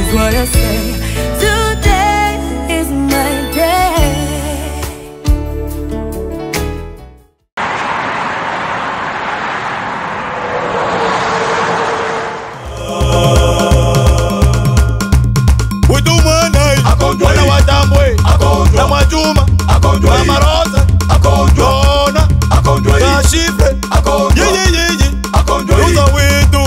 is what I say. Today is my day. Utumanai Wana watambwe Na mwajuma Mama Rosa Jona Na shifre Yeye yeye Ruza wetu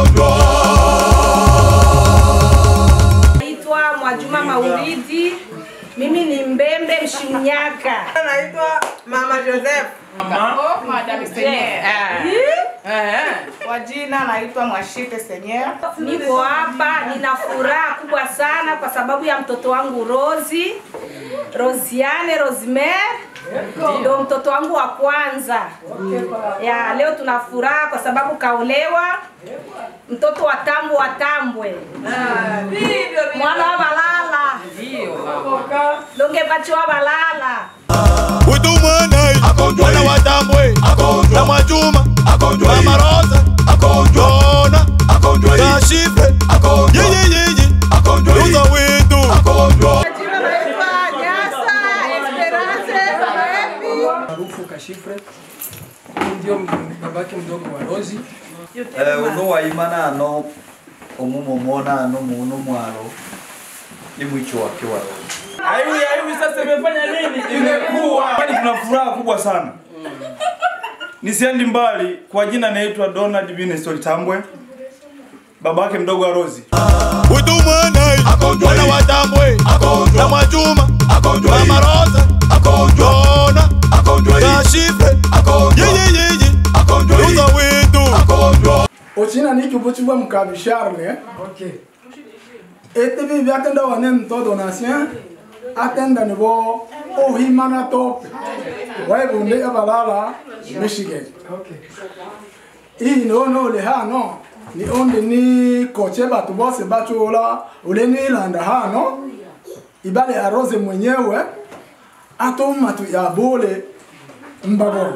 Naitwa Mwajuma Mauridi, mimi ni Mbembe Mshinyaka. Naitwa Mama Joseph. Madam Seigneur. Kwa jina naitwa Mwashite Seigneur. Niko hapa, nina furaha kubwa sana kwa sababu ya mtoto wangu Rozi, Rosiane Rosemary ndio mtoto wangu wa kwanza. Ya leo tuna furaha kwa sababu kaolewa, mtoto wa tambo wa tambwe, mwana wa balala, donge bacho wa balala. Utumanai Wana watambwe Na mwajuma Mama Rosa Jona Na shifre Yeye yeye Ruza wetu Jina naitwa Nyasa Esperance Maembi. maarufu Kashifre, ndio babake mdogo wa Rozi. Eh, uno waimana ano omumomona ano muno mwalo ni mwicho wake wa roho Aiwi aiwi sasa imefanya nini? Imekuwa. Kwani tuna furaha kubwa sana. Nisiendi mbali, kwa jina naitwa Donald Binestori Tambwe. Babake mdogo wa Rozi. Utumanai Wana watambwe Na mwajuma Mama Rosa Jona Na shifre Yeye yeye Ruza wetu Ochina ni kibuchibwa mkabi Charles. Okay. Ete bi vyatenda wane mto donatien. Atenda ni bo ohimana top. Wai bunde abalala Michigan. Okay. Hii no no le ha no. Ni onde ni koche batu bose bachola ule ni landa ha no. Ibale arose mwenyewe. Ato matu ya bole mbagoro.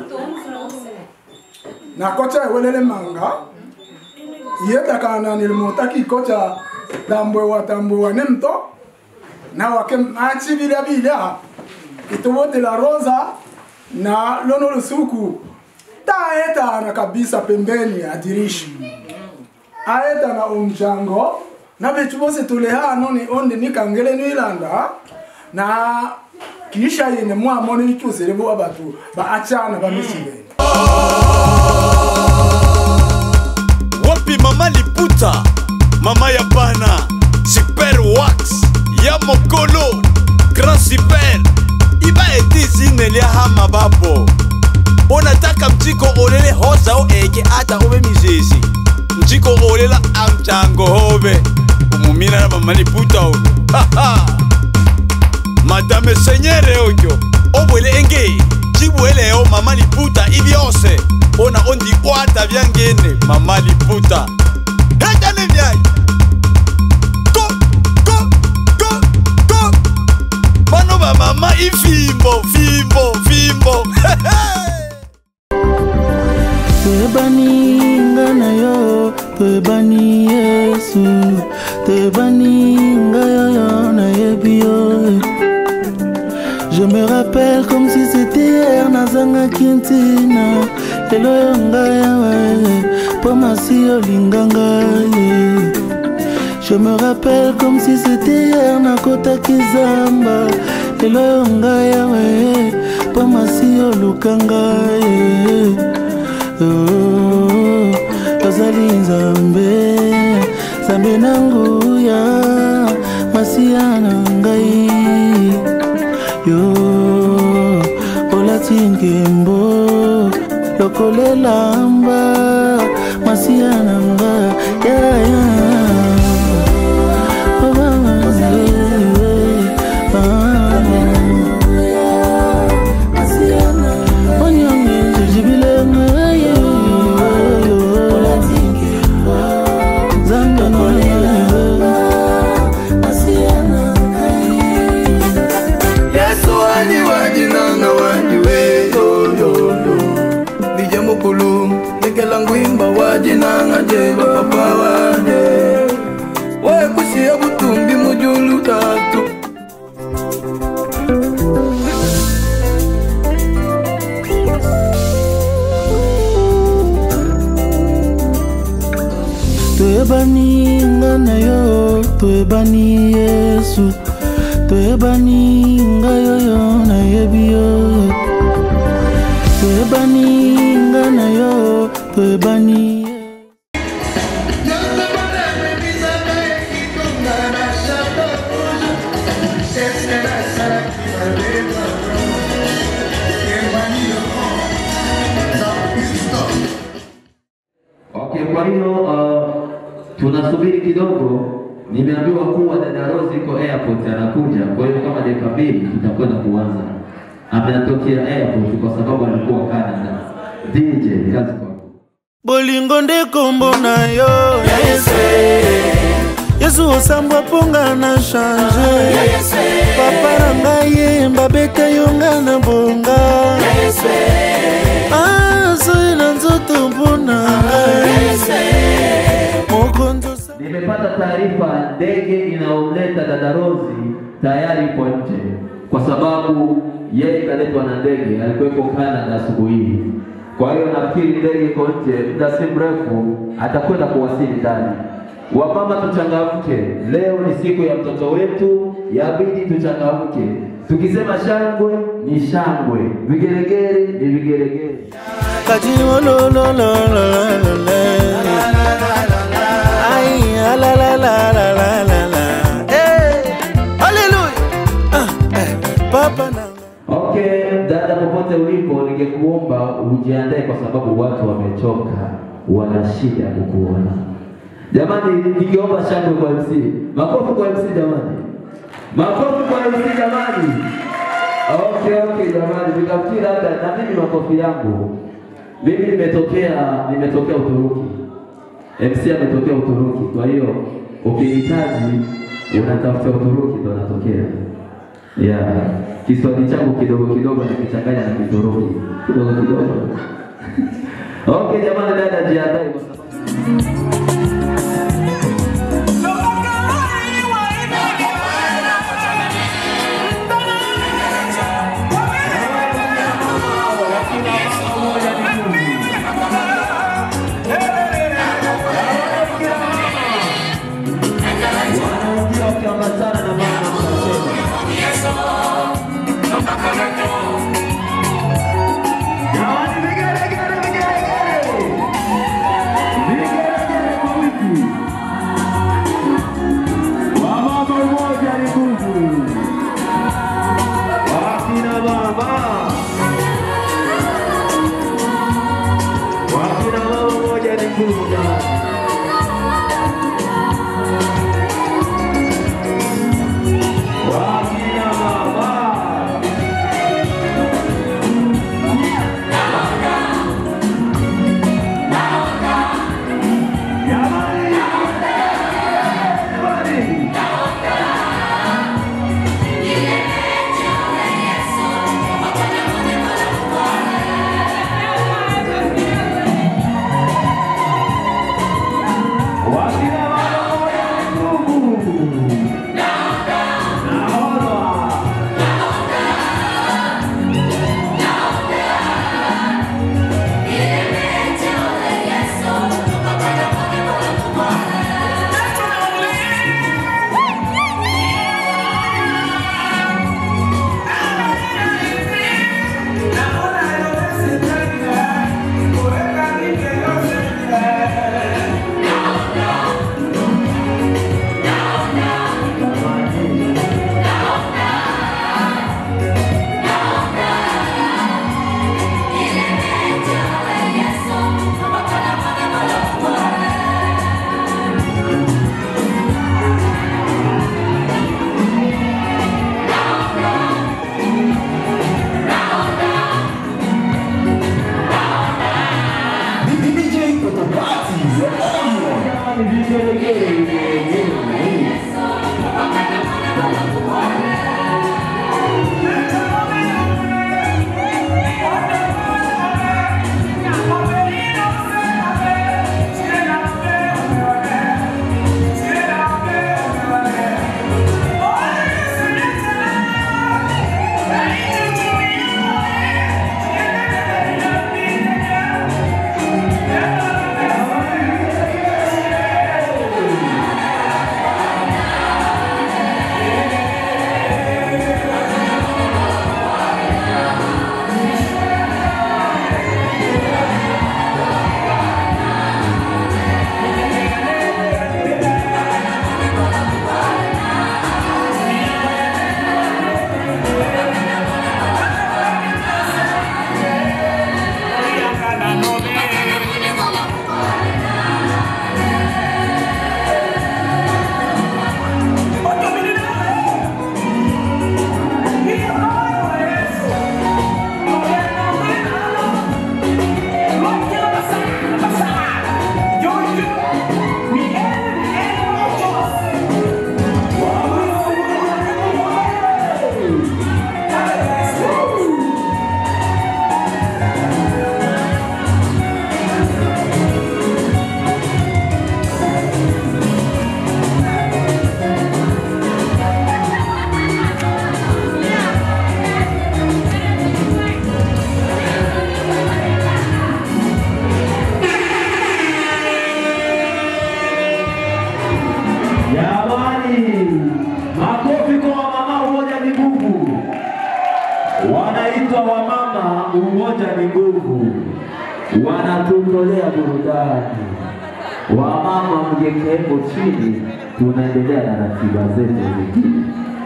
Na kocha welele manga. Yeta kana nilimutaki kocha tambwe wa tambwe wa nemto. Na wake machi bila bila. Itowote la rosa na lono lusuku taeta na kabisa pembeni ya dirisha aeta na umjango na betu bose tule hano ni onde ni kangele ni ilanda na kisha yene mwamo ni kyusele bo abatu ba achana ba misile wapi mama liputa mama ya bana super wax ya mokolo grand super iba etizine lia hama bapo onataka mjiko olele hosa o eke ata ube mizezi mjiko olela amchango hobe umumina na mama liputa oyo madame senyere oyo obwele enge cibweleo mama liputa ibyose ona ondikwata byangene mama liputa hetane byai ko ko ko ko bano bamama ifimbo fimbo fimbo toyebani nga na yo toyebani yesu toyebani ngai oyo nayebi yo je me rappelle comme si c'était hier nazangaki ntina lelo oyo ngai awa mpo masi olinga ngai je me rappelle comme si c'était hier nakotaki zamba lelo oyo ngai awa mpo masi oluka ngai Oh, ozali nzambe nzambe na nguya masiya na ngai yo olati nkembo lokolelamba masiya na nga yeah, yeah. Oh, mama, yeah, yeah. Ah. Onyonge, jijibilenge, yeah, yeah. Zambe na yesu wani wajinanga waniwe yoyoyo nije mukulu toyebani nga na yo toyebani yesu toyebani ngai oyo nayebi yo toyebani nga na yo toyebani Okay, kwa hiyo uh, tunasubiri kidogo. Nimeambiwa kuwa dada Rose iko airport anakuja, kwa hiyo kama dakika mbili tutakwenda kuanza. Ametokea airport kwa sababu alikuwa Canada. DJ, kazi kwako. bolingo nde kombo na yo yesu yesu osambwa mponga na change papa na ngai yemba bete yo nga na bonga azoi na nzoto mpona mokonzi Nimepata taarifa ndege inayomleta dada Rose tayari ipo nje, kwa sababu yeye kaletwa na ndege, alikuwepo Canada asubuhi hii. Kwa hiyo nafikiri ndege iko nje, muda si mrefu atakwenda kuwasili ndani. Wamama tuchangamke, leo ni siku ya mtoto wetu, yabidi tuchangamke. Tukisema shangwe ni shangwe, vigelegele ni vigelegele. kati olololololole ai alalalalala haleluya papa na Okay, dada, popote ulipo, ningekuomba ujiandae kwa sababu watu wamechoka, wana shida ya kukuona. Jamani, ningeomba shangwe kwa MC. Makofi kwa MC jamani, makofi kwa MC jamani. Okay, okay jamani, nikafikiri labda na mimi makofi yangu. Mimi nimetokea nimetokea Uturuki, MC ametokea Uturuki, kwa hiyo ukihitaji unatafuta Uturuki ndo anatokea. Yeah. Kiswahili changu kidogo kidogo nikichanganya na Kituruki kidogo kidogo. okay jamani, dada jiandae kwa sababu Yesu umoja ni nguvu, wanatutolea burudani. Wamama mjekeko chini, tunaendelea na ratiba zetu zingine.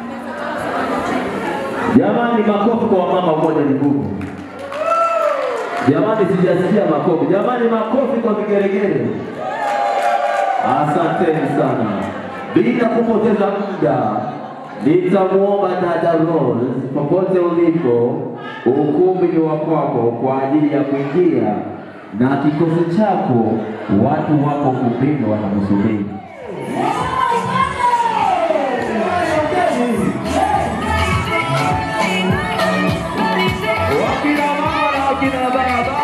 Jamani, makofi kwa wamama, umoja ni nguvu. Jamani, sijasikia makofi. Jamani, makofi kwa vigeregere. Asanteni sana. Bila kupoteza muda, nitamwomba dada Rose, popote ulipo, ukumbi ni wa kwako kwa ajili ya kuingia na kikosi chako. Watu wako ukumbini wanakusubiri. Wakina mama na wakina baba.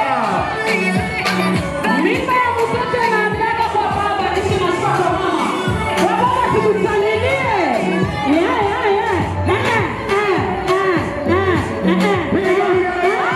Mimba ya mtoto inaambiaga kwa baba, nishi nashika kwa mama. Kwa baba tukusalimie. Yeah, yeah, yeah. Eh, eh, eh, eh, eh, eh, eh.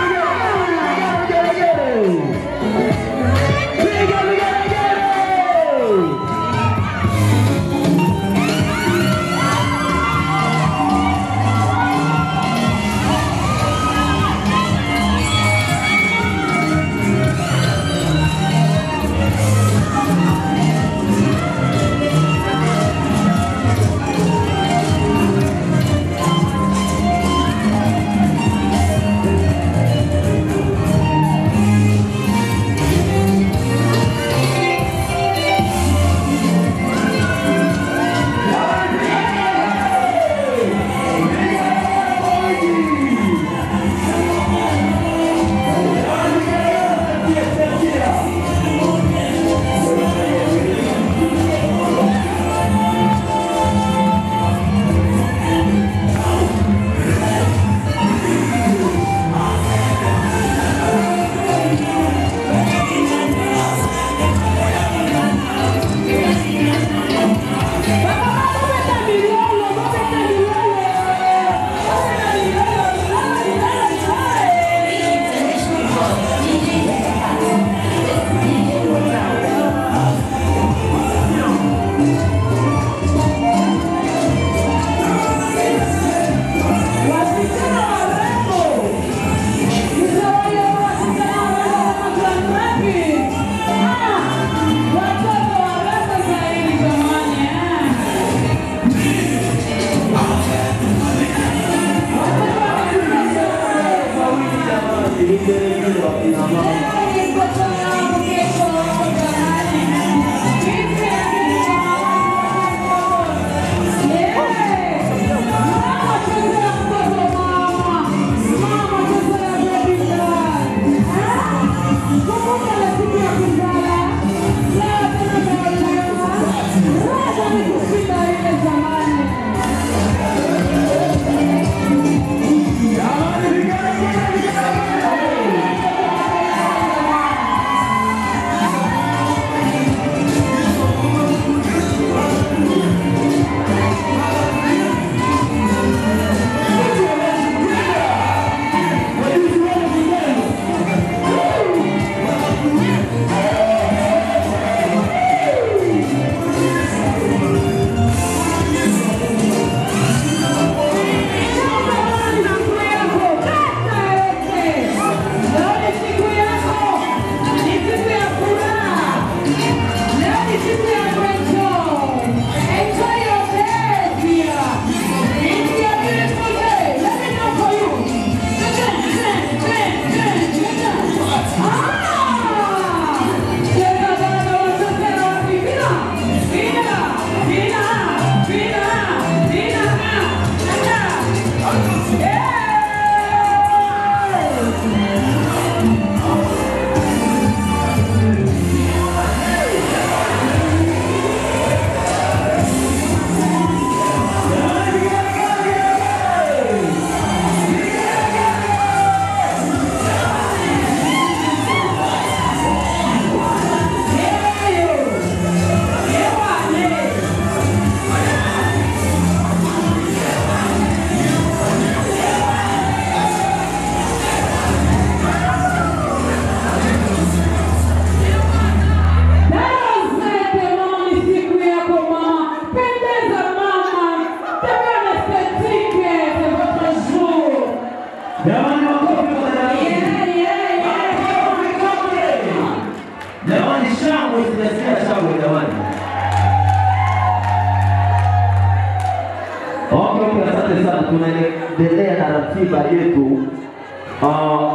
tunaendelea na ratiba yetu uh,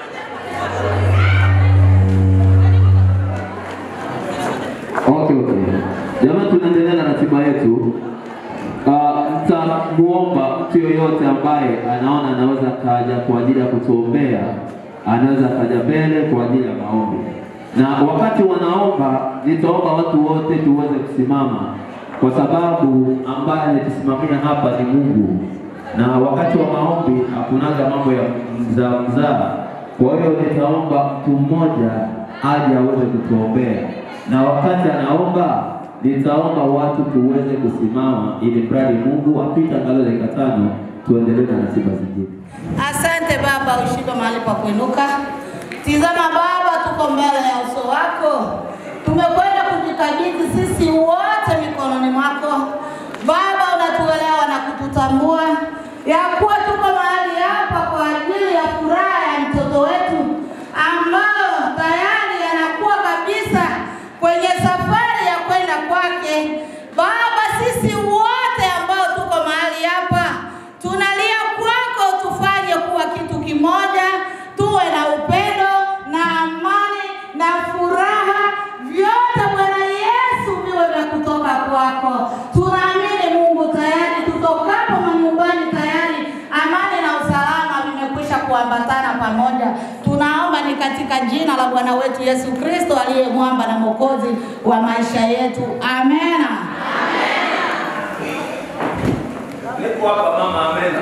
Okay, okay. Jamani, tunaendelea na ratiba yetu. Uh, Nitamuomba mtu yoyote ambaye anaona anaweza kaja kwa ajili ya kutuombea, anaweza kaja mbele kwa ajili ya maombi, na wakati wanaomba, nitaomba watu wote tuweze kusimama, kwa sababu ambaye anatusimamia hapa ni Mungu, na wakati wa maombi hakunaga mambo ya mzaa mzaa. Kwa hiyo nitaomba mtu mmoja aje aweze kutuombea, na wakati anaomba nitaomba watu tuweze kusimama ili mradi Mungu apite angalau dakika tano tuendelee na ratiba zingine. Asante Baba, ushike mahali pa kuinuka. Tizama Baba, tuko mbele ya uso wako, tumekwenda kujikabidhi sisi wote mikononi mwako Baba. Unatuelewa na kututambua ya kuwa tuko mahali hapa kwa ajili ya furaha ya mtoto wetu ambayo tayari anakuwa kabisa kwenye safari ya kwenda kwake. Baba, sisi wote ambao tuko mahali hapa tunalia kwako, tufanye kuwa kitu kimoja, tuwe na upendo na amani na furaha, vyote Bwana Yesu viwe vya kutoka kwako. Tunaamini Mungu, tayari tutokapo manyumbani, tayari amani na usalama vimekwisha kuambatana pamoja. Tunaomba ni katika jina la Bwana wetu Yesu Kristo aliye mwamba na mwokozi wa maisha yetu, amena. Niko hapa mama, amena.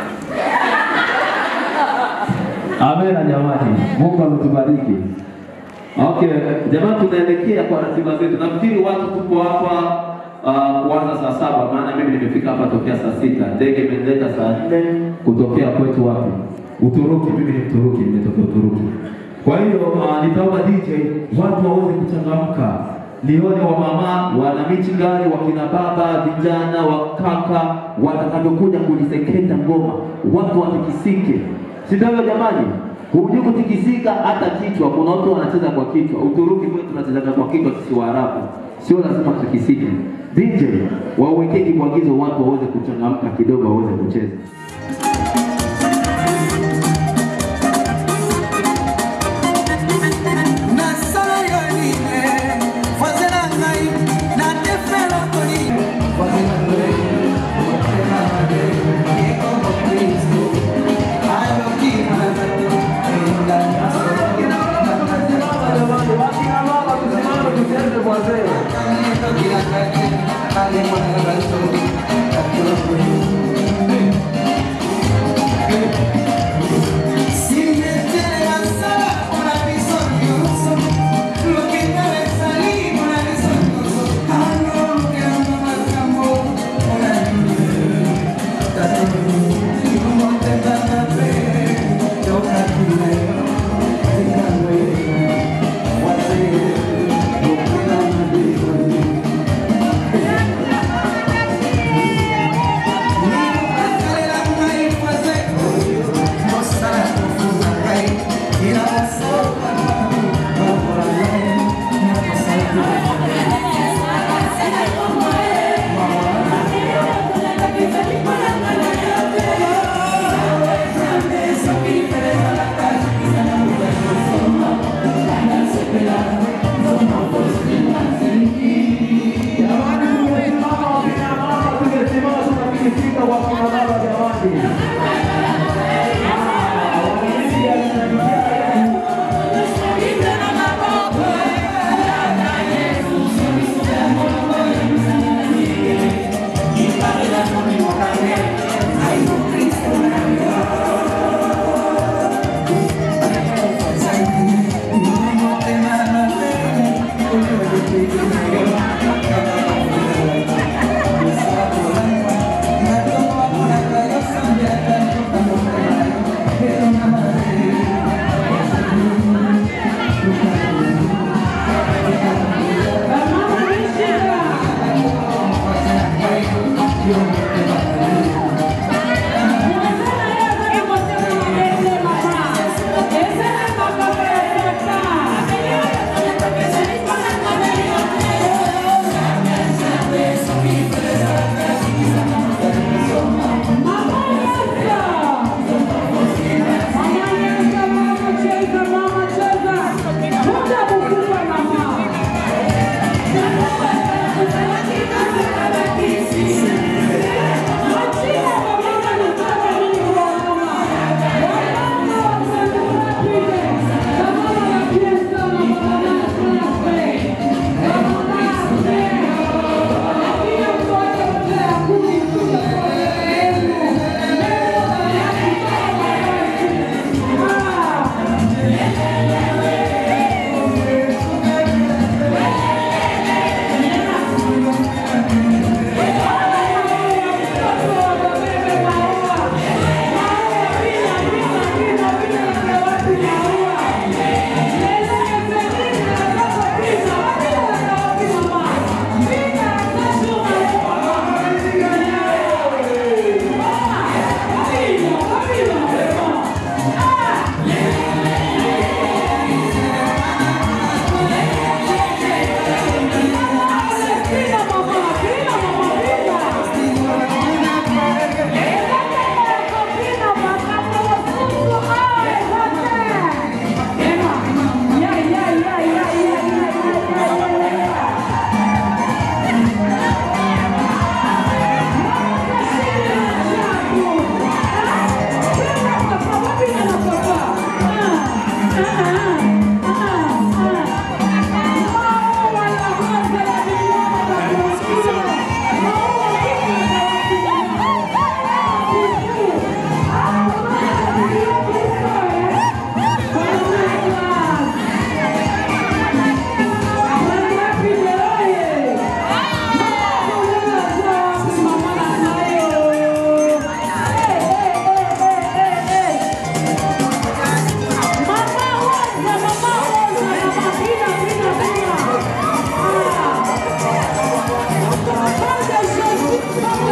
Amena jamani, Mungu ametubariki. Okay, jamani, tunaelekea kwa ratiba zetu. Nafikiri watu tuko hapa uh, kuanza saa saba, maana mimi nimefika hapa tokea saa sita. Ndege imenileta saa nne kutokea kwetu wapi? Uturuki. Mimi ni Mturuki, nimetokea Uturuki. Kwa hiyo uh, nitaomba DJ watu waweze kuchangamka, nione wamama wana michingani, wakina baba, vijana, wakaka watakavyokuja kuliseketa ngoma, watu watikisike, si ndio jamani? Hujui kutikisika hata kichwa. Kuna watu wanacheza kwa kichwa. Uturuki kwetu tunachezaga kwa kichwa sisi Waarabu, sio lazima tutikisike. DJ wawekee kibwagizo, watu waweze kuchangamka kidogo, waweze kucheza. Thank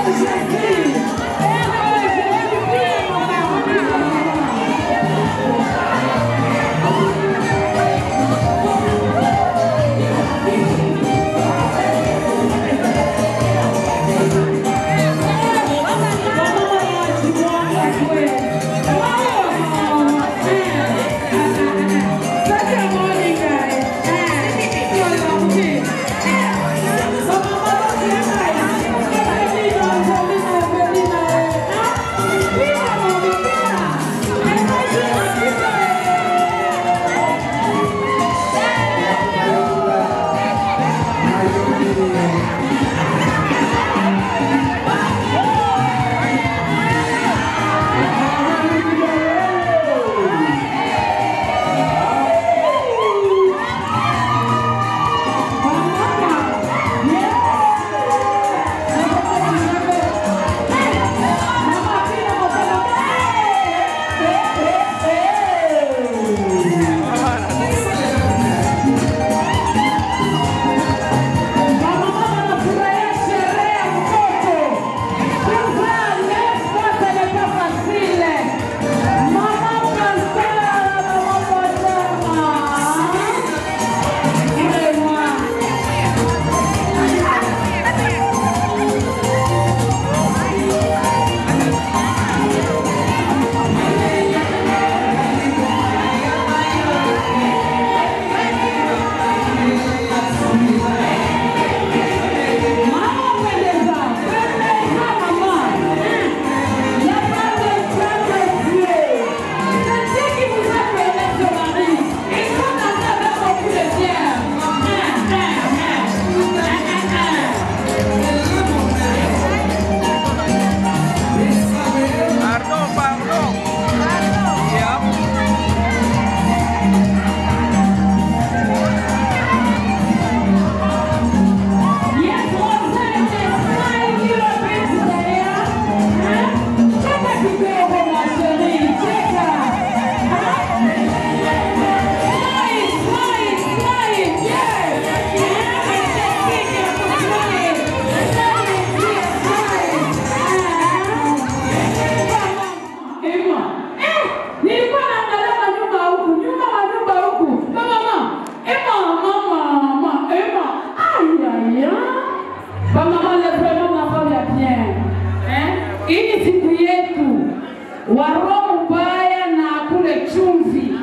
wa roho mbaya na kule chumvi.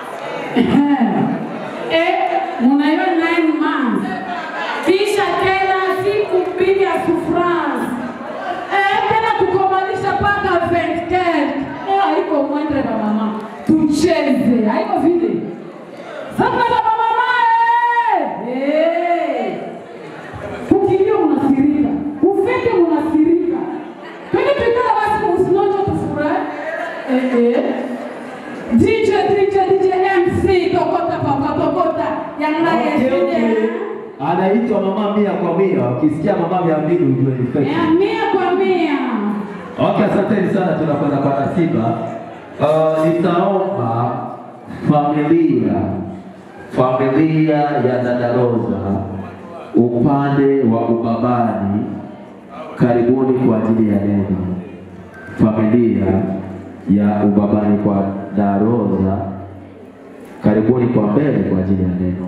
Eh, mnaiona nine months. Kisha tena siku mbili ya souffrance. Eh, tena kukomalisha mpaka 24. Eh, haiko mwendre na mama. Tucheze, haiko vile. Sasa na mama eh. Eh. Kukimbia unasirika, ufike unasirika. Twende tuikala basi usinonjo tufurahi. Eh eh. DJ DJ DJ MC tokota papa tokota yana yesine. anaitwa mama mia kwa mia. Ukisikia mama mia mbili ujue ni fake. Ya mia kwa mia. Okay, asanteni sana, tunakwenda kwa ratiba. Uh, nitaomba familia familia ya dada Rosa upande wa ubabani, karibuni kwa ajili ya neno. Familia ya ubabani kwa dada Rosa, karibuni kwa mbele kwa ajili ya neno.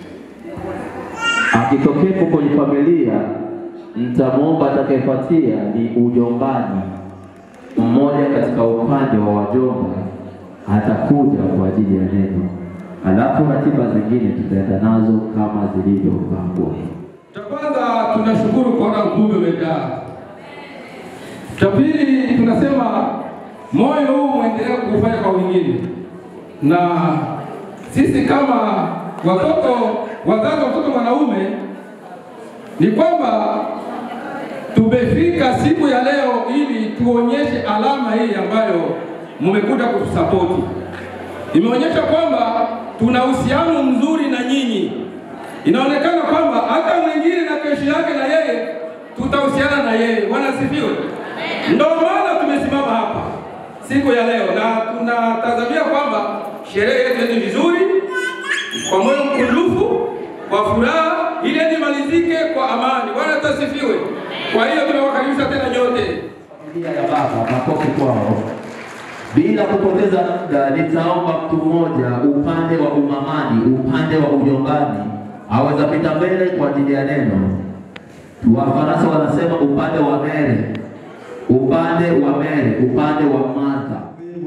Akitokepo kwenye familia, mtamwomba atakayefuatia ni ujombani. Mmoja katika upande wa wajomba atakuja kwa ajili ya neno, alafu ratiba zingine tutaenda nazo kama zilivyopangwa. Cha kwanza tunashukuru kuona ukumbi umejaa. Cha pili tunasema moyo huu muendelee kufanya kwa wengine, na sisi kama watoto wazazi wa mtoto mwanaume ni kwamba tumefika siku ya leo ili tuonyeshe alama hii ambayo mmekuja kutusapoti. Imeonyesha kwamba tuna uhusiano mzuri na nyinyi. Inaonekana kwamba hata mwingine na kesho yake na yeye tutahusiana na yeye. Bwana asifiwe. Ndio maana tumesimama hapa siku ya leo na tunatazamia kwamba sherehe yetu ni vizuri, kwa moyo mkunjufu, kwa furaha, ili imalizike kwa amani. Bwana asifiwe. Kwa hiyo tunawakaribisha tena nyote. Familia ya baba, makofi kwao. Bila kupoteza muda, nitaomba mtu mmoja upande wa umamani, upande wa ujombani, aweza pita mbele kwa ajili ya neno. Wafaransa wanasema upande wa mere, upande wa mere, upande wa Martha.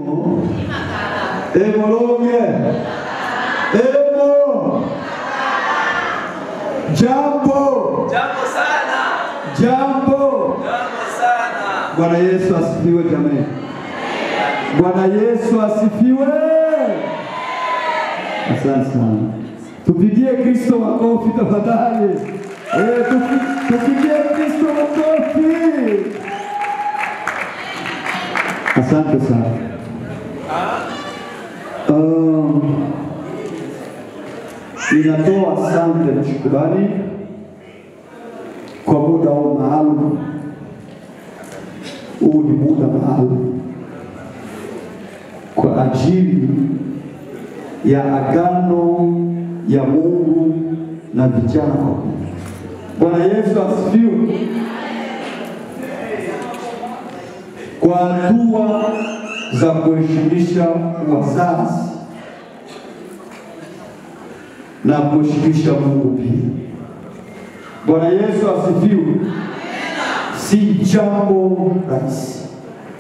Emolonge. Emo. Jambo. Jambo sana. Jambo. Jambo sana. Bwana Yesu asifiwe jamani. Bwana Yesu asifiwe. Asante sana. Tupigie Kristo makofi tafadhali. Eh, tupi- tupigie Kristo makofi. Asante sana. Um, ninatoa asante na shukrani kwa muda huu maalum. Huu ni muda maalum kwa ajili ya agano ya Mungu na vijana wa Mungu. Bwana Yesu asifiwe. Kwa hatua za kuheshimisha wazazi na kuheshimisha Mungu pia. Bwana Yesu asifiwe. Si jambo rahisi.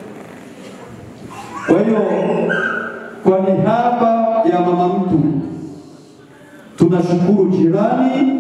Kwa hiyo kwa niaba ya mama mtu tunashukuru jirani,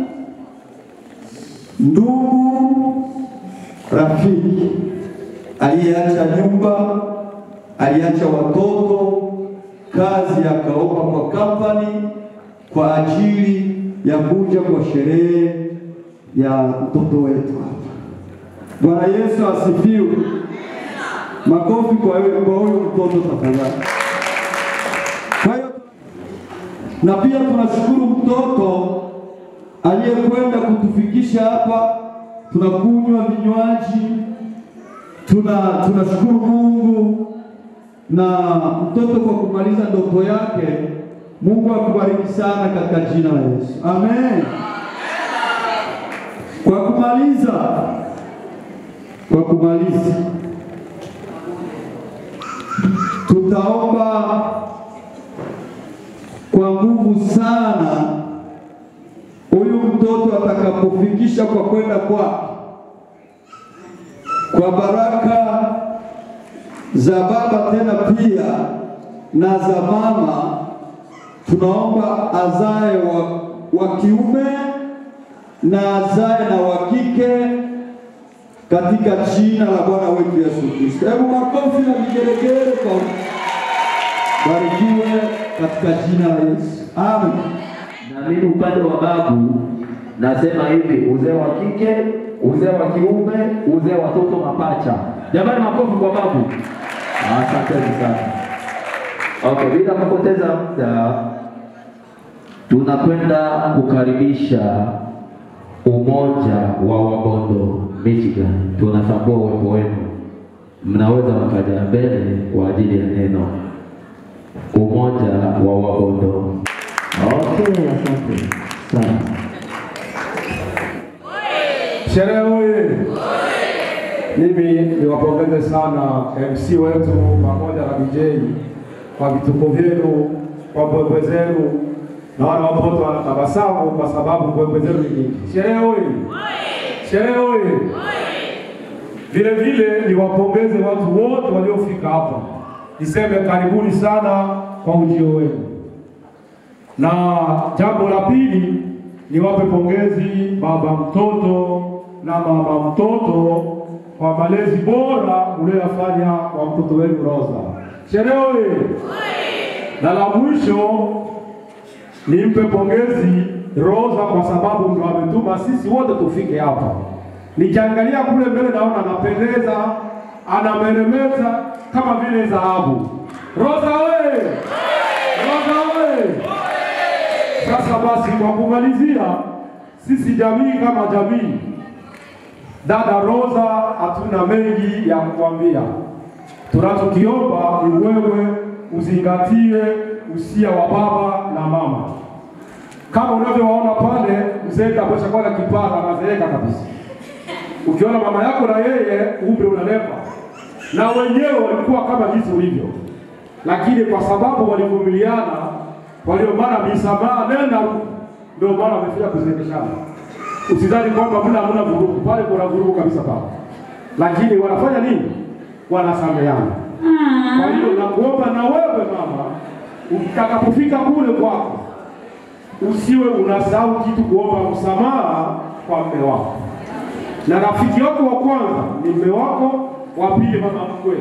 ndugu, rafiki aliyeacha nyumba, aliacha watoto, kazi akaomba kwa kampani kwa ajili ya kuja kwa sherehe ya mtoto wetu hapa. Bwana Yesu asifiwe. Makofi kwa wewe kwa huyo mtoto tafadhali. Kwa hiyo na pia tunashukuru mtoto aliyekwenda kutufikisha hapa, tunakunywa vinywaji, tuna tunashukuru Mungu na mtoto kwa kumaliza ndoto yake. Mungu akubariki sana katika jina la Yesu, amen. Kwa kumaliza, kwa kumaliza, tutaomba kwa nguvu sana huyu mtoto atakapofikisha kwa kwenda kwake, kwa baraka za baba tena pia na za mama, tunaomba azae wa, wa kiume na azae na wa kike katika jina la Bwana wetu Yesu Kristo. Hebu makofi na vigelegele kwa barikiwe katika jina la Yesu. Amen. Na mimi upande wa babu nasema hivi, uzee wa kike, uzee wa kiume, uzee wa watoto mapacha. Jamani, makofi kwa babu. Asanteni sana. Okay, bila kupoteza muda, tunakwenda kukaribisha umoja wa Wabondo Michigan. Tunatambua uwepo wenu, mnaweza mkaja mbele kwa ajili ya neno. Umoja wa Wabondo. Okay, asante sana. Sherehe oye! Mimi niwapongeze sana MC wetu pamoja na DJ kwa vituko vyenu, kwa mbwembwe zenu. Naona watoto wanatabasamu kwa sababu mbwembwe zenu ni nyingi. Sherehe oye! Sherehe oye! Vile vile niwapongeze watu wote waliofika hapa, niseme karibuni sana kwa ujio wenu. Na jambo la pili, niwape pongezi baba mtoto na mama mtoto kwa malezi bora ulioyafanya kwa mtoto wenu Rosa. Sherehe oye! Na la mwisho nimpe pongezi Rosa kwa sababu ndio ametuma sisi wote tufike hapa. Nikiangalia kule mbele naona anapendeza, anameremeta kama vile dhahabu. Rosa oye! Rosa oye! Sasa basi, kwa kumalizia, sisi jamii kama jamii, dada Rosa, hatuna mengi ya kukwambia. Tunachokiomba ni wewe uzingatie usia wa baba na mama. Kama unavyowaona pale, mzee kabisa kwa kipara anazeeka kabisa. Ukiona mama yako na yeye umri unanepa, na wenyewe walikuwa kama jinsi ulivyo, lakini kwa sababu walivumiliana, walio mara misamaha nenda huko, ndio maana wamefika kuzindishana. Usidhani kwamba mna hamna vurugu pale, kuna vurugu kabisa pale, lakini wanafanya nini? Wanasameheana. Kwa hiyo nakuomba na wewe mama, utakapofika kule kwako usiwe unasahau kitu kuomba msamaha kwa mme wako, na rafiki wako wa kwanza ni mme wako, wa pili mama mkwe,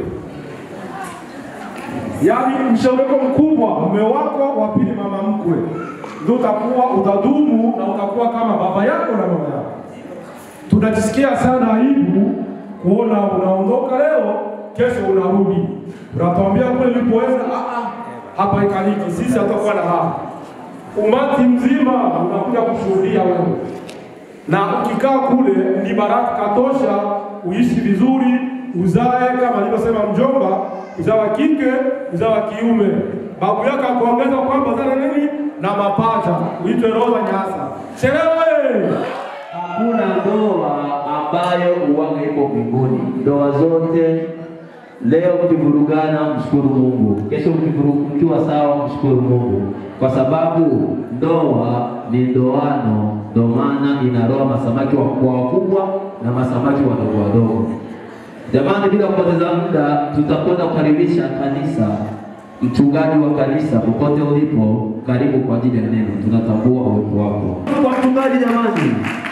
yaani mshauri wako mkubwa mme wako, wa pili mama mkwe, ndio utakuwa utadumu na utakuwa kama baba yako na mama yako. Tunajisikia sana aibu kuona unaondoka leo, kesho unarudi, unatuambia kule ulipoweza, "Ah, ah, hapa ikaliki, sisi hatakuwa na raha umati mzima unakuja kushuhudia wewe, na ukikaa kule ni baraka katosha, uishi vizuri, uzae kama alivyosema mjomba, uzao wa kike, uzao wa kiume. Babu yako akuongeza kwamba zana nini na mapacha, uitwe Roza Nyasa. Sherehe Hakuna ndoa ambayo uwaga ipo mbinguni. Ndoa zote leo mkivurugana, mshukuru Mungu. Kesho mkivurugu- mkiwa sawa, mshukuru Mungu, kwa sababu ndoa ni ndoano. Ndio maana inaroa masamaki wakubwa wakubwa na masamaki wadogo wadogo. Jamani, bila kupoteza muda, tutakwenda kukaribisha kanisa. Mchungaji wa kanisa, popote ulipo, karibu kwa ajili ya neno. Tunatambua uwepo wako kwa mchungaji. Jamani,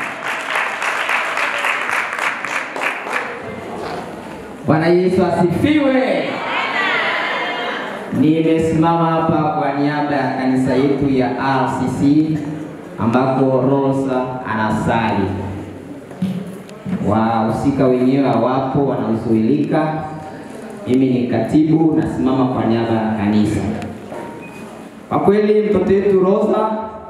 Bwana Yesu asifiwe. Nimesimama hapa kwa niaba ya kanisa yetu ya RCC ambako Rosa anasali. Wahusika wenyewe hawapo, wanahuzuilika. Mimi ni katibu, nasimama kwa niaba ya kanisa. Kwa kweli mtoto wetu Rosa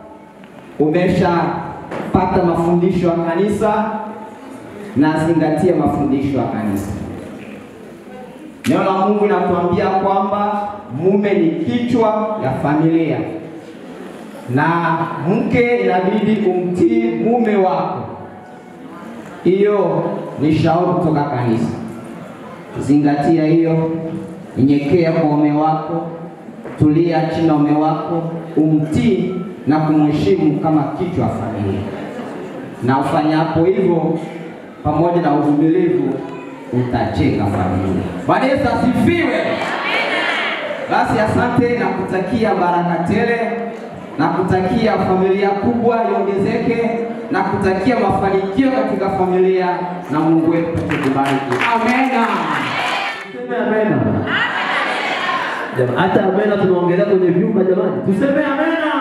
umeshapata mafundisho ya kanisa na zingatia mafundisho ya kanisa. Neno la Mungu linatuambia kwamba mume ni kichwa ya familia na mke inabidi kumtii mume wako. Hiyo ni shauri kutoka kanisa. Zingatia hiyo, nyenyekea kwa mume wako, tulia chini na mume wako, umtii na kumheshimu kama kichwa ya familia, na ufanyapo hivyo pamoja na uvumilivu utajenga familia. Bwana Yesu asifiwe. Basi asante na kutakia baraka tele na kutakia familia kubwa iongezeke na kutakia mafanikio katika familia na Mungu wetu tukubariki. Amena. Tuseme amena. Jamani, hata amena tunaongelea kwenye vyumba jamani, tuseme amena.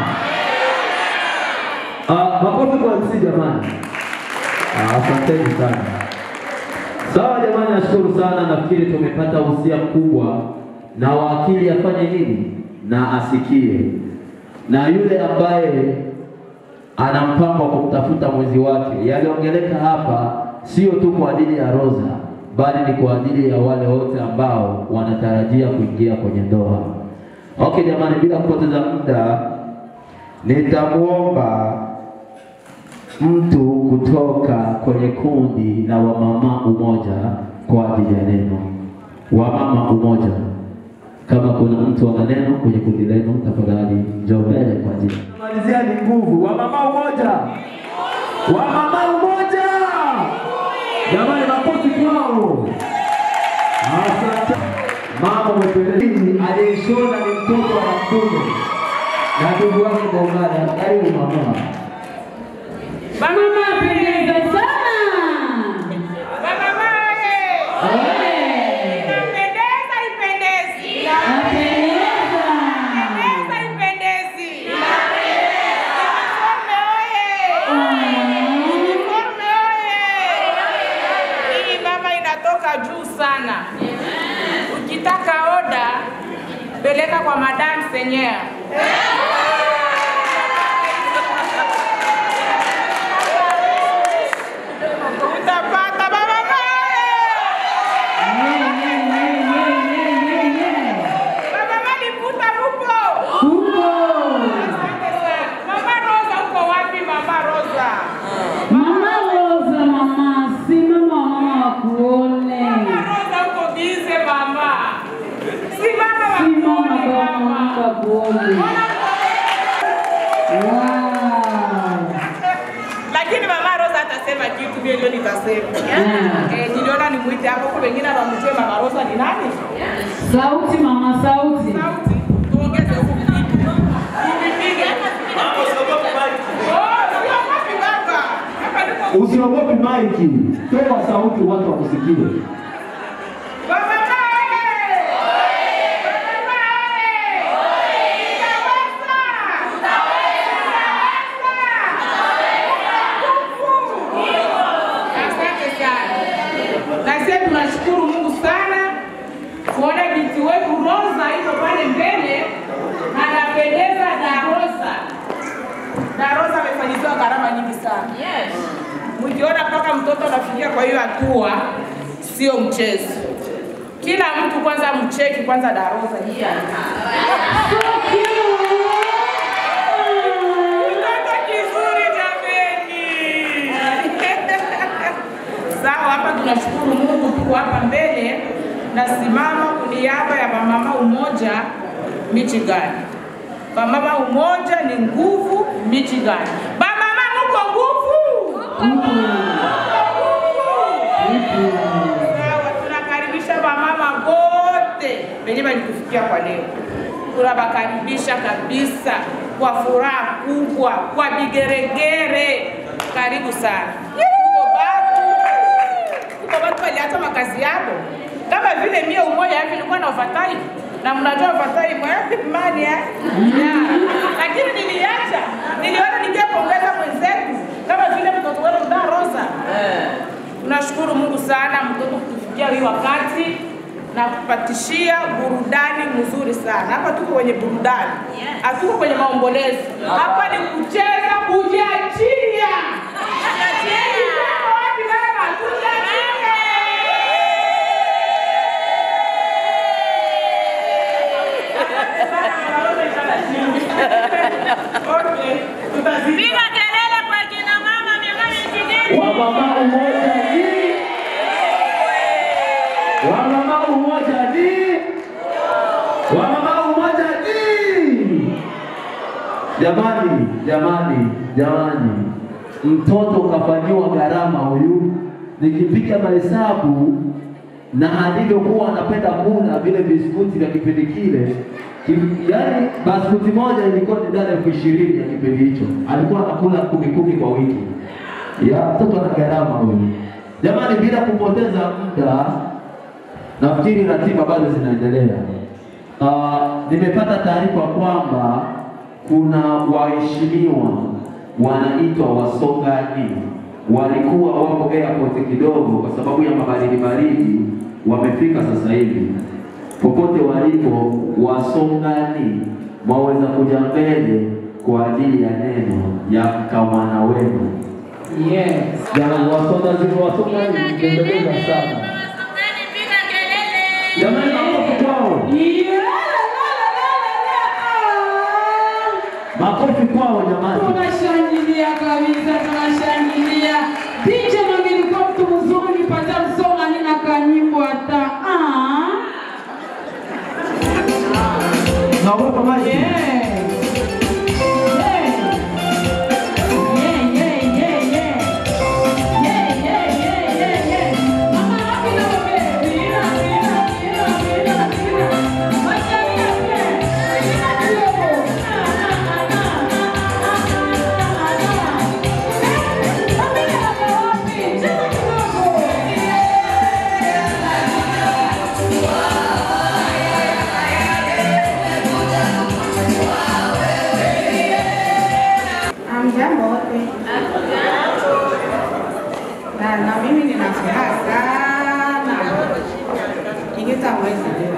Ah, makofi kwa MC jamani. Ah, asanteni sana. Sawa jamani, nashukuru sana. Nafikiri tumepata usia mkubwa, na wakili afanye nini? Na asikie, na yule ambaye ana mpango wa kumtafuta mwenzi wake, yaliongeleka hapa sio tu kwa ajili ya Rosa, bali ni kwa ajili ya wale wote ambao wanatarajia kuingia kwenye ndoa. Okay jamani, bila kupoteza muda, nitamwomba mtu kutoka kwenye kundi la wamama umoja kwa ajili ya neno. Wamama umoja, kama kuna mtu ana neno kwenye kundi lenu, tafadhali njoo mbele kwa ajili. Malizia ni nguvu. Wamama umoja, wamama umoja, jamani, makofi kwao. Asante. Mama umependeza, aliyeshona ni mtoto wa mtume na ndugu wake Bongara. Karibu mama. Mama pendeza sana. Baba maye. Inapendeza ipendezi. Inapendeza. Inapendeza ipendezi. Uniforme oye. Uniforme oye. Hii baba inatoka juu sana. Ukitaka oda peleka kwa madam senyer. Utapata baba Baba Maliputa mupo? Mupo. Asante sana. Mama Rosa uko wapi mama Rosa? Mama Rosa, mama, si naomba kuombe. lakini mama Rosa atasema kitu, mimi ndio nitasema. Eh, niliona nimuite hapo, kwa wengine hawamjui mama Rosa ni nani. Sauti mama, sauti. Tuongeze huku vitu. Tuvipige. Oh, siogopi baba. Hapa niko Usiogopi maiki, toa sauti watu wakusikie. Baba Asante sana. Na sisi tunashukuru Mungu sana kuona binti wetu Rosa iko pale mbele anapendeza Darosa. Darosa amefanyiziwa gharama nyingi sana. Yes. Mkiona mpaka mtoto anafikia kwa hiyo hatua sio mchezo. Kila mtu kwanza mcheki kwanza Darosa hii hapa. Mtoto kizuri jameni. Sawa, hapa tunashukuru Mungu, tuko hapa mbele nasimama kwa niaba ya Bamama Umoja Michigan. Bamama Umoja ni nguvu Michigan. Bamama muko nguvu? Sawa, tunakaribisha bamama wote wenye walitufikia kwa leo. Tunawakaribisha kabisa kwa furaha kubwa, kwa vigeregere. Karibu sana. Kuko batu, kuko batu waliacha makazi yao kama vile mie umoja hivi nilikuwa na overtime na mnajua overtime eh, mani eh? Yeah. Lakini niliacha, niliona ningepongeza mwenzetu kama vile mtoto wetu da Rosa. Tunashukuru Mungu sana mtoto kutufikia hii wakati na kupatishia burudani mzuri sana. Hapa tuko kwenye burudani, hatuko kwenye maombolezo. Hapa ni kucheza, kujiachia. Wapi mama? Tujiachie. Piga kelele kwa kina mama miongoni kijiji. Wamama umoja ni Wamama umoja ni Wamama umoja ni Jamani, jamani, jamani, mtoto kafanyiwa gharama huyu. Nikipiga mahesabu na alivyokuwa anapenda kula vile biskuti vya kipindi kile, ki- yaani baskuti moja ilikuwa ni dala elfu ishirini ya kipindi hicho, alikuwa anakula kumi kumi kwa wiki. Ya mtoto ana gharama huyu. Jamani, bila kupoteza muda, nafikiri ratiba bado zinaendelea. Uh, nimepata taarifa kwamba kuna waheshimiwa wanaitwa wasogani walikuwa wako airport kidogo kwa sababu ya mabaridi baridi, wamefika sasa hivi. Popote walipo, wasongani waweza kuja mbele kwa ajili ya neno ya kamwana wenu. Yes. Jamani, wasonga zile wasonga zimependeza sana. Jamani, makofi kwao. Makofi kwao jamani. Tunashangilia kabisa, tunashangilia. DJ Mangeni kwa mtu mzuri, pata msonga nina kanyimbo hata. Ah. Naogopa maji. Amjambo wote. Na, na mimi nina furaha sana ingita mwezi leo,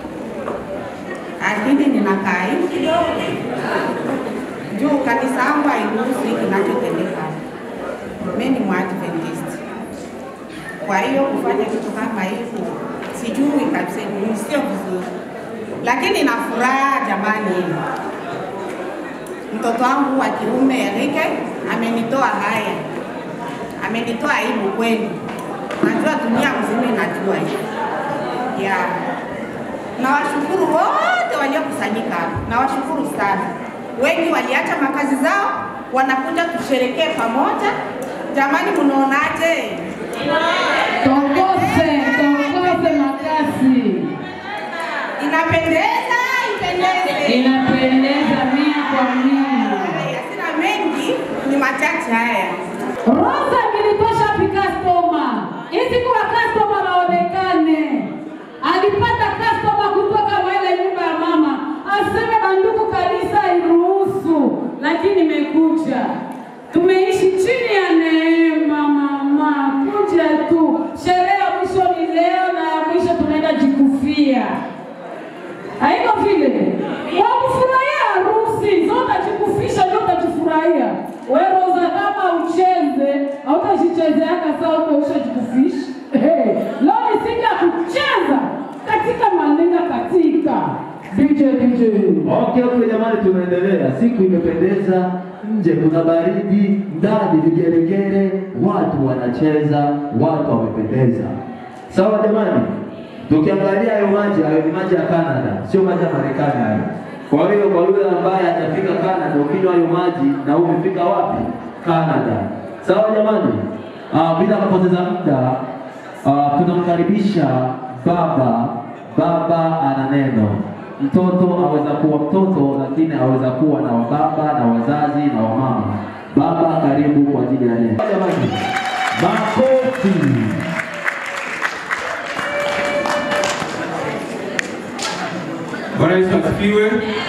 lakini ninakaa hivi kidogo juu kanisa yangu hairuhusu hiki kinachotendeka. Mimi ni Mwadventist, kwa hiyo kufanya kitu kama hivyo sijui kabisa, ni sio vizuri, lakini na furaha jamani mtoto wangu wa kiume Erike amenitoa haya, amenitoa aibu kweli. Najua dunia mzima inajua hiyo. Ya. Nawashukuru wote waliokusanyika hapa. Nawashukuru sana. Wengi waliacha makazi zao, wanakuja tusherekee pamoja. Jamani, mnaonaje? Tongose, tongose makasi. Inapendeza, ipendeze. Inapendeza mia kwa mia. Haya, Sina mengi, ni machache haya. Rosa nilitosha pikastoma. Hizi kuwa customer waonekane. Alipata customer kutoka wale nyumba ya mama. Aseme banduku kanisa iruhusu, lakini imekuja. Tumeishi chini ya neema mama. Kuja tu. Sherehe ya mwisho ni leo na ya mwisho tunaenda jikufia. Haiko vile. Kwa kufurahia harusi, zote utajikufisha ndio utajifurahia. Wewe Rosa kama ucheze, hautajichezeaka sawa uko ushajikufisha. Hey, leo ni siku ya kucheza katika maneno katika DJ DJ. Okay, okay jamani, tunaendelea. Siku imependeza, nje kuna baridi, ndani vigeregere, watu wanacheza, watu wamependeza. Sawa jamani, tukiangalia hayo maji, hayo ni maji ya Canada, sio maji ya Marekani hayo. Kwa hiyo kwa yule ambaye hajafika Canada, ukinywa hayo maji na umefika wapi? Canada. Sawa jamani, uh, bila kupoteza muda uh, tunamkaribisha baba. Baba ana neno mtoto aweza kuwa mtoto lakini aweza kuwa na wababa na wazazi na wamama. Baba, karibu kwa ajili ya neno. Jamani, makofi. Bwana Yesu asifiwe.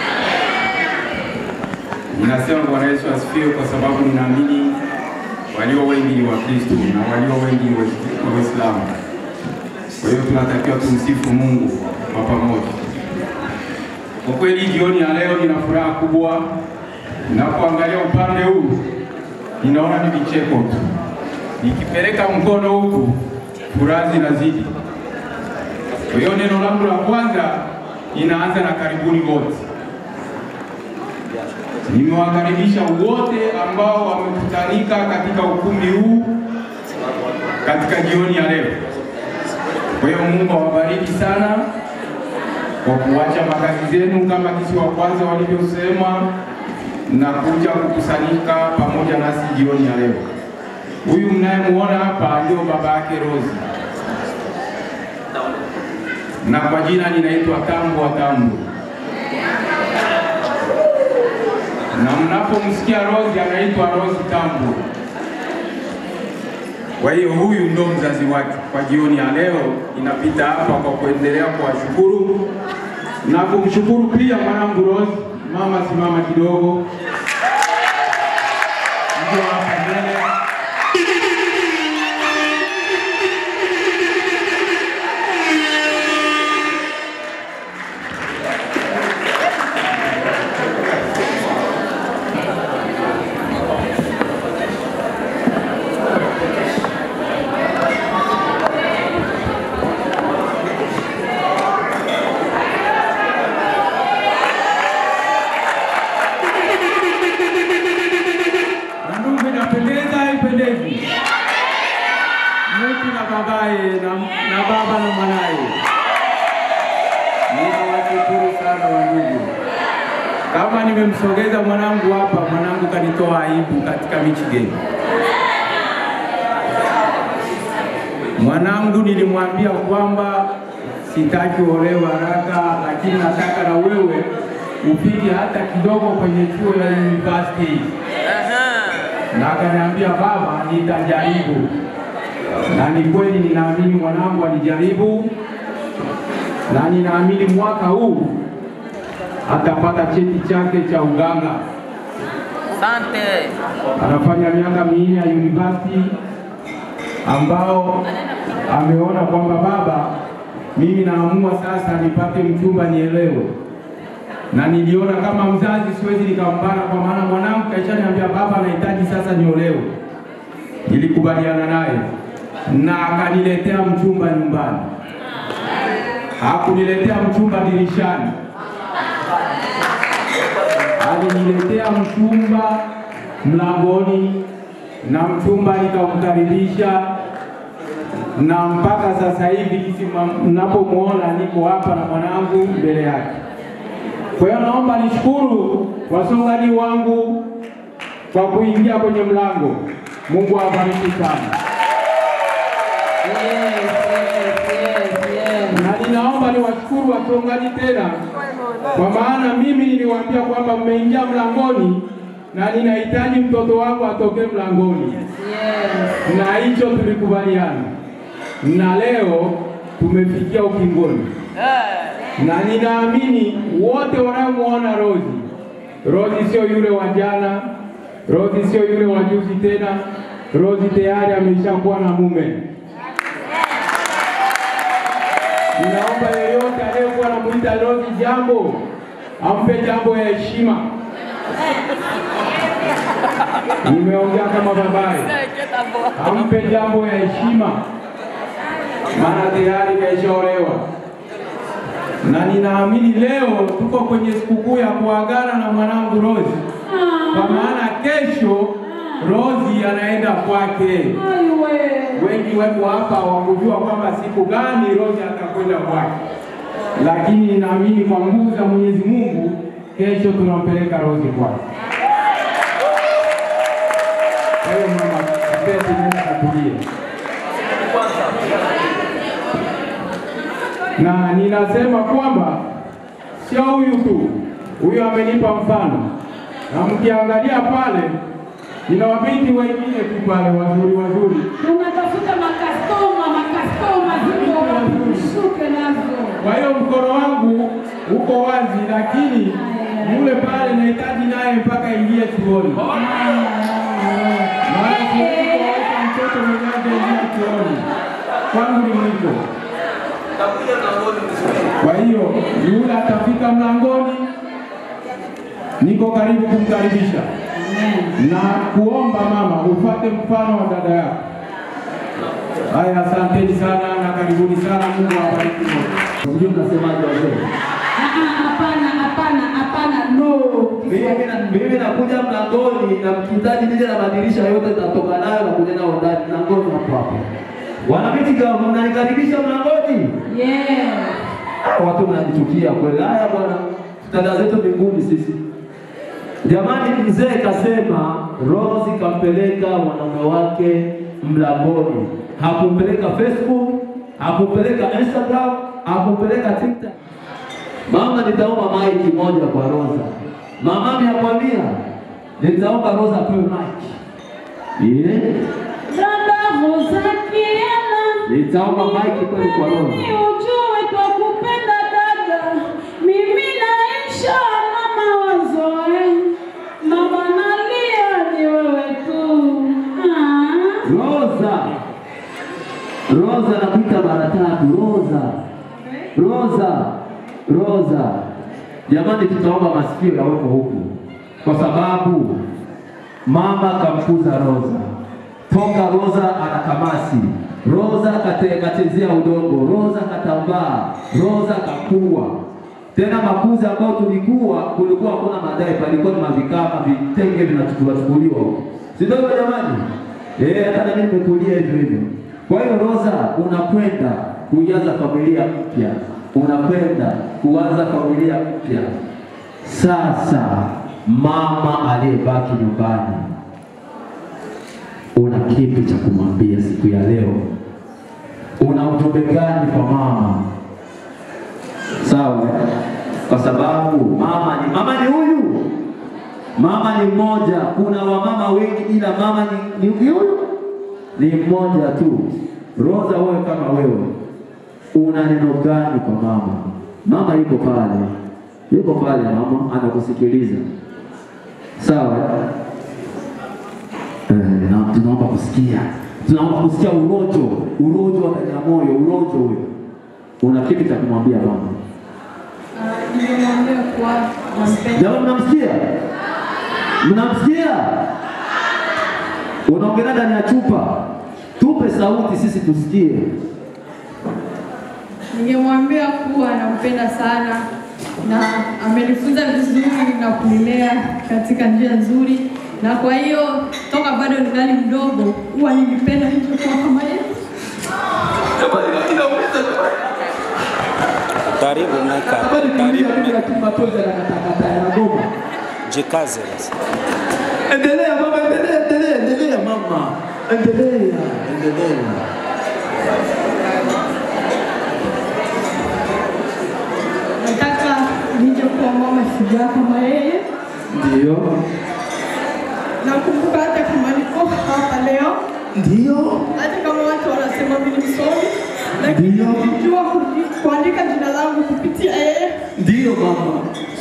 Ninasema Bwana Yesu asifiwe kwa sababu ninaamini walio wengi ni Wakristo na walio wengi ni Wa- Waislamu. Kwa hiyo tunatakiwa tumsifu Mungu kwa pamoja. Kwa kweli jioni ya leo nina furaha kubwa. Ninapoangalia upande huu ninaona ni vicheko tu. Nikipeleka mkono huku furaha zinazidi. Kwa hiyo neno langu la kwanza inaanza na karibuni wote. Nimewakaribisha wote ambao wamekutanika katika ukumbi huu katika jioni ya leo. Kwa hiyo Mungu awabariki sana kwa kuacha makazi zenu kama kisi wa kwanza walivyosema na kuja kukusanyika pamoja nasi jioni ya leo. Huyu mnayemuona hapa ndio baba yake Rosi, na kwa jina ninaitwa Tambo wa Tambo, na mnapomsikia Rosi anaitwa Rosi Tambo. Kwa hiyo huyu ndo mzazi wake. Kwa jioni ya leo inapita hapa kwa kuendelea kuwashukuru na kumshukuru pia mwanangu Rose. Mama, simama kidogo, ndio hapa mbele. Na ndugu, inapendeza ipendezi? Mtu na babaye na, na baba na mwanaye. Ninawashukuru sana wandugu. Kama nimemsogeza mwanangu hapa, mwanangu kanitoa aibu katika Michigan. Mwanangu nilimwambia kwamba sitaki uolewe haraka, lakini nataka na wewe upite hata kidogo kwenye chuo ya university na akaniambia baba, nitajaribu. Na ni kweli, ninaamini mwanangu alijaribu, na ninaamini mwaka huu atapata cheti chake cha uganga. Asante. Anafanya miaka minne ya university ambao ameona kwamba baba, mimi naamua sasa nipate mchumba nielewe na niliona kama mzazi siwezi nikambana, kwa maana mwanangu kaishaniambia baba, nahitaji sasa niolewe. Nilikubaliana naye na akaniletea mchumba nyumbani, hakuniletea mchumba dirishani, aliniletea mchumba mlangoni, na mchumba nikamkaribisha, na mpaka sasa hivi kisi mnapomwona niko hapa na mwanangu mbele yake Kwa hiyo naomba nishukuru wasongaji wangu kwa kuingia kwenye mlango. Mungu awabariki sana. Na ninaomba niwashukuru wachungaji tena, kwa maana mimi niliwaambia kwamba mmeingia mlangoni na ninahitaji mtoto wangu atoke mlangoni, na hicho tulikubaliana, na leo tumefikia ukingoni, na ninaamini wote wanaomwona Rozi, Rozi sio yule wa jana, Rozi sio yule wa juzi tena, Rozi tayari ameshakuwa na mume. Ninaomba yeyote aliyekuwa anamuita Rozi jambo ampe jambo ya heshima. Nimeongea kama babaye, ampe jambo ya heshima, maana tayari kaishaolewa, na ninaamini leo tuko kwenye sikukuu ya kuagana na mwanangu Rozi, kwa maana kesho Rozi anaenda kwake. Wengi wako hapa wakujua kwamba siku gani Rozi atakwenda kwake, lakini ninaamini kwa nguvu za Mwenyezi Mungu kesho tunampeleka Rozi kwake. Kwa hiyo mama, pete nenda katulie. Na ninasema kwamba sio huyu tu, huyu amenipa mfano, na mkiangalia pale nina wabinti wengine tu pale wazuri wazuri. Tunatafuta makastoma, makastoma ziko ushuke nazo. Kwa hiyo mkono wangu uko wazi, lakini yule pale nahitaji naye mpaka ingie chuoni. Maana siwezi kuwaweka mtoto mwenye hajaingia chuoni, kwangu ni mwiko. Kwa hiyo yule atafika mlangoni, niko karibu kumkaribisha na kuomba mama ufuate mfano wa dada yako. Haya, asanteni sana na karibuni sana. Mungu awabariki wote. Sijui mnasemaje wazee? Hapana, hapana, hapana, no. Mimi na- Mimi nakuja mlangoni na mkihitaji nije na madirisha yote nitatoka nayo na kuja nao ndani mlangoni hapo hapo. Wanamiti kama mnanikaribisha mlangoni? Yeah. Watu mnanichukia kweli. Haya bwana, dada zetu mbinguni sisi. Jamani, mzee kasema Rose kampeleka mwanaume wake mlangoni, hakumpeleka Facebook, hakumpeleka Instagram, hakumpeleka TikTok. Mama, nitaomba maiki moja kwa Rosa. Mama amekwambia nitaomba Rosa apewe maiki. Yeah. Dada Rosakiana, Nitaomba maiki kweli kwa Rosa. ni ujue kwa kupenda dada, mimi naisha na mawazo eh. Mama nalia ni wewe tu. Ah. Rosa. Rosa nakuita mara tatu. Rosa. Rosa. Rosa. Jamani, tutaomba masikio yaweko huku, kwa sababu mama kamkuza Rosa toka Rosa ana kamasi, Rosa kate- kachezea udongo, Rosa katambaa, Rosa kakua. Tena makuzi ambayo tulikuwa kulikuwa hakuna madai, palikuwa ni mavikama, vitenge vinachukuliwa chukuliwa huko, si ndio hivyo jamani? Eh, hata na mimi nimekulia hivyo hivyo. Kwa hiyo Rosa, unakwenda kuanza familia mpya, unakwenda kuanza familia mpya. Sasa mama aliyebaki nyumbani, una kipi cha kumwambia siku ya leo? Una ujumbe gani kwa mama? Sawa, eh? kwa sababu mama ni mama ni huyu, mama ni mmoja. Kuna wamama wengi, ila mama ni, ni huyu ni mmoja tu. Rosa, wewe kama wewe una neno gani kwa mama? Mama yuko pale, yuko pale, mama anakusikiliza. Sawa, eh? Eh, na tunaomba kusikia, tunaomba kusikia urojo, urojo wa ndani ya moyo, urojo huyo. Una kipi cha kumwambia mama? Nimemwambia kuwa nampenda. Jamani, mnamsikia? Mnamsikia? Unaongelea ndani ya chupa, tupe sauti sisi tusikie. Ningemwambia kuwa nampenda sana na amenifunza vizuri na kunilea katika njia nzuri, na kwa hiyo toka bado ningali mdogo huwa nilipenda ningekuwa kama yeye. Karibu Meka. Habari kulia mimi lakini machozi yanakatakata yanagoma. Jikaze basi. Endelea mama, endelea, endelea, endelea mama. Endelea, endelea. Nataka nije kuwa mama shujaa kama yeye. Ndio. Nakumbuka hata kama niko hapa leo, Ndio. hata kama watu wanasema mimi ni msomi, lakini nilijua kuji- kuandika jina langu kupitia yeye. Ndio mama.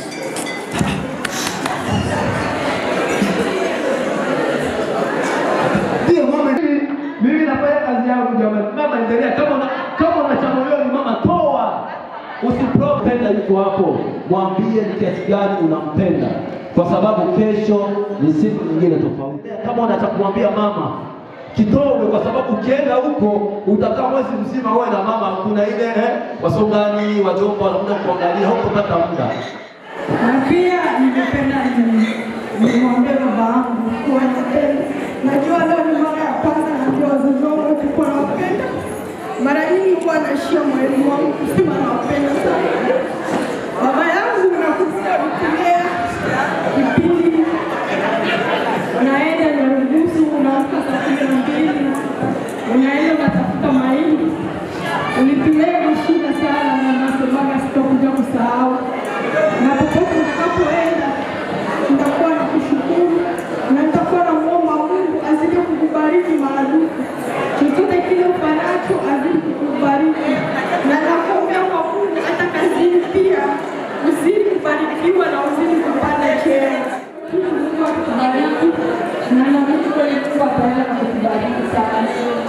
Ndio mama, mimi mimi nafanya kazi yangu jamani. Mama endelea kama una, kama una cha moyoni mama toa. Usipropenda yuko hapo, mwambie ni kiasi gani unampenda, kwa sababu kesho ni siku nyingine tofauti. Kama unataka kumwambia mama kidogo, kwa sababu ukienda huko utakaa mwezi mzima wewe na mama, kuna ile eh, wasongani wajomba wanakuja kuangalia, hutopata muda. Na pia ningependa ni- nimwambie baba yangu kuwa napenda. Najua leo ni mara ya kwanza naambia wazazi wangu wote kuwa nawapenda. Mara nyingi kuwa naishia mwalimu wangu kusema nawapenda sana. Baba yangu nakumbuka nikulea kipindi unaenda Nyarugusu, unaamka saa kumi na mbili unaenda unatafuta mahindi, ulipileka shida sana, na nasemaga sitakuja kusahau na popote utakapoenda nitakuwa na kushukuru na nitakuwa na muomba Mungu azidi kukubariki maradufu, chochote kile ufanacho azidi kukubariki, na nakuombea kwa Mungu hata kazini pia uzidi kubarikiwa na uzidi kupanda cheo. Mungu akubariki na naamini kweli Mungu ataenda na kukubariki sana.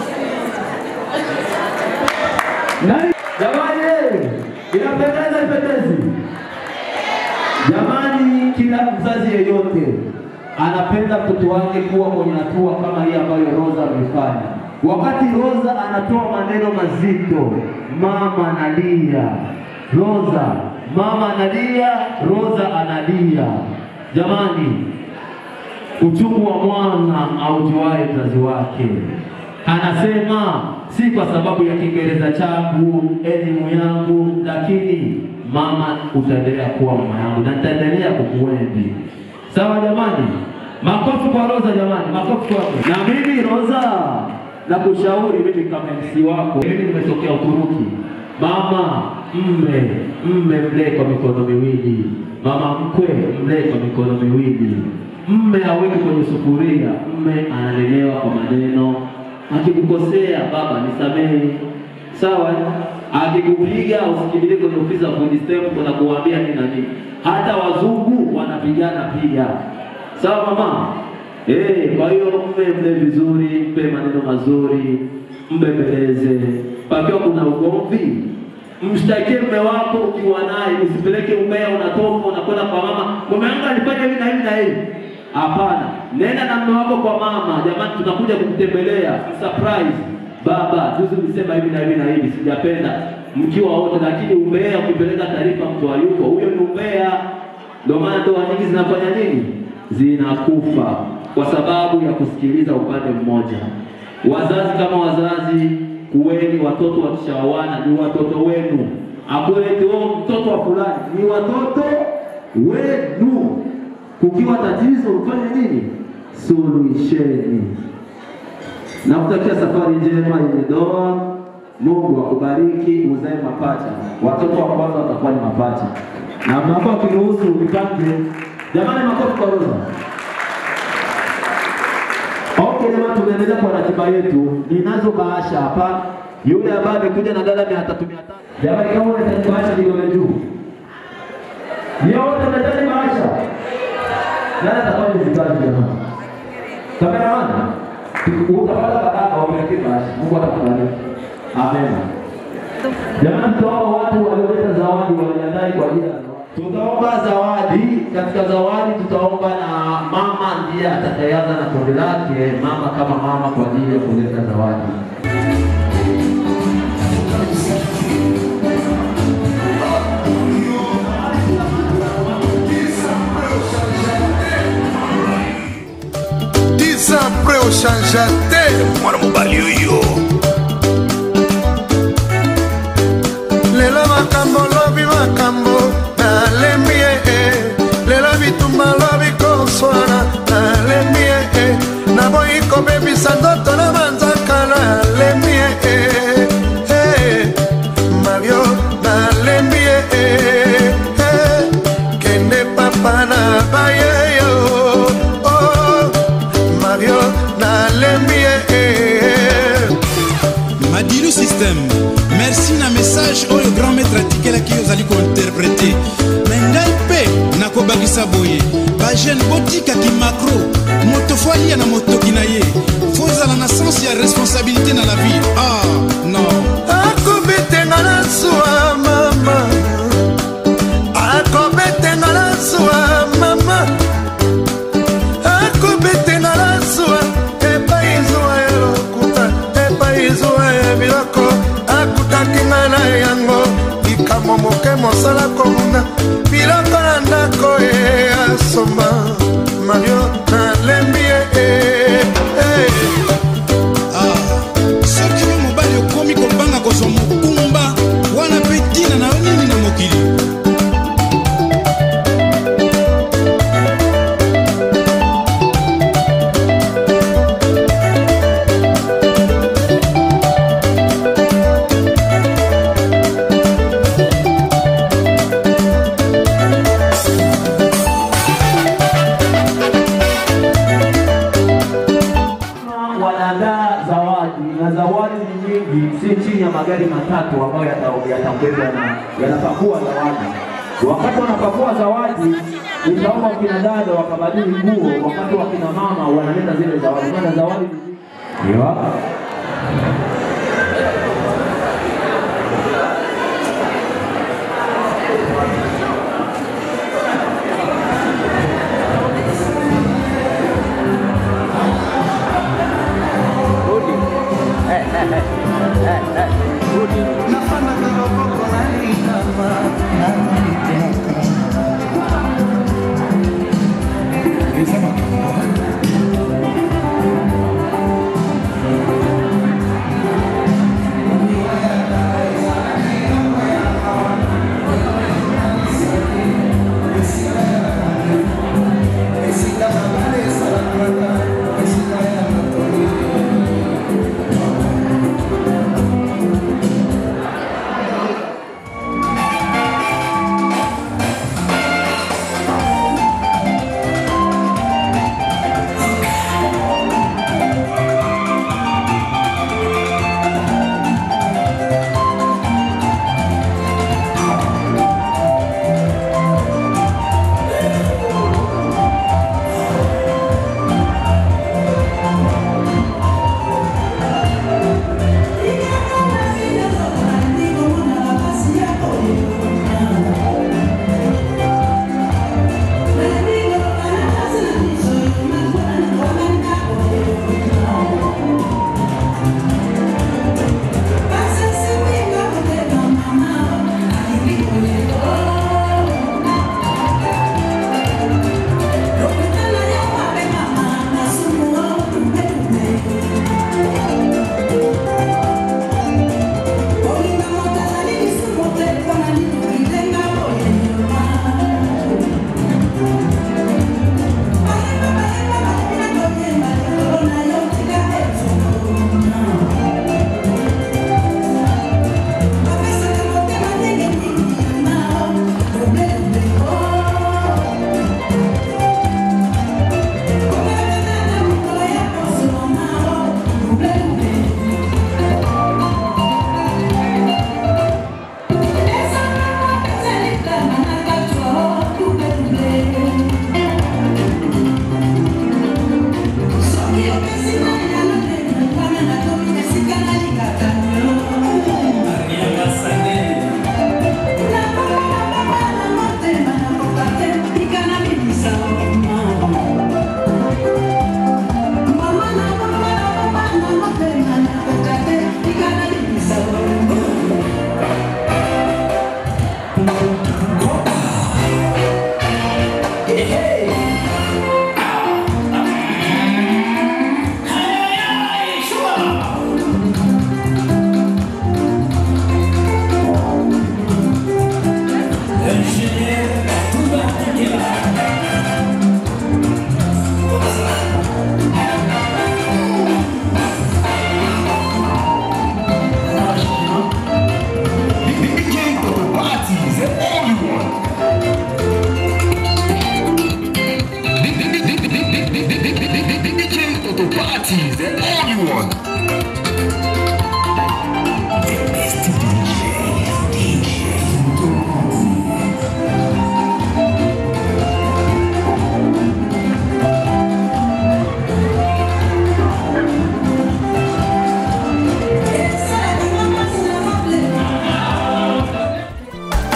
Nani? Jamani, inapendeza ipendezi? Jamani, kila mzazi yeyote anapenda mtoto wake kuwa kwenye hatua kama hii ambayo Rosa amefanya. Wakati Rosa anatoa maneno mazito, mama analia, Rosa, mama analia, Rosa analia. Jamani, uchungu wa mwana aujuae mzazi wake. Anasema si kwa sababu ya Kiingereza changu, elimu yangu, lakini mama, utaendelea kuwa mama yangu na nitaendelea kukuenzi. Sawa jamani, makofi kwa Rosa jamani, makofi kwako. Na mimi Rosa, nakushauri mimi kama MC wako, mimi nimetokea Uturuki. Mama mme mme mlee kwa mikono miwili, mama mkwe mlee kwa mikono miwili. Mme aweke kwenye sufuria, mme analelewa kwa maneno. Akikukosea baba, nisamehe, sawa? eh? Akikupiga usikimbilie kwenye ofisi za fundi stempu kuna kuambia nini na nini. Hata wazungu wanapigana pia, sawa mama? Eh, kwa hiyo mpe mle vizuri, mpe maneno mazuri, mbembeleze. Pakiwa kuna ugomvi, mshtakie mume wako ukiwa naye, usipeleke umbea, unatoka unakwenda kwa mama, mume wangu alifanya hivi na hivi na hivi. Hapana, nenda na mume wako kwa mama, jamani, tunakuja kukutembelea, surprise. Baba, juzi ulisema hivi na hivi na hivi, sijapenda mkiwa wote, lakini umbea, ukipeleka taarifa mtu hayupo, huyo ni umbea. Ndio maana ndoa nyingi zinafanya nini? Zinakufa kwa sababu ya kusikiliza upande mmoja. Wazazi kama wazazi, kuweni watoto wakishaoana ni watoto wenu, akulete oh, mtoto wa fulani, ni watoto wenu. Kukiwa tatizo, mfanye nini? Suluhisheni. Nakutakia safari njema yenye ndoa. Mungu akubariki, uzae mapacha. Watoto wa kwanza watakuwa ni mapacha, na mnakuwa kiruhusu nipange. Jamani, makofi kwa Rosa. Okay, jamani, tunaendelea kwa ratiba yetu. Ninazo bahasha hapa, yule ambaye amekuja na dada mia tatu mia tatu. Jamani, kama unahitaji bahasha, nione juu. Ndio wote mnahitaji bahasha. Nani atakuwa ni vikazi jamani? Kameramani, utapata baraka, wamekee bahasha. Mungu atakubariki. Amen. Jamani, tutaomba watu walioleta zawadi wajiandae kwa ajili ya Tutaomba zawadi. Katika zawadi tutaomba na mama ndiye atakayeanza na kundi lake, mama kama mama, kwa ajili ya kuleta zawadi. Dix ans après oshanja te mwana mobali oyo lelo lelo makambo lobi makambo nalembi ye lelo bitumba lobi koswana nalembi ye naboyi kobebisa ndoto na manzaka nalembi ye mabio nalembi ye kende papa na bayeyo mabio nalembi ye madilu system merci na message oyo grand maître atikelaki ozali kointerprete me ngai mpe nakobakisa boye bagene botikaki macro moto fo alia na motoki na ye fo ozala na sens ya responsabilité na la vie ah non akobetenga na zuwa mama akobetenga na zuwa mama akobetenga na zuwa epai zuwa ya lokuta epai zuwa ya biloko akutaki nga na yango likambo moke mosala komuna biloko na ndako ye asomba mario nalembi ye soki yo mobali okomi kobanga kozwa mokumba wana mpe ntina na yo nini na mokili wanaandaa zawadi na zawadi ni nyingi, si chini ya magari matatu ambayo yata- yatambebwa na yanapakua zawadi. Wakati wanapakua zawadi, nitaomba kina dada wakabadili nguo, wakati wakina mama wanaleta zile zawadi, maana zawadi ni nyingi. Ndio.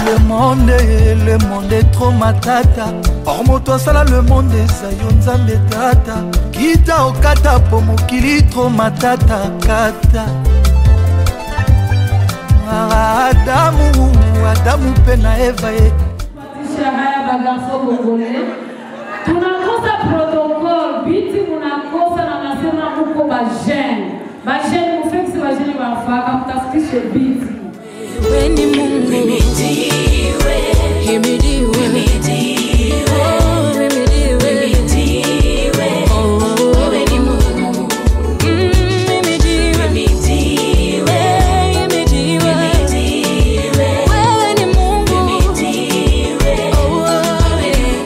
le monde le monde est trop matata or moto asala le monde eza yo nzambe tata kita okata po mokili tro matata kata adamu adamu mpe na eva ye Maisha haya bagarso kongole tunakosa protocol biti munakosa na nasema muko bajene bajene mufekisi bajene bafaka mtafutishe biti Weni Mungu himidiwe, himidiwe, himidiwe, oh, himidiwe, himidiwe, oh, weni Mungu Mm, himidiwe, himidiwe, himidiwe, himidiwe, wewe ni Mungu himidiwe, oh, oh, eh.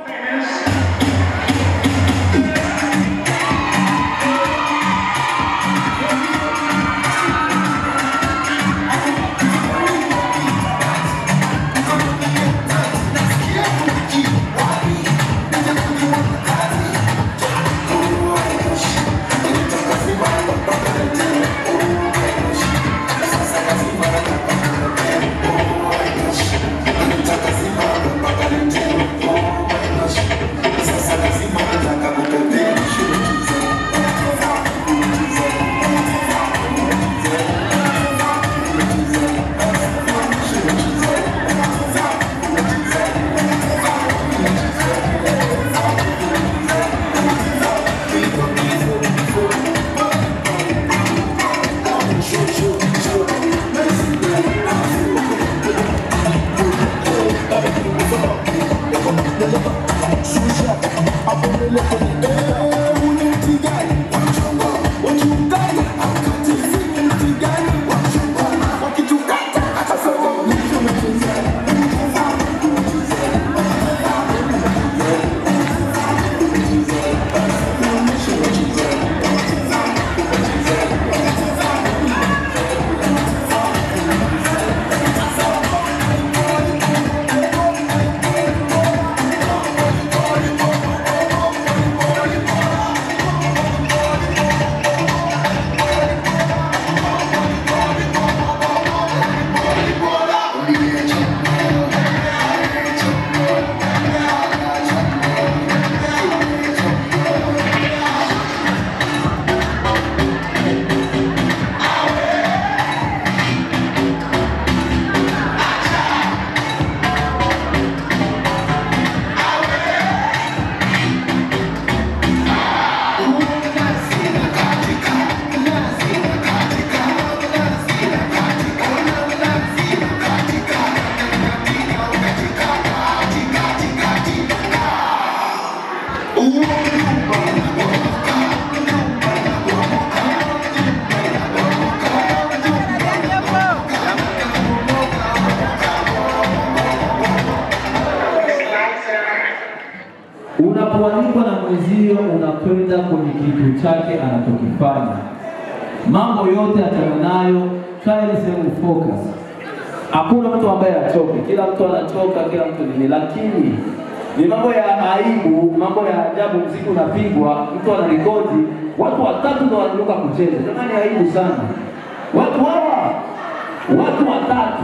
Unapoalikwa na mwenzio, unakwenda kwenye kitu chake anachokifanya. Mambo yote achana nayo, kaa ile sehemu focus. Hakuna mtu ambaye achoke, kila mtu anachoka, kila mtu nini, lakini ni mambo ya aibu, mambo ya ajabu. Mziki unapigwa, mtu anarekodi, watu watatu ndo wanaruka kucheza. Jamani, aibu sana. Watu hawa, watu watatu,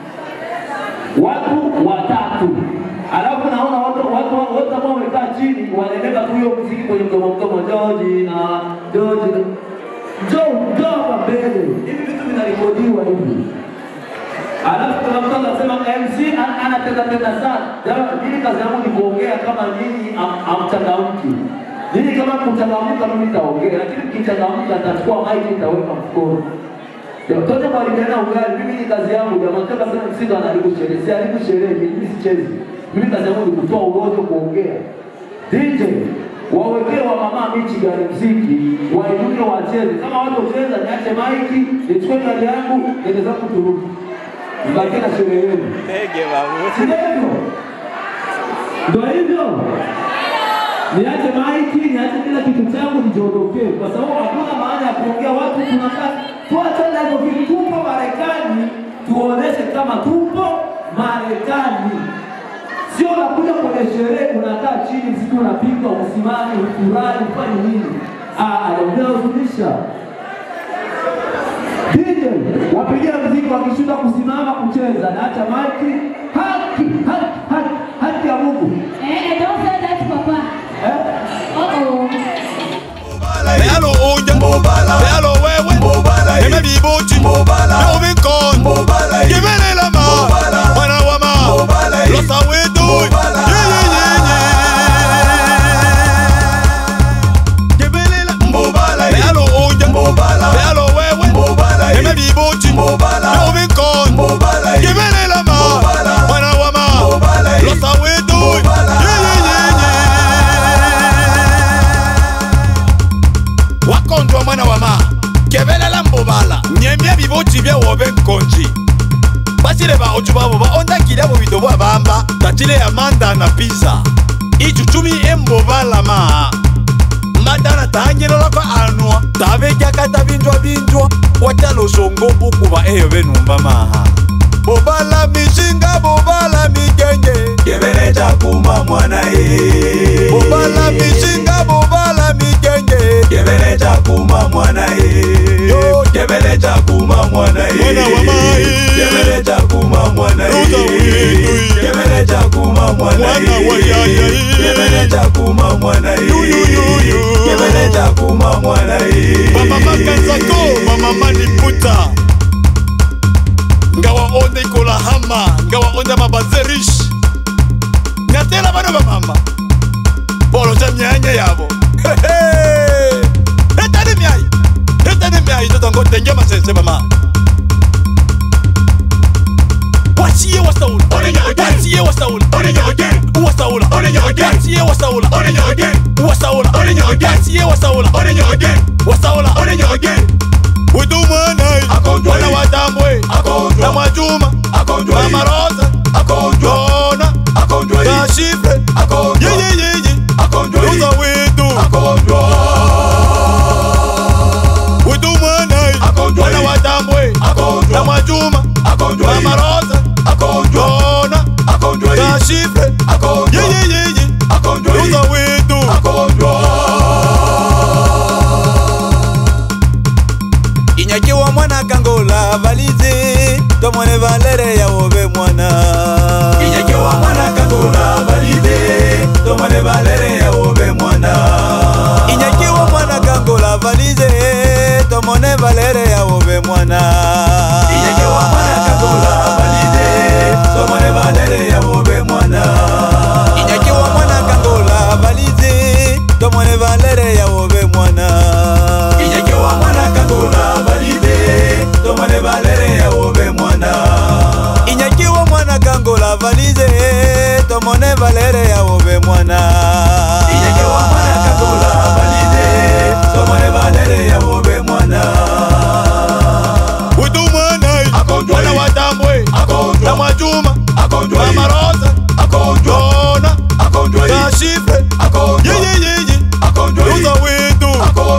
watu watatu alafu naona watu watu wote ambao wamekaa chini wanaeleka tu hiyo muziki kwenye mdomo mdomo, George na George na Joe, njoo hapa mbele, hivi vitu vinarekodiwa hivi. Alafu kuna mtu anasema MC an- anatenda tenda sana. Jamani, mimi kazi yangu ni kuongea kama nyinyi am- hamchangamki. Nyinyi kama kuchangamka, mimi nitaongea, lakini mkichangamka nitachukua mic nitaweka mkono. Mtoto mwalimuana ugali, mimi ni kazi yangu jamaa, kama sasa msindo anaharibu sherehe, si haribu sherehe, mimi sichezi. Mimi kazi yangu ni kutoa urojo, kuongea. DJ wawekee wa mama Michigan mziki, wainuke wacheze. Kama watu cheza, niache maiki, nichukue gari yangu, niende zangu turudi. Mbakie na sherehe yenu. Ndege babu. Si ndivyo? Ndio hivyo. Niache maiki, niache kila kitu changu nijiondokee, kwa sababu hakuna maana ya kuongea watu tunakaa tuachane hivyo vitu. Tupo Marekani, tuoneshe kama tupo Marekani. Sio unakuja kwenye sherehe unakaa chini, mziki unapigwa, usimame, ufurahi, ufanye nini? Ah, anaongea huzunisha. DJ wapigia mziki wakishinda kusimama kucheza, naacha maiki basile baoju babo baondakile abo bido bwa bamba tatile ya manda na pizza icucumi embobalama madana tangelelaka anwa tavekyaka tabinjwa binjwa watalosongo ukuba eyo benumba maha bobala mishinga bobala migenge kebele cakuma mwana ye bobala mishinga bobala migenge kebele cakuma mwana ye yo kebele cakuma mwana ye mwana wa mai kebele cakuma mwana ye kebele cakuma mwana ye kebele cakuma mwana ye kebele cakuma mwana ye mama makanzako mama maniputa ngawa onde ikola hama ngawa onde mabazerish ngatela bana bamama bolo ja myanya yabo etani myai etani myai totango tenge masense mama wasiye wasaula wasiye wasaula wasaula wasiye wasaula wasaula wasiye wasaula wasaula udumwanai wana watambwe na mwajuma na marosa jona na shifre yeyeyeye uza witu udumwanai wana watambwe na mwajuma na marosa jona na shifre yeyeyeye uza witu inyakiwa mwana kangola valizi tomone valere ya ove mwana inyakiwa mwana kangola valizi tomone valere ya ove mwana inyakiwa mwana kangola valizi tomone valere ya ove mwana inyakiwa mwana kangola valizi tomone valere ya ove mwana inyakiwa mwana kangola valizi tomone valere ya ove mwana inyakiwa mwana kangola valize tomone valere ya ove mwana inyakiwa mwana kangola valize tomone valere ya ove mwana inyakiwa mwana kangola valize tomone valere ya ove mwana udu mwana mwana watambwe na mwajuma na marosa jona na shifre yeyeyeye uza witu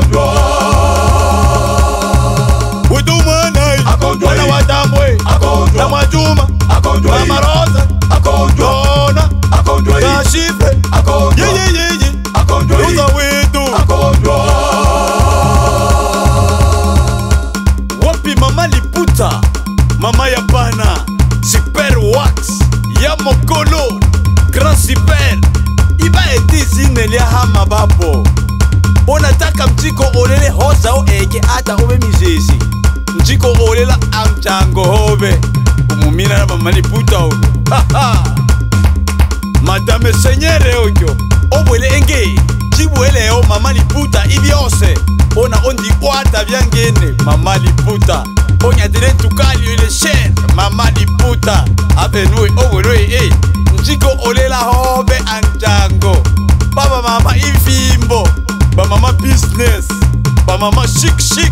witu mwanai mwana watambwe na mwajuma na marosa jona na shifre yeyeyeye uza witu wapi mama liputa mama ya bana super wax ya mokolo grand super iba etizinelia hama bapo onataka mjiko olele hoza o eke ata ube mizezi mjiko olela amjango hobe umumina na mama liputa oyo madame senyere oyo obwele enge cibweleo mama liputa ibyose ona ondikwata byangene mama liputa onyatele tukali ile shere mama liputa abenue obwelwe e njiko olela hobe anjango baba mama ivimbo bamama business bamama shik shik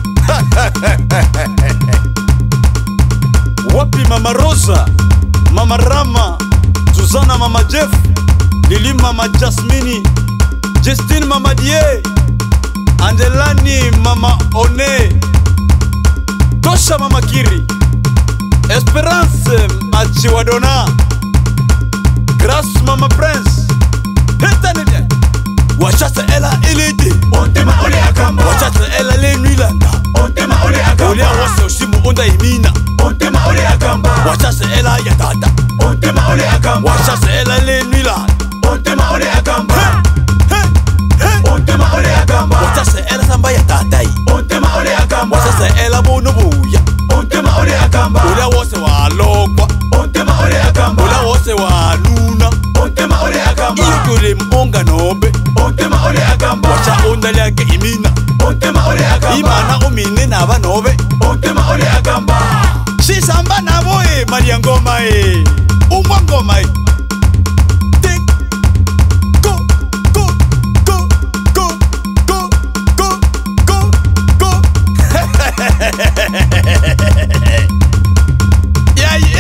wapi mama rosa mama rama suzana mama jeff lili mama jasmini justine mama die angelani mama one tosha mama kiri esperance machiwadona grace mama prince hetanile wachasa ela ilidi ontema ole akamba wachasa ela lenwilanda ontema ole akamba olia wase oshimu onda imina ontema ole akamba wachasa ela ya tata ontema ole akamba wachasa ela lenwilanda ontema ole akamba ontema ole akamba wachasa ela samba ya tatai ontema ole akamba wachasa ela bono buya ontema ole akamba olia wose walokwa ontema ole akamba olia wose wanuna ontema ole akamba iyo kule mbonga nobe ontema ole akamba wacha onda lyake imina ontema ole akamba imana umine naba nobe ontema ole akamba shisamba nabo e maria ngoma e ungwa ngoma e Tik, go, go, go, go, go, go, go, go. Yai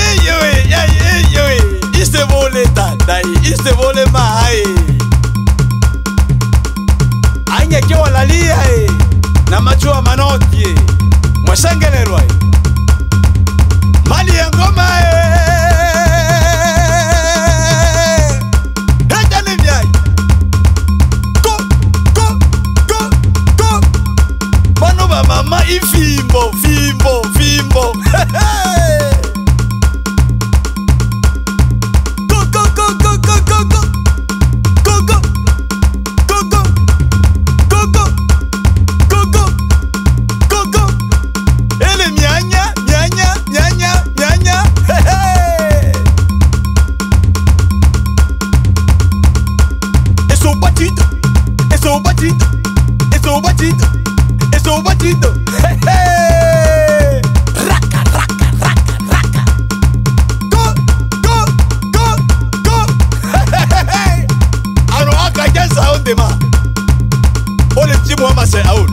ondema ole timu wa mase aul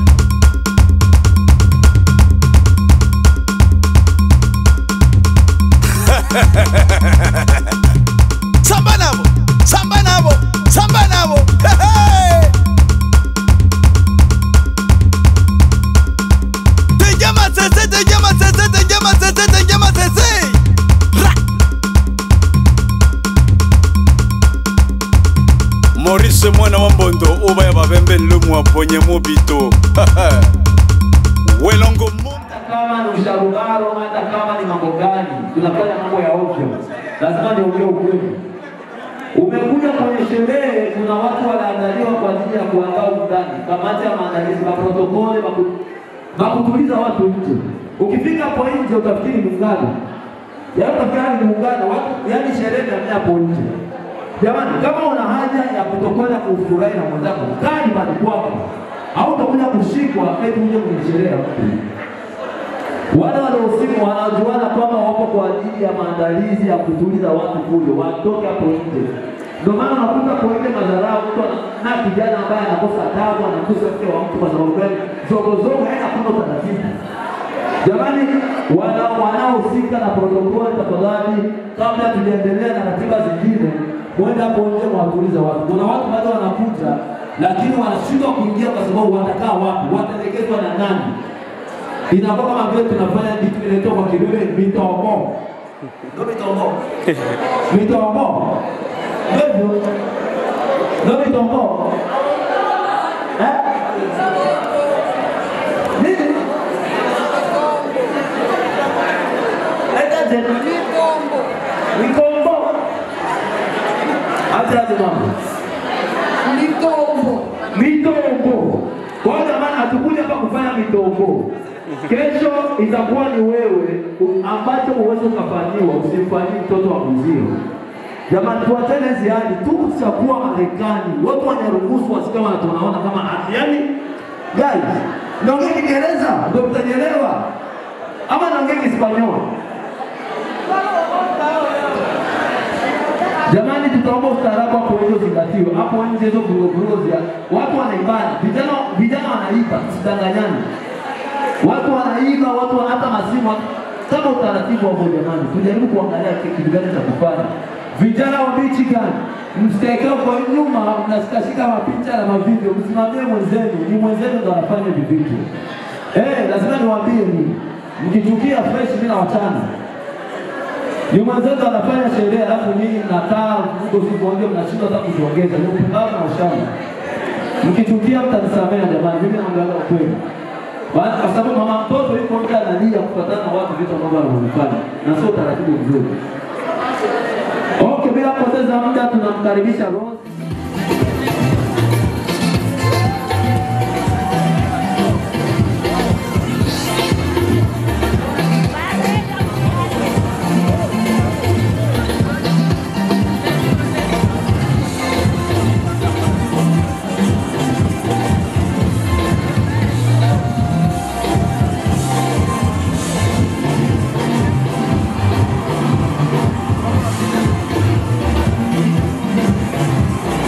samba nabo samba nabo samba nabo Hehe! tejama sese tejama sese tejama sese tejama sese Ra! maurice mwana wa mbondo oba ya babembe nlumu aponye mobito welongo kama ni usharugaro, hata kama ni mambo gani, tunafanya mambo ya ovyo, lazima niongee ukweli. Umekuja kwenye sherehe, kuna watu wanaandaliwa kwa ajili ya kuandaa undani, kamati ya maandalizi, maprotokoli, maku- makutuliza watu nje. Ukifika hapo nje utafikiri ni muungano, yaani utafikiri ni muungano, watu yaani sherehe ndio hapo nje. Jamani, kama una haja ya kutokwenda kufurahi na mwenzako, kaa nyumbani kwako, au utakuja kushikwa eti uje kwenye sherehe ya mtu. Wale waliohusika wanajuana kwamba wapo kwa ajili ya maandalizi ya kutuliza watu kule, watoke hapo nje. Ndio maana unakuta kwa ile madharau, mtu ana- na kijana ambaye anakosa adabu, anakosa mke wa mtu kwa sababu gani? Zogozogo haina kuna utaratibu. Jamani, wana- wanaohusika na protokoli, tafadhali, kabla tujaendelea na ratiba zingine, mwende hapo nje mwatuliza watu. Kuna watu bado wanakuja, lakini wanashindwa kuingia kwa sababu watakaa wapi, wataelekezwa na nani? inakuwa kama vile tunafanya kitu kinaitwa kwa Kilule mitombo. Ndio mitombo. Mitombo. Ndio. Ndio mitombo. Eh? Nini? Leta tena. Mitombo. Mitombo. Acha aje mama. Mitombo. Mitombo. Kwa hiyo jamani, hatukuja hapa kufanya mitombo. Kesho itakuwa ni wewe u- ambacho uweze ukafanyiwa, usimfanyie mtoto wa mzio. Jamani, tuachane hizi hali tu, tutakuwa Marekani, watu wanaruhusu wasika wana tunaona kama haki. Yani guys, naongea Kiingereza ndio mtanielewa, ama naongea Kispanyola? Jamani, tutaomba ustaarabu hapo nje uzingatiwe. Hapo nje hizo vurugu zia watu wanaibana, vijana vijana wanaiba, tusidanganyane. Watu wanaiba, watu wana- hata masimu kama utaratibu hapo. Jamani, tujaribu kuangalia ki- kitu gani cha kufanya. Vijana wa Michigan, msikaekea kwa nyuma, mnasikashika mapicha na mavideo, msimamie mwenzenu, ni mwenzenu ndo anafanya hivi vitu. Eh, lazima niwaambie ni mkichukia fresh, mimi nawachana ni mwenzetu anafanya sherehe alafu nyinyi mnakaa huko siku moja mnashindwa hata kujiongeza. Ni upumbavu na ushamba. Mkichukia mtanisamea jamani, mimi naongelea ukweli. Maana- Kwa sababu mama mtoto yuko nje analia kufuatana na watu vitu ambavyo wanavyofanya na sio utaratibu mzuri. Okay, bila kupoteza muda tunamkaribisha Rose. Thank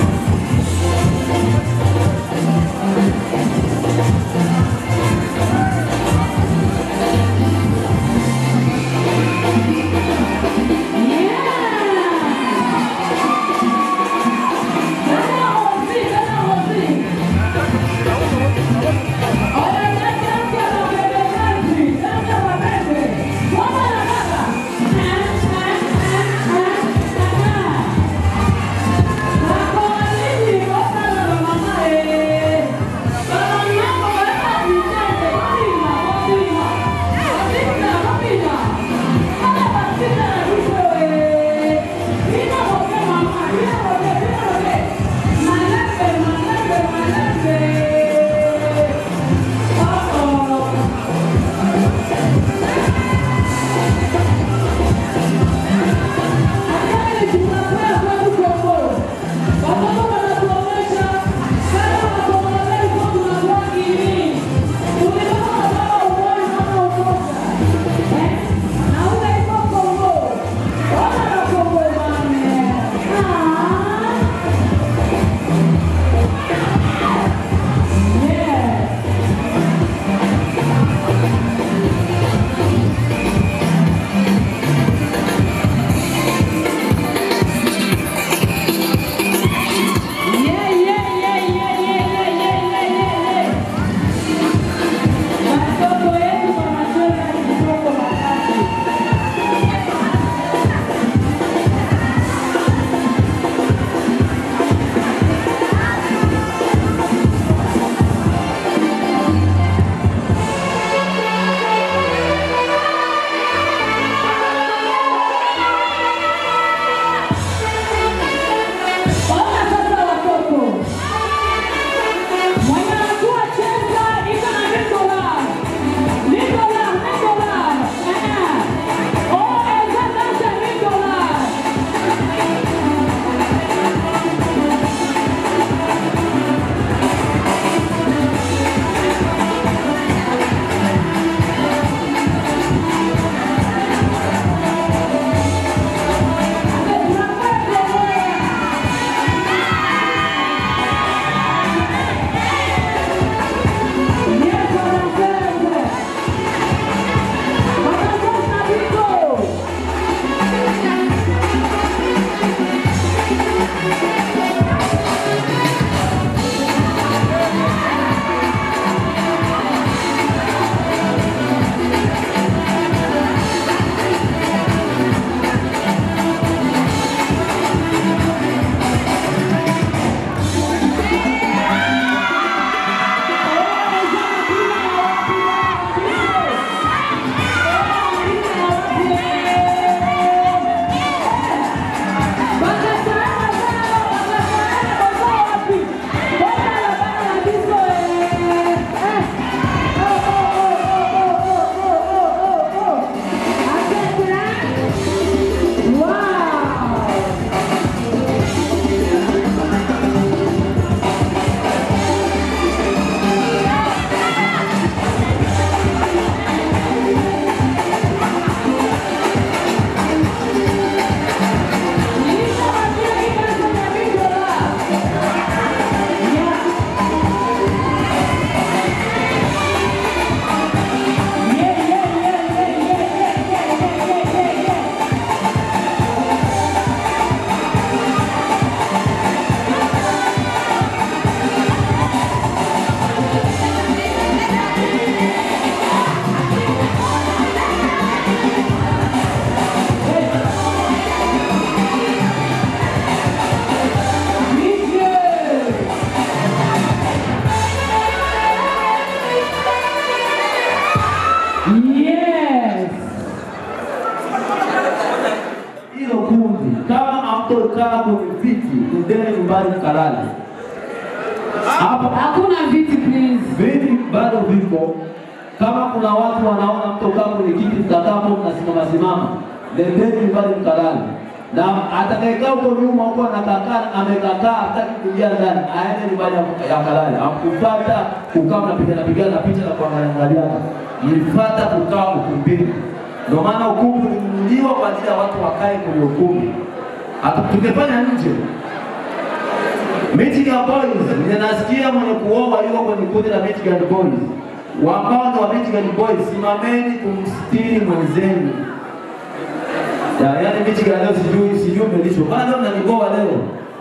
hilo kundi, kama hamtokaa kwenye viti, nendeni nyumbani mkalale. Hapo Hakuna viti please. viti bado vipo. Kama kuna watu wanaona mtokaa kwenye kiti, mtakaa hapo mnasimama simama, nendeni nyumbani mkalale. Na atakayekaa huko nyuma huko anakakaa amekakaa hataki kuingia ndani, aende nyumbani ya kalale. Amkupata kukaa mnapigana pigana picha na kuangalia angaliana, mlifuata kukaa ukumbini. Ndio maana ukumbi ulinunuliwa kwa ajili ya watu wakae kwenye ukumbi. Hata tungefanya nje. Michigan Boys, ninasikia mwenye kuoa yuko kwenye kundi la Michigan Boys. Wambao wa Michigan Boys, simameni kumstiri mwenzenu. Ya, yaani Michigan leo sijui sijui umelishwa. Bado mnaniboa leo.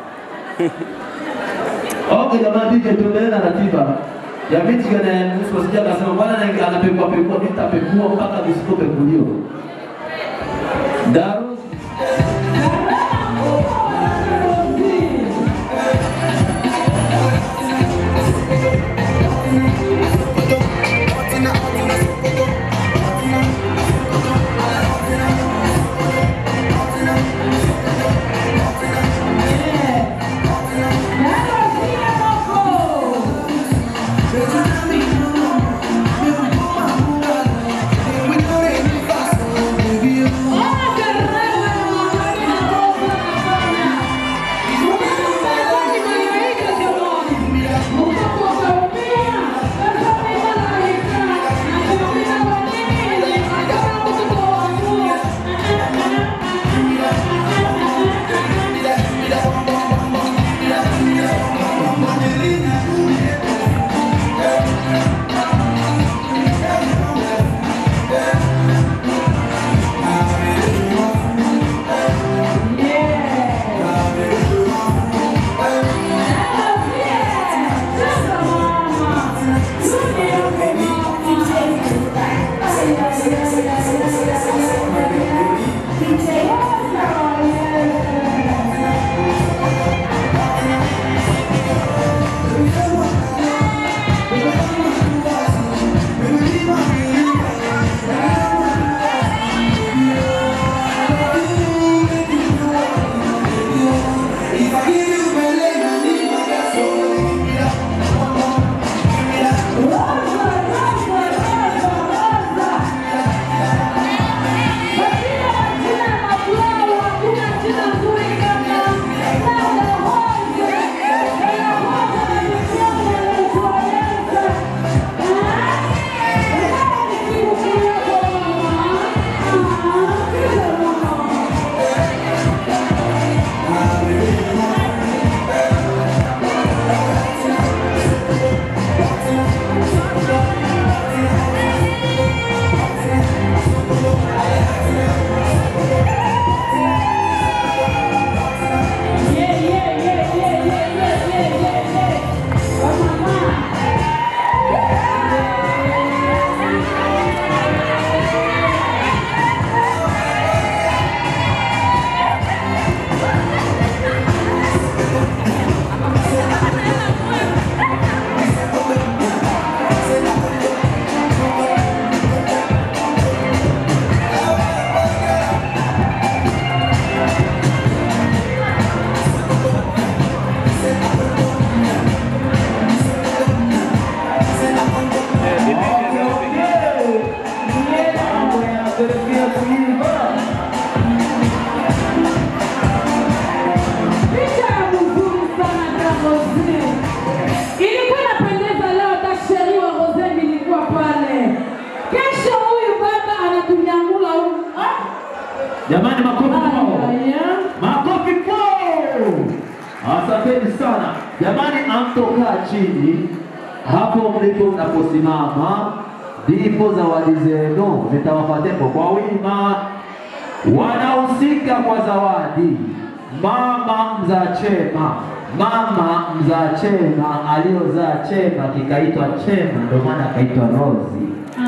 Okay, jamani DJ tuendelee na ratiba ya Michigan na nusu sija kasema bwana na anapekua pekua mimi nitapekua mpaka visipopekuliwa. Daru Ilikuwa inapendeza leo, tasheri wa Rose nilikuwa pale. Kesho huyu baba anatunyangula huyu. Ah! Jamani, makofi kwao, makofi kwao. Asanteni sana jamani, amtokaa chini hapo mlipo mnaposimama, ndipo zawadi zenu zitawapatepo kwa wima. Wanahusika kwa zawadi mama mzaa chema, mama mzaa chema aliyozaa chema kikaitwa chema, ndio maana akaitwa Rozi.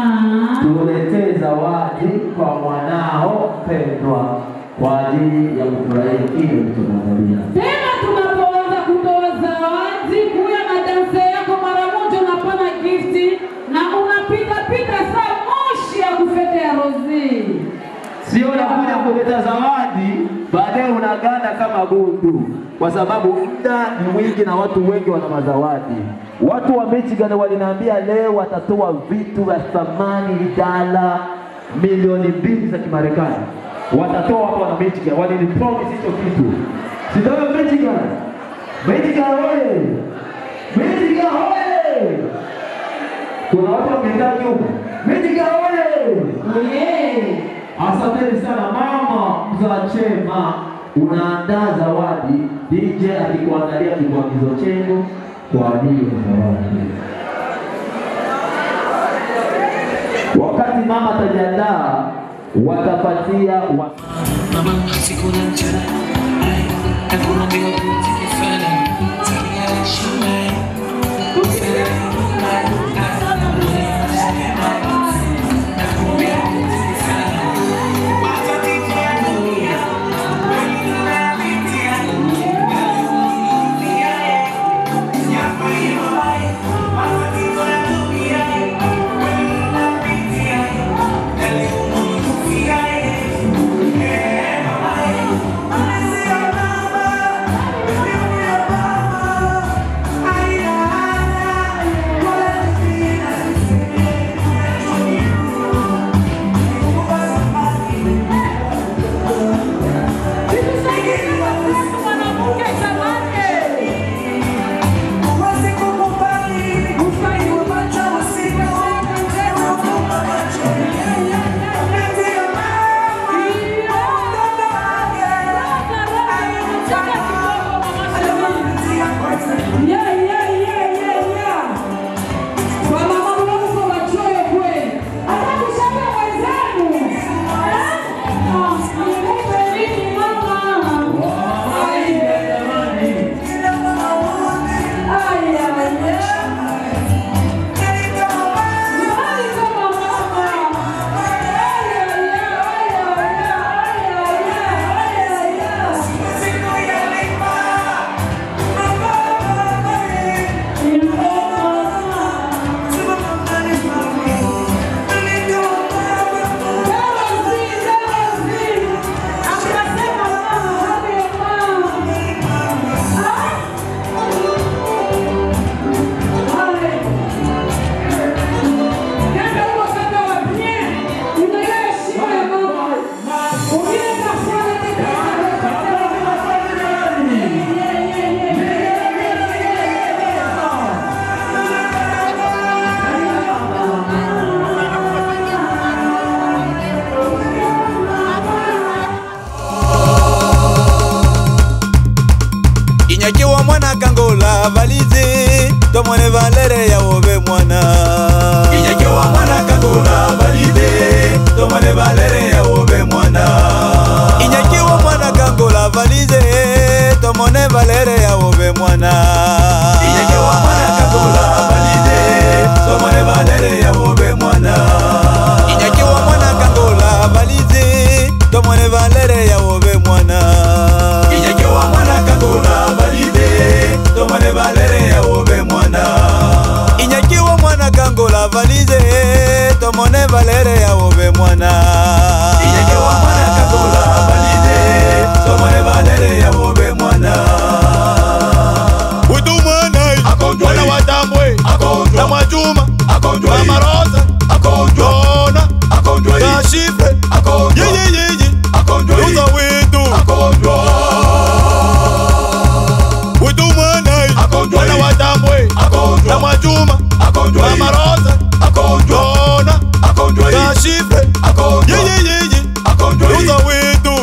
Tuletee zawadi kwa mwanao mpendwa kwa ajili ya kufurahia kile ulichomwandalia. Tena tunapoanza kutoa zawadi, kuya na danse yako mara moja, unapana gifti na unapita pita saa moshi ya kufete ya Rozi. Sio nakuja kuleta zawadi baadaye unaganda kama gundu, kwa sababu muda ni mwingi na watu wengi wana mazawadi. Watu wa Michigan waliniambia leo watatoa vitu vya thamani dala milioni mbili za Kimarekani, watatoa hapa wana Michigan, walinipromise hicho kitu. Sitoyo Michigan, Michigan oye! Michigan oye! Kuna watu wamekaa nyuma. Michigan oye! Oye! Asanteni sana mama mzaa chema, unaandaa zawadi. DJ akikuandalia kibwagizo chenu kwa ajili ya zawadi. Wakati mama atajiandaa, watapatia wa... inyakiwa mwana kangola valizi tomone valere yawobe mwana inyakiwa mwana kangola valizi tomone valere yawobe mwana inyakiwa mwana kangola valize tomone valere yawobe mwana inyakiwa mwana kangola valize tomone valere yawobe mwana inyakiwa mwana kangola valize tomone valere yawobe mwana inyakiwa mwana kangola valize tomone valere yawobe mwana inyakiwa mwana kangola valize tomone valere yawobe mwana inyakiwa mwana kangola valize tomone valere yawobe mwana utu mwana mwana watambwe na mwajuma mama rosa jona na shifre yeyeyeye uza wetu utu mwana mwana watambwe na mwajuma mama rosa jona na shifre yeyeyeye uza wetu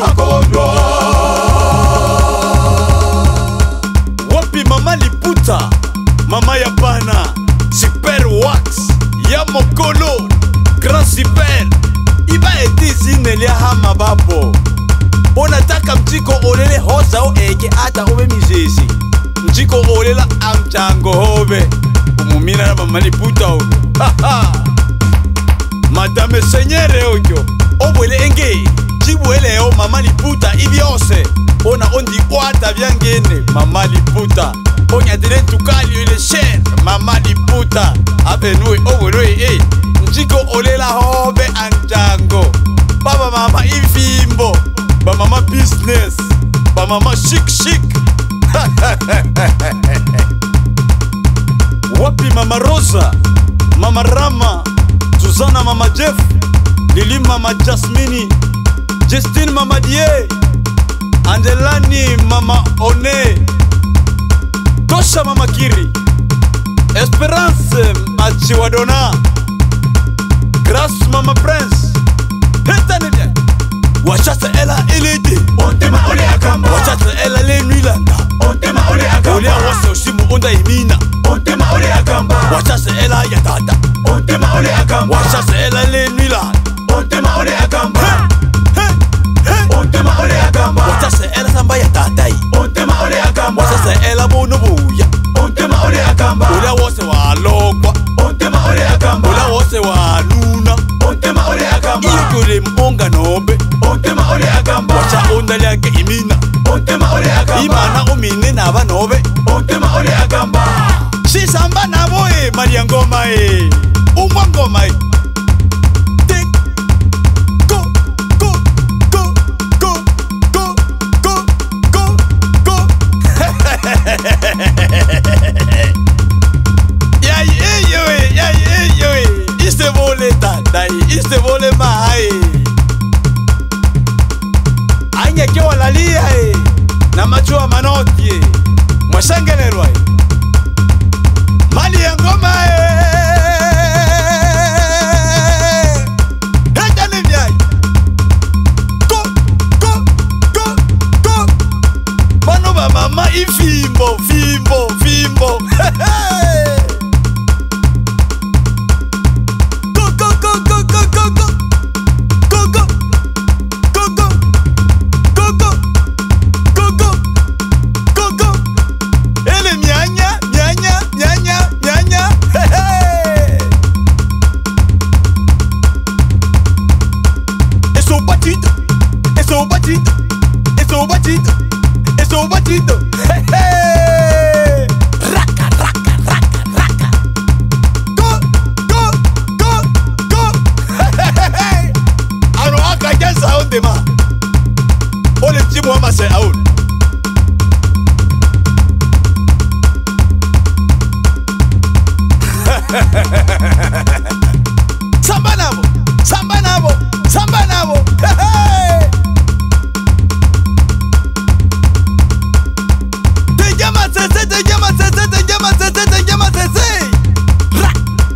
wapi mama liputa mama ya bana super wax ya mokolo grand super iba etizine lia hama bapo onataka mjiko olele hosa o eke ata obe mizezi mjiko olela amjango hobe umumina na mama liputa o madame senyere oyo obwele enge jibweleo mama liputa ibyose ona ondikwata byangene mama liputa onyadile ntukalio ile shere mama liputa abenue obwelwe e njiko olela hobe anjango baba mama imfimbo bamama business mama shik shik wapi mama rosa mama rama suzana mama jeff lili mama jasmini justine mama die angelani mama one tosha mama kiri esperance achiwadona grace mama prince hetanile wachata ela ilidi ontema ole akamba wachata ela lenwilanda ontema ole akamba olia wose osimu unda imina ontema ole akamba wachata ela yatata ontema ole akamba wachata ela lenwilanda ontema ole akamba ontema ole akamba wachata ela samba yatatai ontema ole akamba wachata ela bunu buya ontema ole akamba olia wose walokwa ontema ole akamba olia wose waluna ontema ole akamba iyo kule mbonga nobe ontema ole akamba wacha onda lyake imina ontema ole akamba imana umine naba nobe ontema ole akamba shisamba nabo e maria ngoma e umwa ngoma e Tik, go, go, go, go, go, go, go, go. Yai, eh, yo, eh, yai, eh, yo, eh. Iste vole tandai, iste vole mai. Anya ke walalia eh. Na macho manoti eh. Mwashangelerwa eh. Mali ya ngoma eh. Hata ni vyai. Go, go, go, go. Bano ba mama ifimbo, fimbo, fimbo. Go, go, go, go, go, go, go. Go, go. Go, go. Go, go. Go, go. Go, go. Ele mianya, mianya, mianya, mianya. Esse é o batido. Esse é o batido. Esse é o batido. Esse é o batido. Raca, raca, raca, raca. Go, go, go, go. Ano aka jasa onde ma. Ole timu ama se aun. Samba nabo, samba nabo, samba nabo. Te llama Cece, te llama Cece, te llama Cece, te llama Cece. Ra.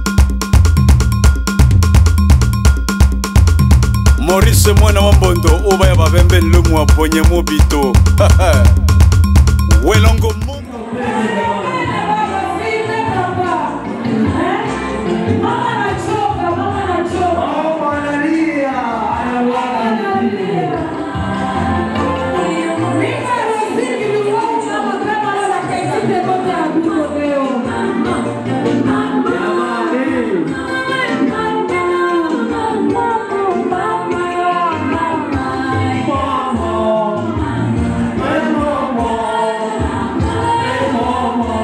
Maurice mwana wa mbondo ubaya babembe lumu aponye mubito welongo mu Mama,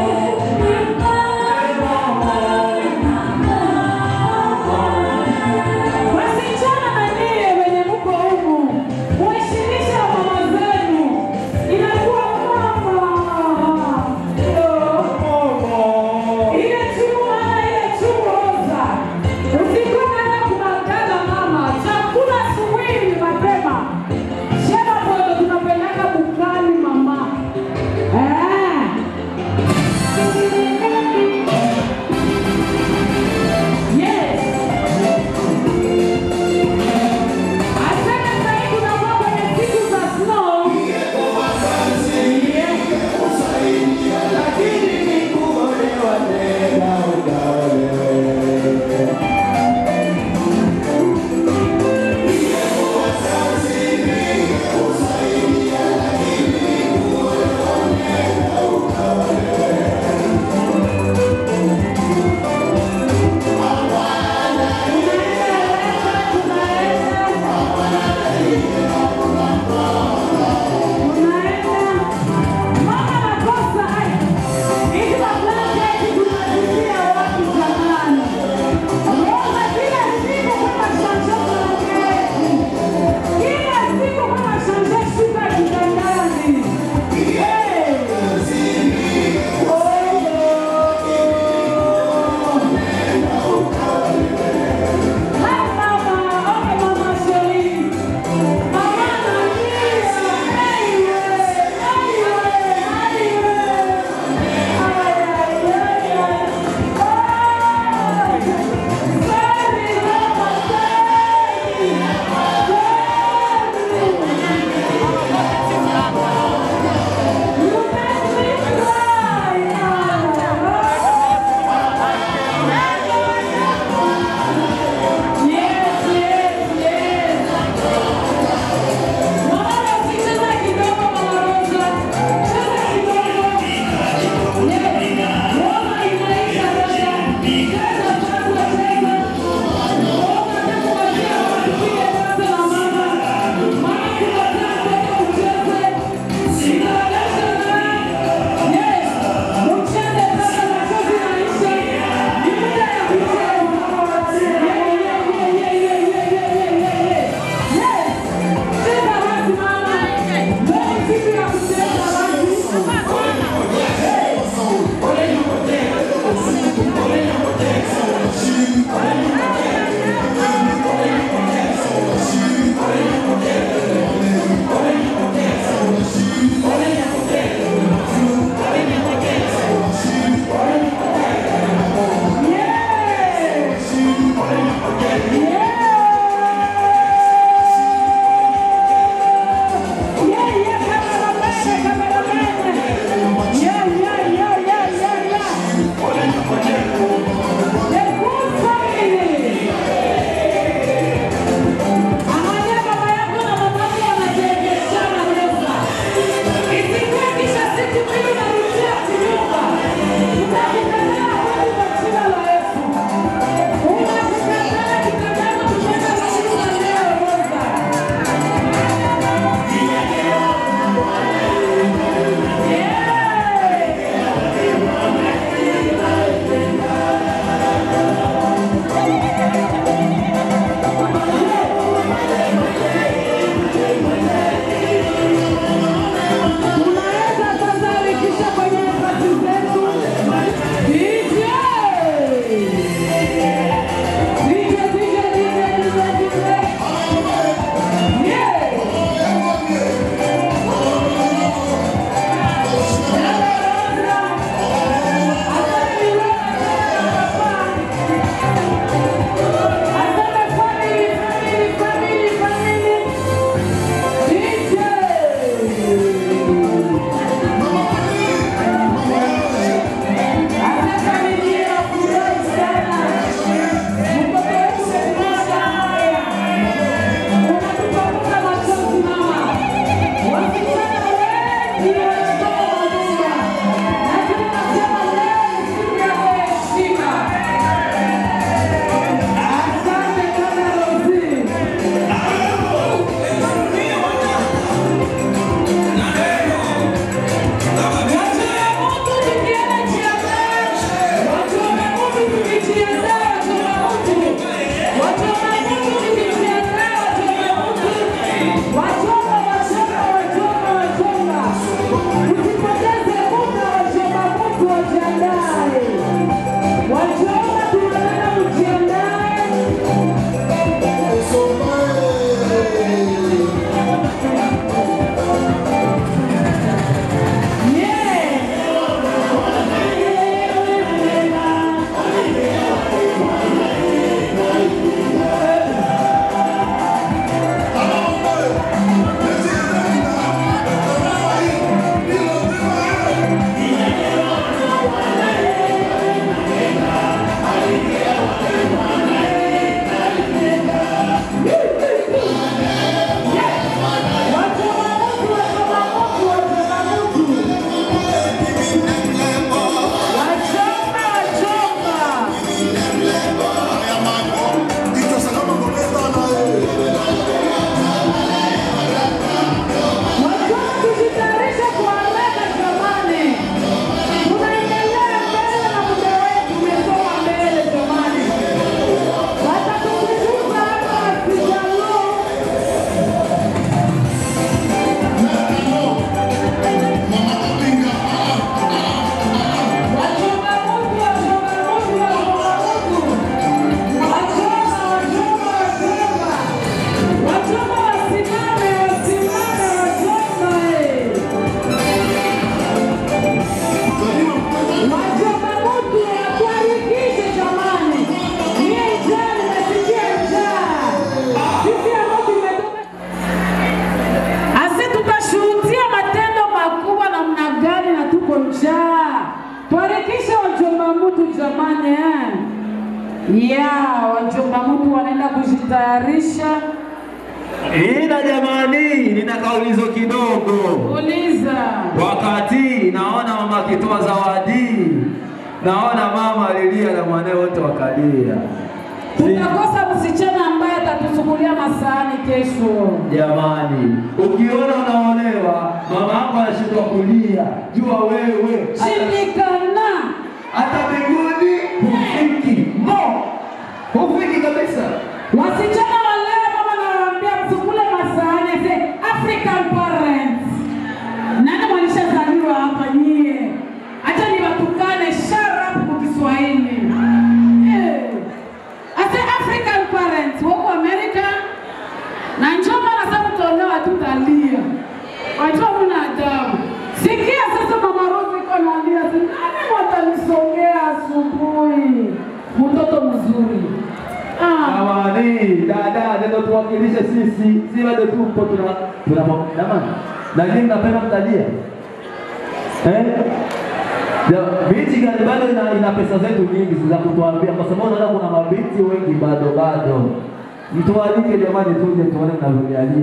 kujitayarisha. Ila jamani, nina kaulizo kidogo. Uliza. Wakati naona mama akitoa zawadi, naona mama alilia na mwanae wote wakalia. Tutakosa msichana ambaye atatusukulia masahani kesho. Jamani, ukiona unaolewa, mama yako anashindwa kulia, jua wewe Shindikana. hata mbinguni hufiki. No, hufiki kabisa. Wasichana wa leo mama nawaambia msukule masahani ze African parents. Nani mwalishazaliwa hapa nyie? Acha niwatukane sharp kwa Kiswahili. Eh. Ase African parents wako America na njoo mara sasa tutaolewa tutalia. Wajua mna adabu. Sikia sasa mama Rose iko analia. Nani watanisongea asubuhi? Mtoto mzuri. Jamani, dada, ndio tuwakilishe sisi, si bado tupo tuna tuna jamani. Na nyinyi mnapenda mtalia? Eh? Ya, Michigan bado ina, ina pesa zetu nyingi za kutuambia kwa sababu naona kuna mabinti wengi bado bado. Mtualike jamani, tuje tuone mnavyolialia.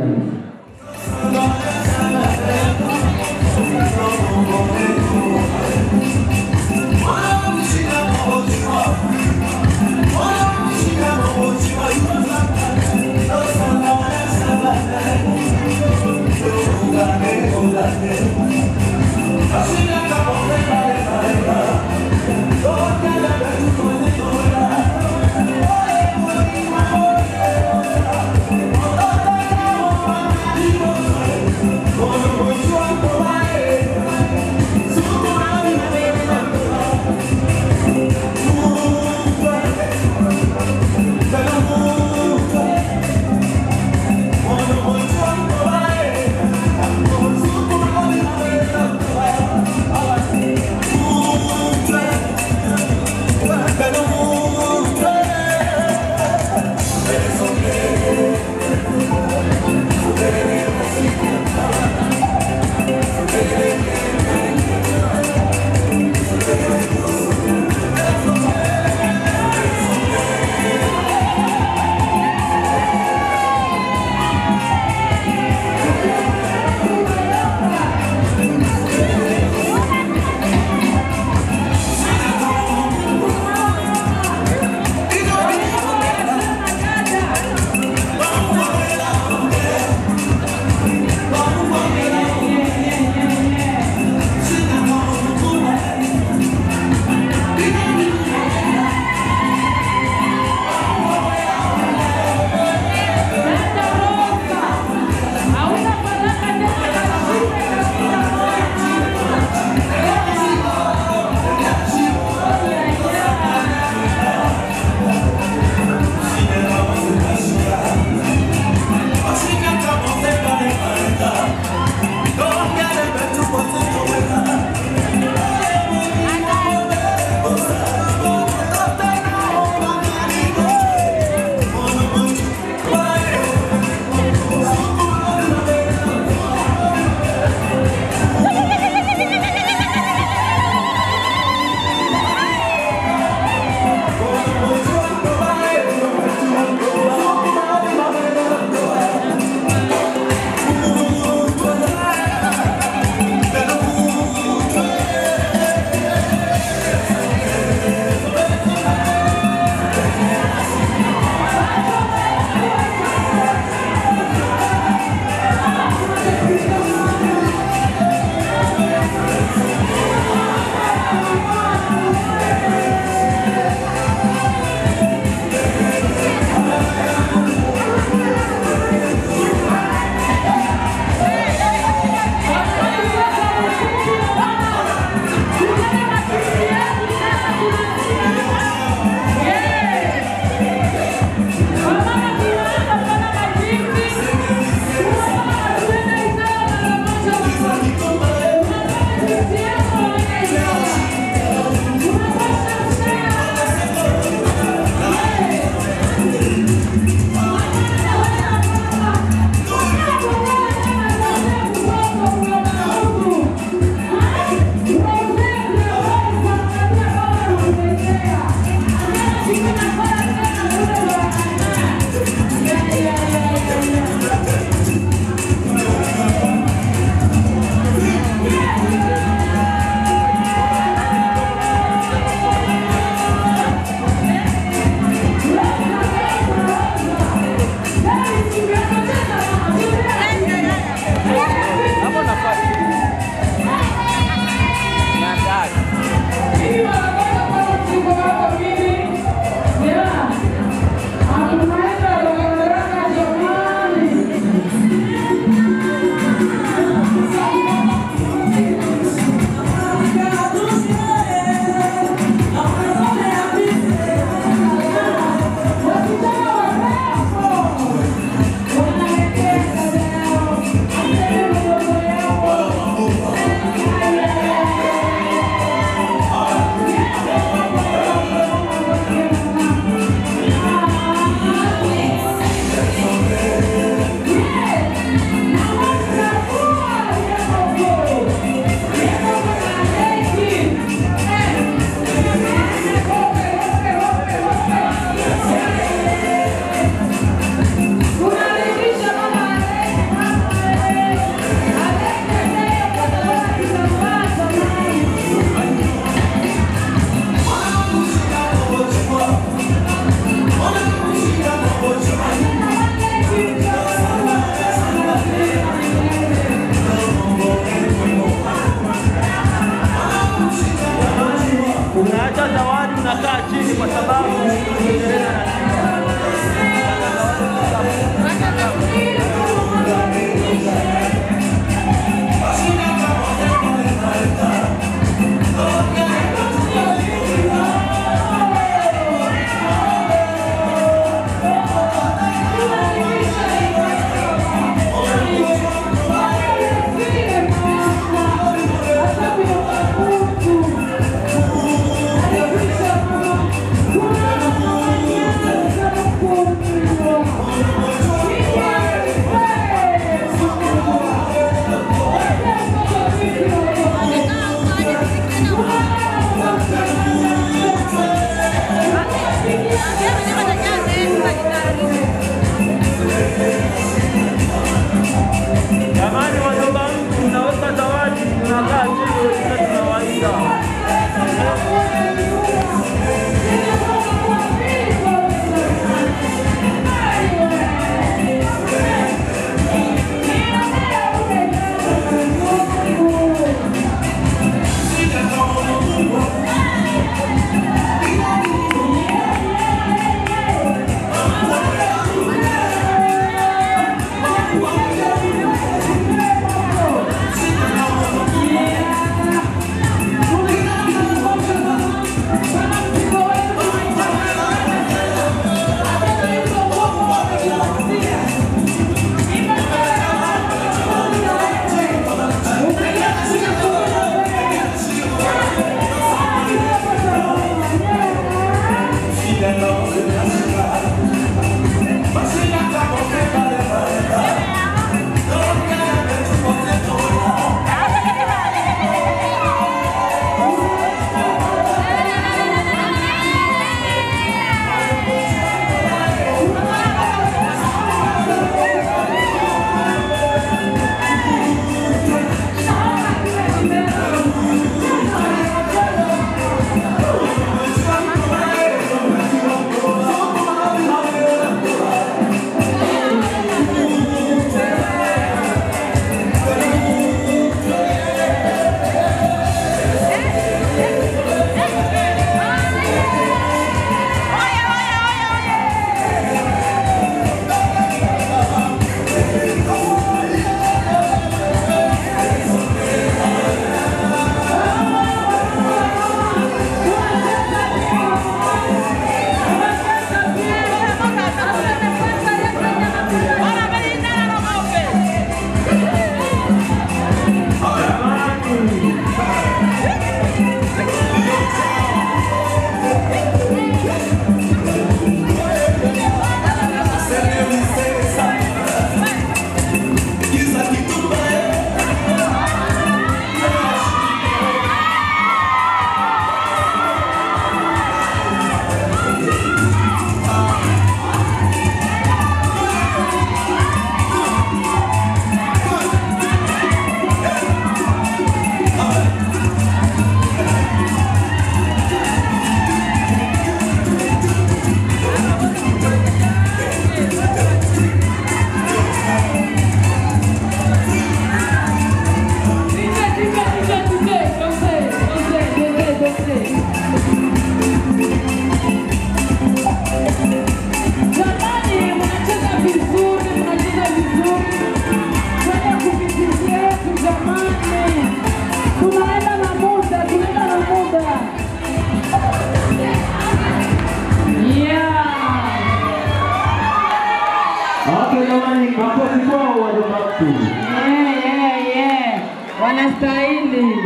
wanastahili.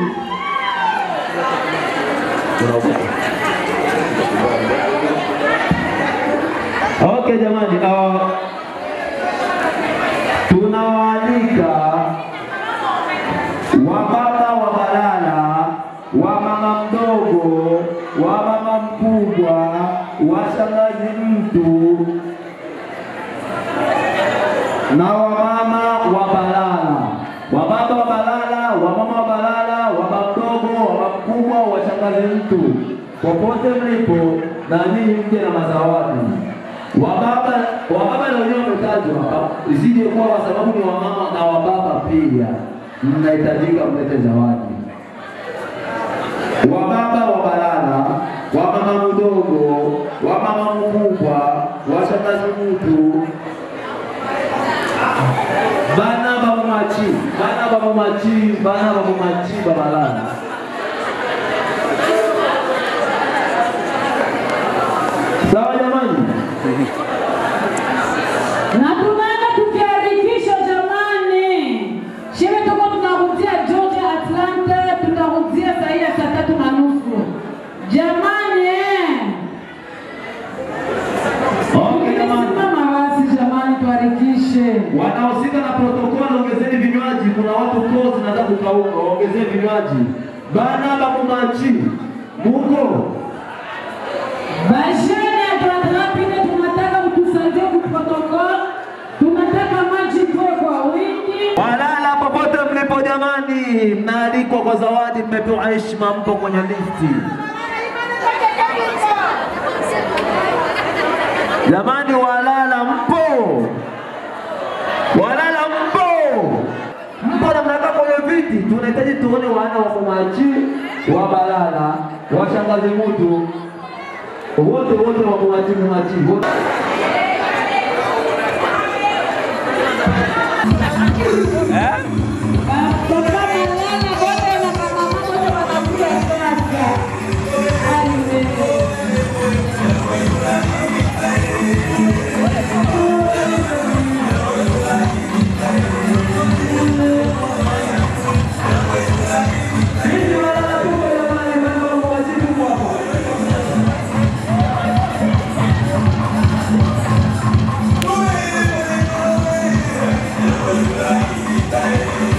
Okay jamani, uh, tunawaalika wababa wa Balala, wa mama mdogo, wa mama mkubwa, wa shangazi mtu na wamama wa Balala, wababa wa Balala, wamama wa Balala, wababa mdogo, wababa mkubwa, wa shangazi mtu, popote mlipo, na nyinyi mje na mazawadi wababa wababa na wenyewe wametajwa hapa, isije kuwa kwa sababu ni wamama na wababa pia mnahitajika mlete zawadi. Wababa wa Balala, wamama mdogo, wamama mkubwa, washangazi mtu, bana bamumachi, bana bamumachi, bana bamumachi babalala Sawa jamani? na tunaenda kujiandikisha jamani. Shewe tuko tunarudia Georgia Atlanta, tutarudia saa hii ya saa tatu na nusu jamani. eh. Simama basi jamani, tuharikishe. Wanaohusika na protokoli, ongezeni vinywaji. Kuna watu koo zinataka kukauka, ongezeni vinywaji. Bana bamumachi muko Basheni ya Tuatrapine tunataka mtusaidie kuprotokol, tunataka maji kwa kwa wingi. Walala popote mlipo jamani, mnaalikwa kwa zawadi, mmepewa heshima, mpo kwenye listi. Jamani, walala mpo, walala mpo, mpo na mnakaa kwenye viti. Tunahitaji tuone wana wa Mumachi, wa Balala, washangazi mutu wote wote wa Mumachi, Mumachi wote. Thank you.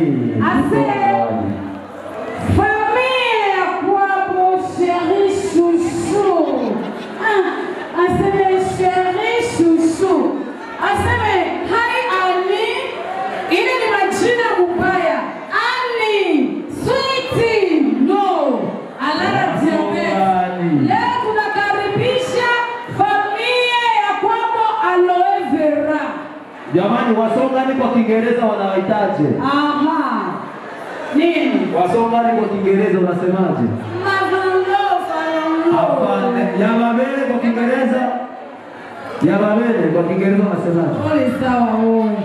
Ase famille ya kwabo chéri chouchou. Ah, aseme chéri chouchou. Aseme hai Ali. Ile ni majina mubaya. Ali, sweetie, no. Alala diabete. Leo tunakaribisha familia ya kwabo aloe vera. Jamani, wasongani kwa Kiingereza wanawahitaje? Aha. Nini? Wasongani kwa Kiingereza unasemaje? Hapana, Yamabele kwa Kiingereza. Yamabele kwa Kiingereza unasemaje? Pole sawa wewe.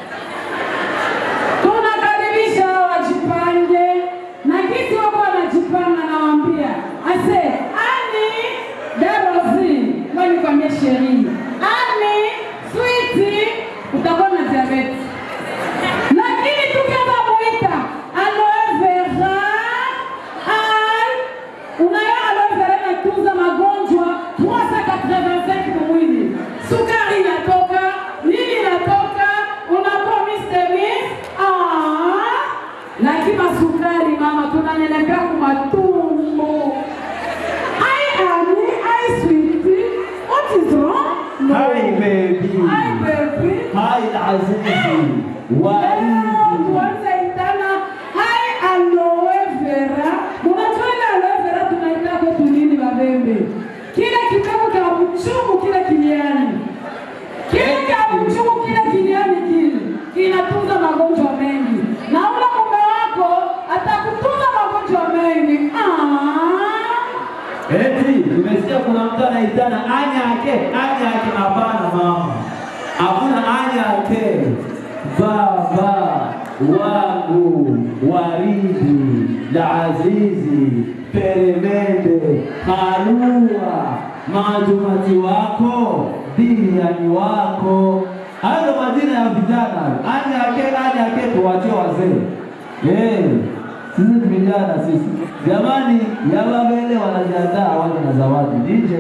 Tunakaribisha wajipange na kiti wako wanajipanga nawaambia. Ase, ani Darozi, ngoja nikwambie sherini. Ani sweetie utakuwa na diabetes. Lakini tukianza kuita aloe vera al unayo aloe vera inatunza magonjwa 385 kwa mwili. Sukari inatoka, nini inatoka, unakuwa Mr. Miss. Ah, lakini masukari mama tunanenepea kwa matumbo. Ai ani, ai sweetie, what is wrong? No. Hi baby. Hi baby. Hi Azizi. Waridi. Tuanze itana hai aloe vera. Unajua ile aloe vera tunaita kwetu nini babembe? Kile kitabu cha mchungu kile kiliani. Kile cha mchungu kile kiliani kile kinatunza magonjwa mengi. Na ule mume wako atakutunza magonjwa mengi. Ah. Eti, nimesikia kuna mtu anaitana anya yake, anya yake. Hapana mama, hakuna anya yake. Baba wangu waridi la azizi peremende halua majumati wako diniani wako hayo ndo majina ya vijana anya yake anya yake tuwachie wazee Eh, sisi ni vijana sisi jamani yawabele wanajiandaa waje na zawadi DJ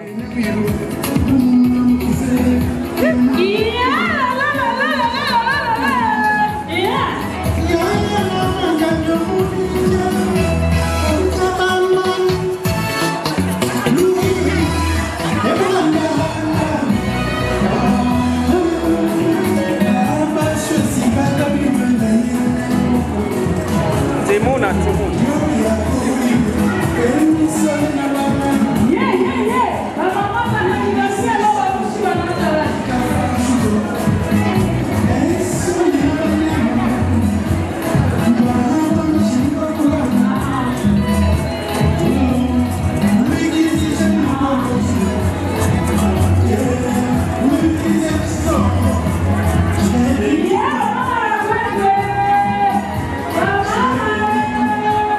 Timuna, Timuna. Yeah, yeah, yeah. Mama mama ananiambia leo warushi wanaanza Yeah, mama,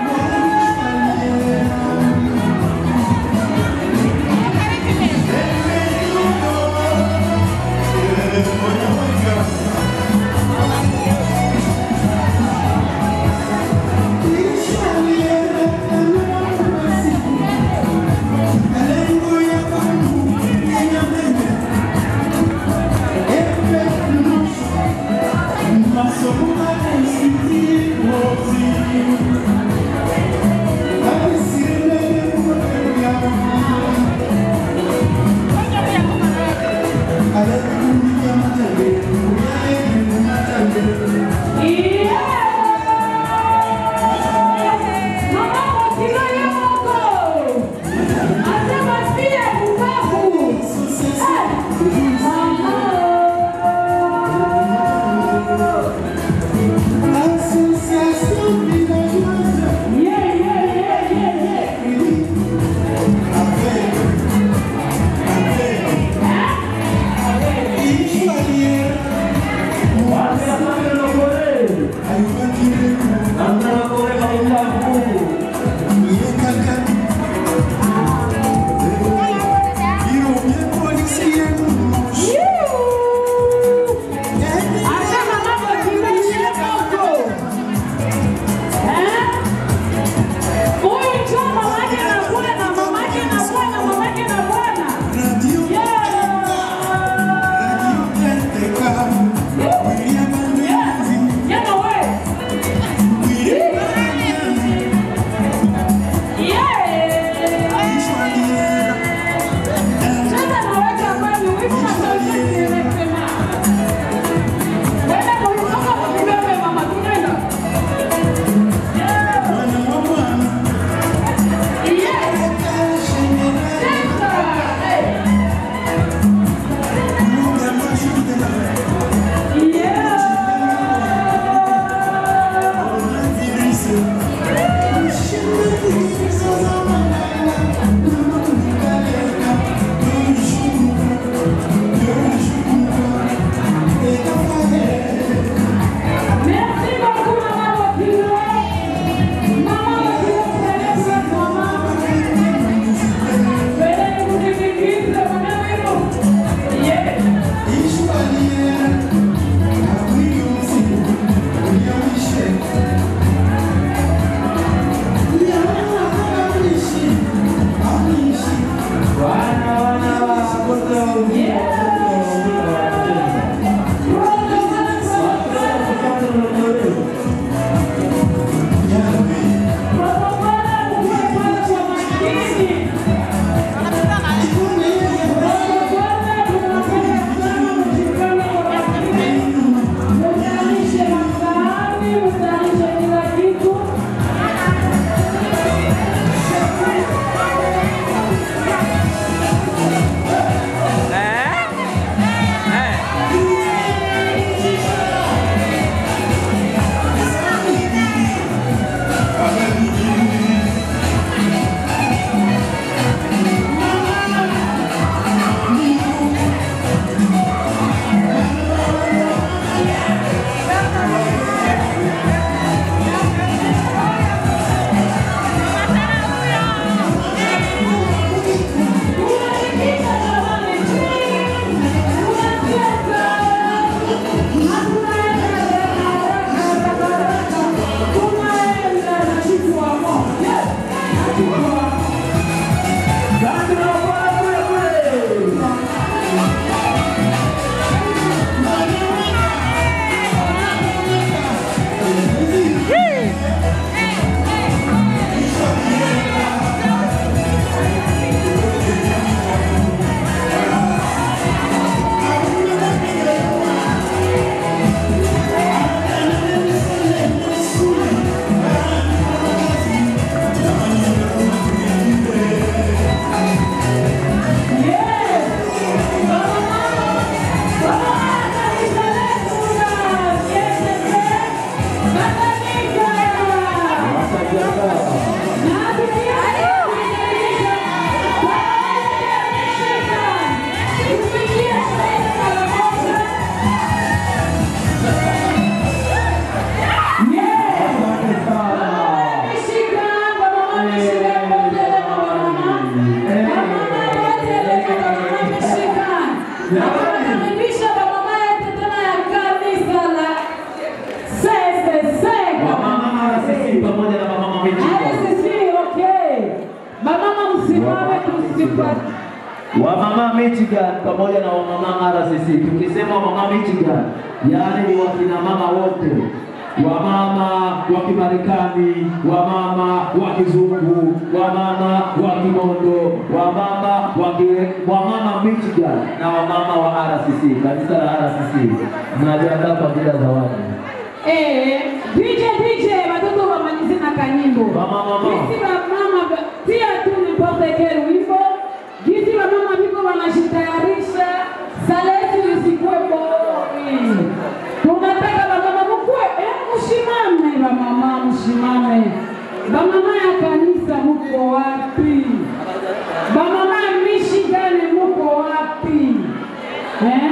Michigan. Wamama Michigan pamoja na wamama RCC. Tukisema wamama Michigan, yaani ni wakina mama wote, wamama wa Kimarekani, wamama wa Kizungu, wamama wa Kimondo, wamama wa ki- wamama Michigan na wamama wa RCC, kanisa la RCC. Mnajiandaa kwa ajili ya zawadi. Eh, DJ DJ watoto wamalize na kanyimbo. Jinsi ba mama ba- tia tu nipote kero wimbo. Jinsi ba mama viko wanajitayarisha. Saleti isikuwe boring. Tunataka ba mama mkue, eh mshimame ba mama mshimame. Ba mama ya kanisa mko wapi? Ba mama ya Michigan mko wapi? Eh?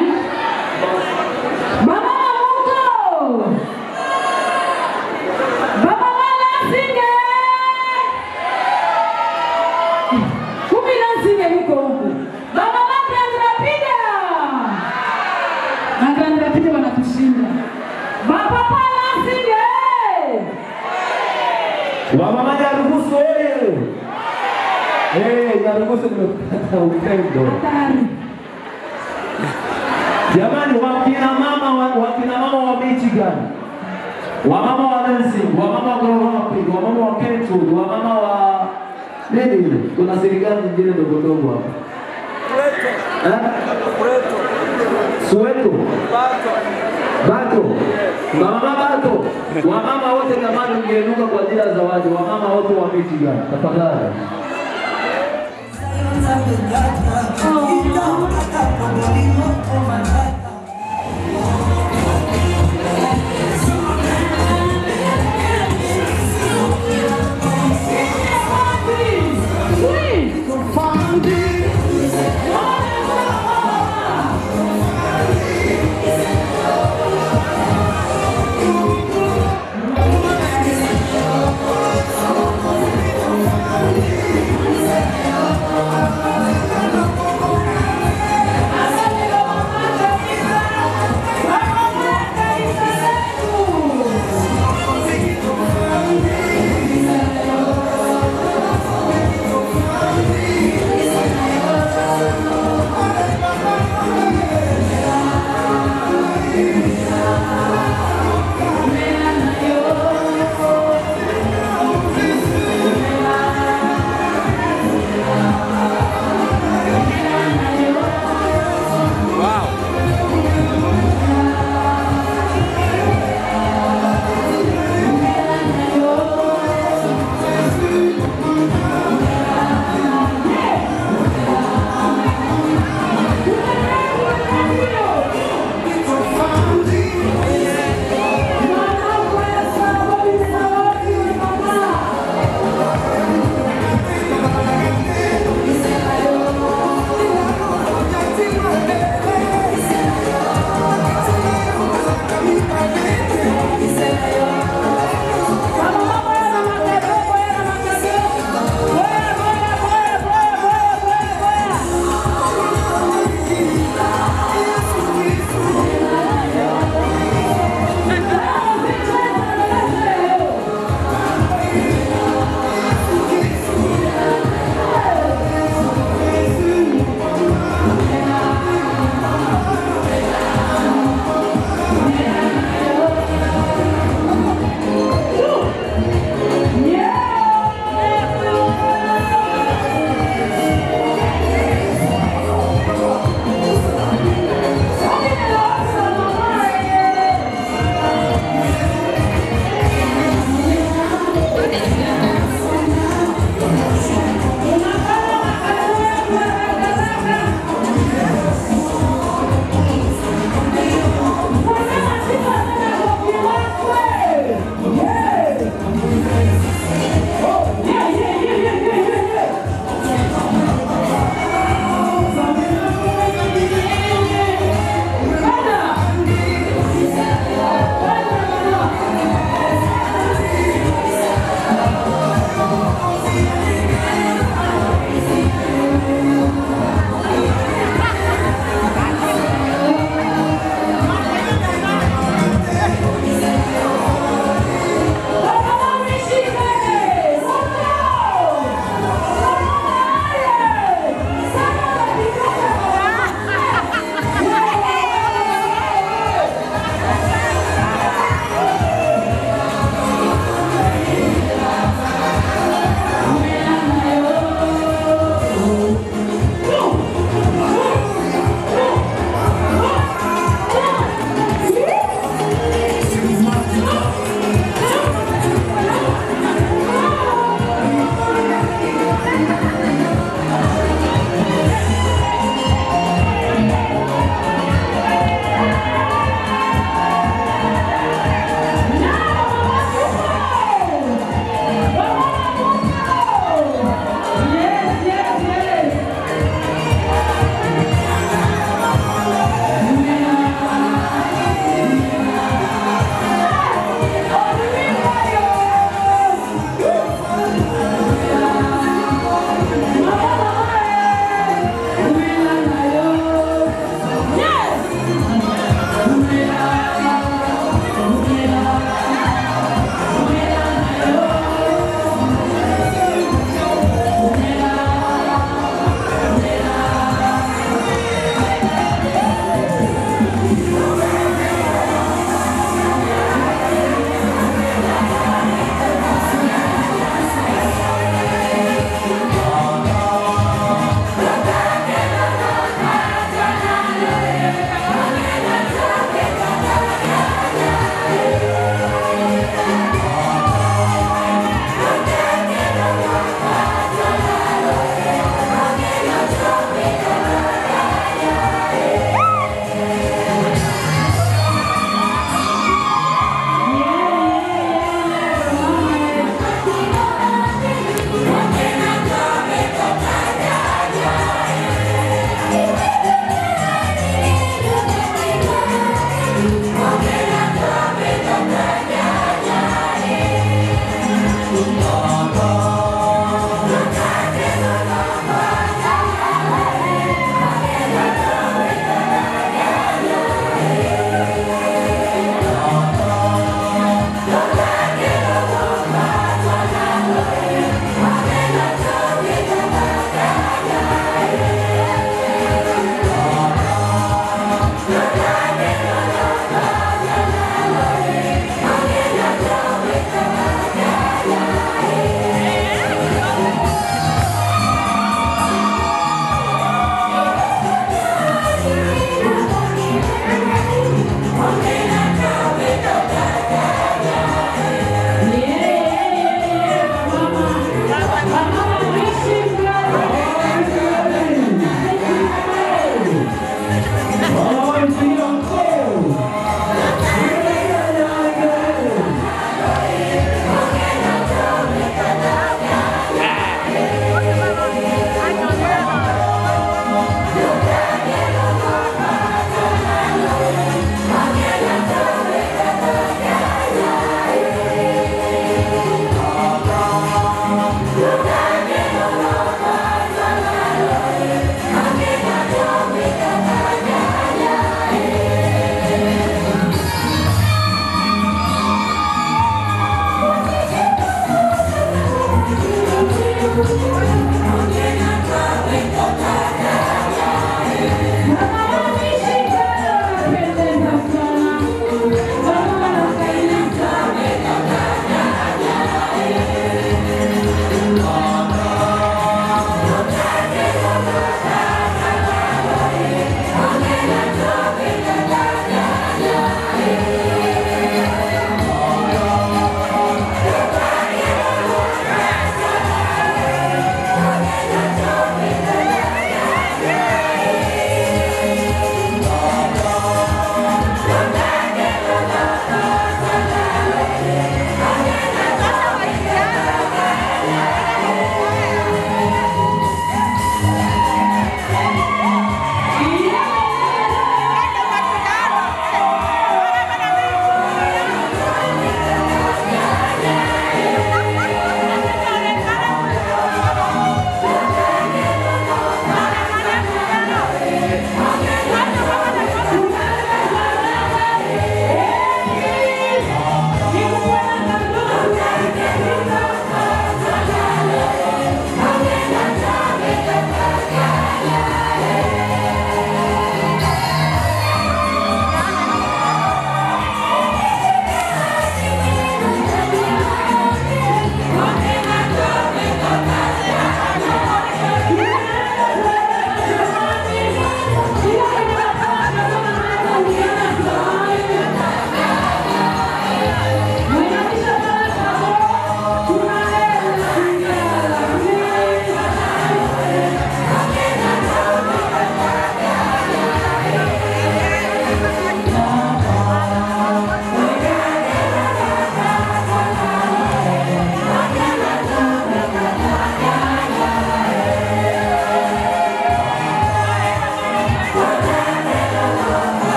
Ba mama mko? Baba Malasinge! Kumi na nne huko huko. Baba Grand Rapida! Na Grand Rapida wanatushinda. Baba Malasinge! Wamama Nyarugusu oye! Eh, Nyarugusu nimepata upendo. Jamani, wakina mama wa, wakina mama wa Michigan, wamama wa Lansing, wamama wa Grand Rapids, wamama wa Kentwood, wamama wa nini ile? Kuna serikali nyingine ndogo ndogo hapa. Eh? Soweto. Bato. Mama Bato. Wamama wote jamani mgeuka kwa ajili ya zawadi. Wamama wote wa Michigan. Tafadhali. Asante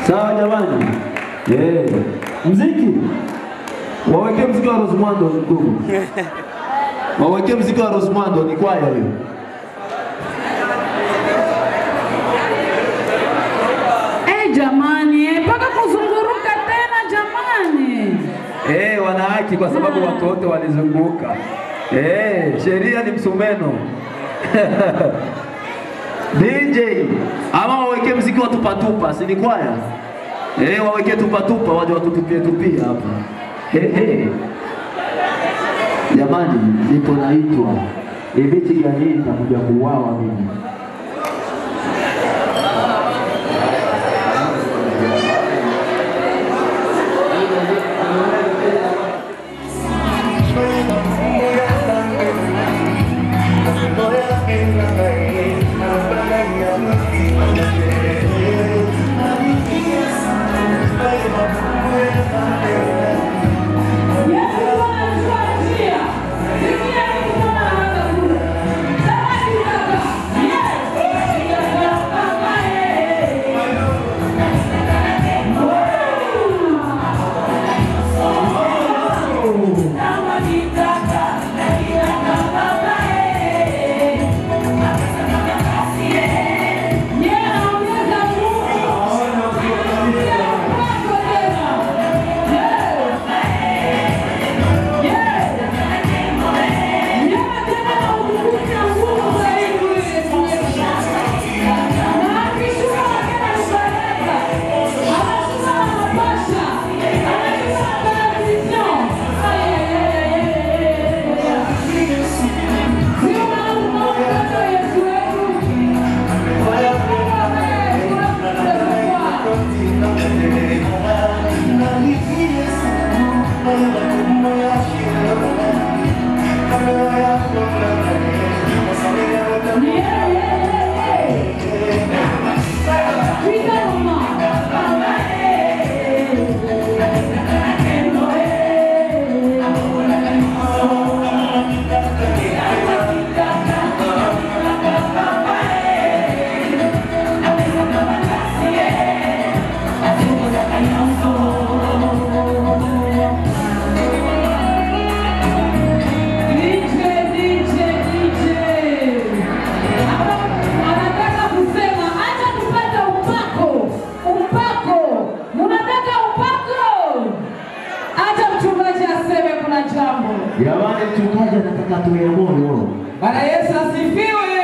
Sawa jamani? Yeah. Mziki. Waweke mziki wa Rosmando ndugu. Waweke mziki wa Rosmando ni kwaya hiyo. Eh, jamani, eh, mpaka kuzunguruka tena jamani. Eh, wana haki kwa sababu watu wote walizunguka. Eh, sheria ni msumeno. DJ, ama waweke mziki wa tupatupa, si ni kwaya? Eh, waweke tupatupa waje watutupie tupia hapa. Hehe. Jamani, nipo naitwa Ibiti gani nitakuja kuuawa mimi. Anataka kusema acha tupate upako, upako. Mnataka upako? Acha mchungaji aseme kuna jambo. Jamani, mchungaji anataka tuwe moyo. Bwana Yesu asifiwe.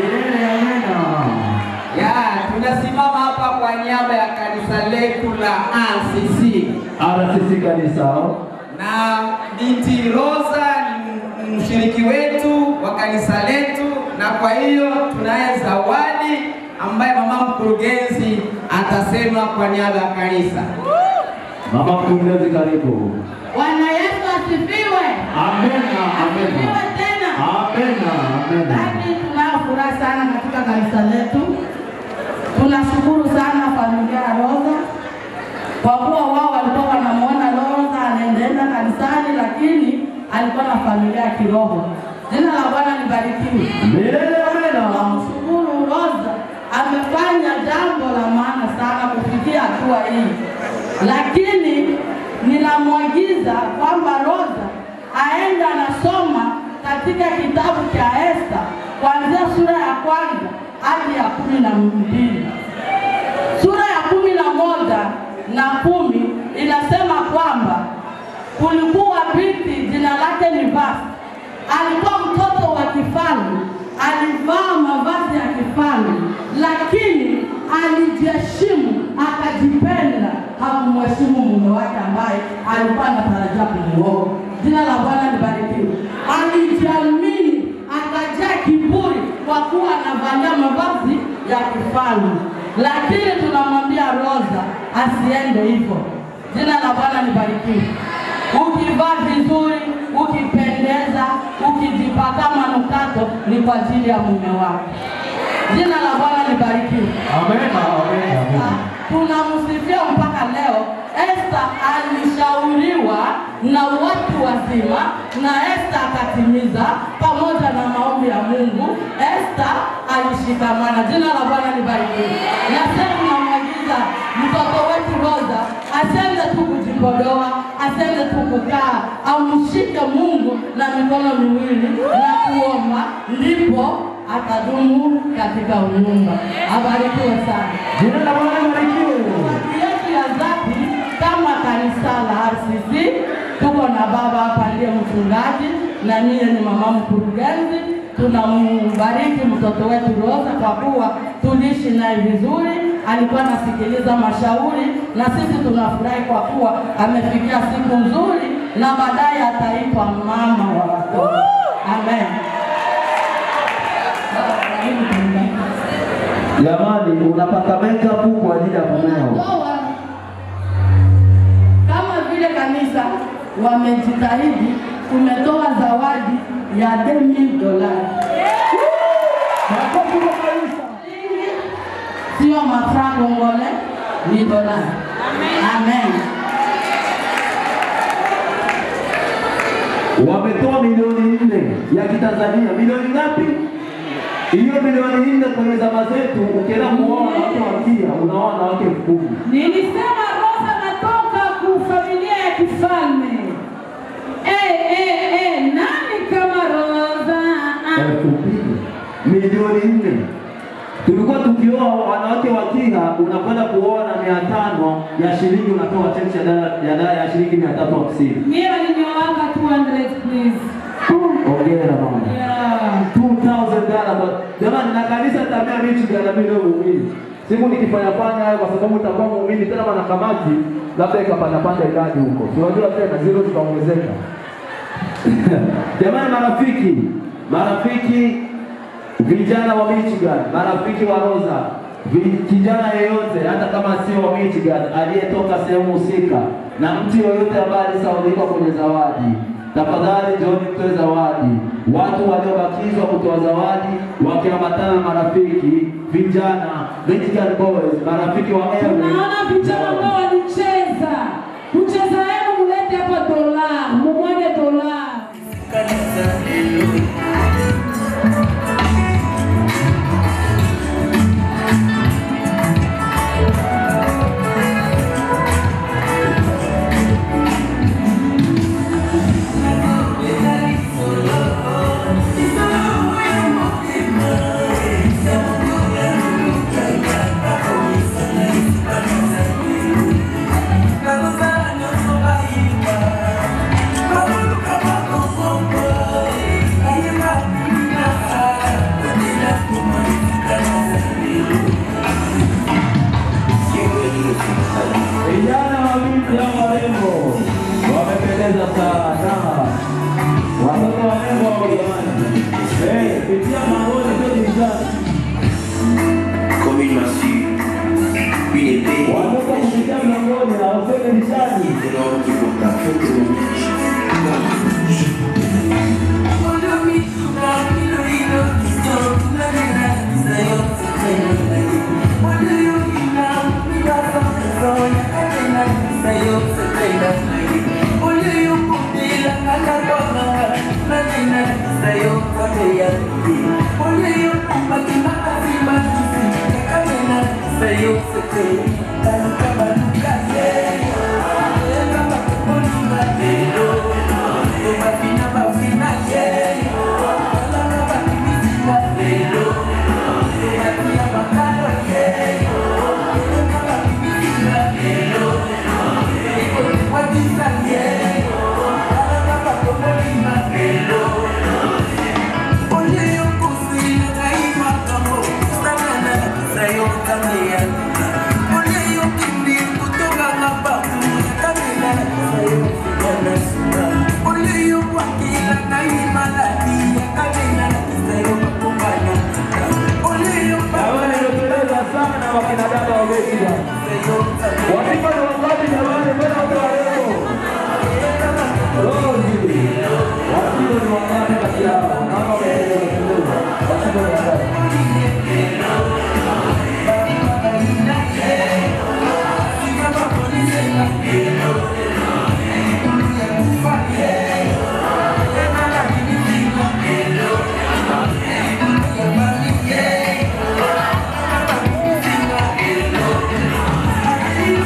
Ya, tunasimama hapa kwa niaba ya kanisa letu la RCC. RCC kanisa. Na binti Rosa ni mshiriki wetu wa kanisa letu, na kwa hiyo tunaye zawadi ambaye mama mkurugenzi atasema kwa niaba ya kanisa. Mama mkurugenzi, karibu. Bwana Yesu asifiwe. Amena, amena. Asifiwe tena. Amena, amena. Basi tunayo furaha sana katika kanisa letu. Tunashukuru sana familia ya Rosa kwa kuwa wao walikuwa wanamuona Rosa anaendaenda kanisani, lakini alikuwa na familia ya kiroho. Jina la Bwana libarikiwe. Milele amena. Tunamshukuru Rosa amefanya jambo la maana sana kufikia hatua hii, lakini ninamwagiza kwamba Rosa aende anasoma katika kitabu cha Esta kuanzia sura ya kwanza hadi ya kumi na mbili. Sura ya kumi na moja na kumi inasema kwamba kulikuwa binti jina lake ni Vasti, alikuwa mtoto wa kifalme, alivaa mavazi ya kifalme, lakini alijiheshimu, akajipenda, hakumheshimu mume wake ambaye alikuwa anatarajia kumuoa. Jina la Bwana libarikiwe. Alijiamini, akajaa kiburi kwa kuwa anavalia mavazi ya kifalme, lakini tunamwambia Rosa asiende hivyo. Jina la Bwana libarikiwe. Ukivaa vizuri, ukipendeza, ukijipaka manukato ni kwa ajili ya mume wako. Jina la Bwana libarikiwe. Amena, amena, amena. Tunamsifia mpaka leo. Esta alishauriwa na watu wazima na Esta akatimiza pamoja na maombi ya Mungu. Esta alishikamana. Jina la Bwana libarikiwe. Na sasa tunamwagiza mtoto wetu asiende tu kujipodoa, asiende tu kukaa, amshike Mungu na mikono miwili na kuomba, ndipo atadumu katika unyumba. Abarikiwe sana. Jina la Bwana libarikiwe. Watu yetu ya dhati kama kanisa la RCC tuko na baba hapa ndiye mchungaji na niye ni mama mkurugenzi. Tunambariki mtoto wetu Rosa kwa kuwa tuliishi naye vizuri, alikuwa anasikiliza mashauri na sisi tunafurahi kwa kuwa amefikia siku nzuri na baadaye ataitwa mama wa watoto. Amen. Jamani, unapaka makeup kwa ajili ya mumeo. Ndoa kama vile kanisa wamejitahidi, tumetoa zawadi ya 2000 dolari. Makofi kwa kanisa. Sio mafra kongole, ni dolari. Amen. Wametoa milioni nne ya Kitanzania. Milioni ngapi? Hiyo milioni nne kwenye zama zetu, ukienda kuoa wanawake wakia, unaoa wanawake elfu kumi. Nilisema Rosa natoka ku familia ya kifalme. Eh, eh, eh, nani kama Rosa? Ah, elfu mbili milioni nne. Tulikuwa tukioa wanawake wa Kiha, unakwenda kuoa na mia tano ya shilingi, unapewa chechi ya dala ya dala ya shilingi mia tatu hamsini. Mimi walinioanga 200 please. Ongera mama. Yeah. 2000 dollars kwa jamani, na kanisa tabia michi gana mimi leo muumini. Siku nikifanya fanya hayo kwa sababu utakuwa muumini tena maana kamati labda ikapanda panda idadi huko. Si Unajua tena zero zikaongezeka. Jamani marafiki, marafiki vijana wa Michigan, marafiki wa Rosa, vi- kijana yeyote hata kama sio wa Michigan aliyetoka sehemu husika na mtu yoyote ambaye alisaulika kwenye zawadi, tafadhali njooni mtoe zawadi. Watu waliobakizwa kutoa zawadi wakiambatana na marafiki vijana Michigan Boys, marafiki wa Airways. Naona vijana ambao walicheza. Kucheza yenu mulete hapa dola, mumwage dola. Vijana wa binti ya warembo wamependeza sana. Watoto warembo wako jamani. Eh, pitia mangoni sio dirishani. Comme il m'a su, une épée. Watoto kupitia mlangoni na waseme dirishani. C'est l'homme qui porte la faute de mon Jamani, nimependeza sana wakina dada wa Michigan. Wasifa ni wangapi jamani? Mbona wote warembo? Rozi. Wasifa ni wangapi kati yao? Naomba wapendeze, wapendeze. Wasifa ni wangapi? Hello.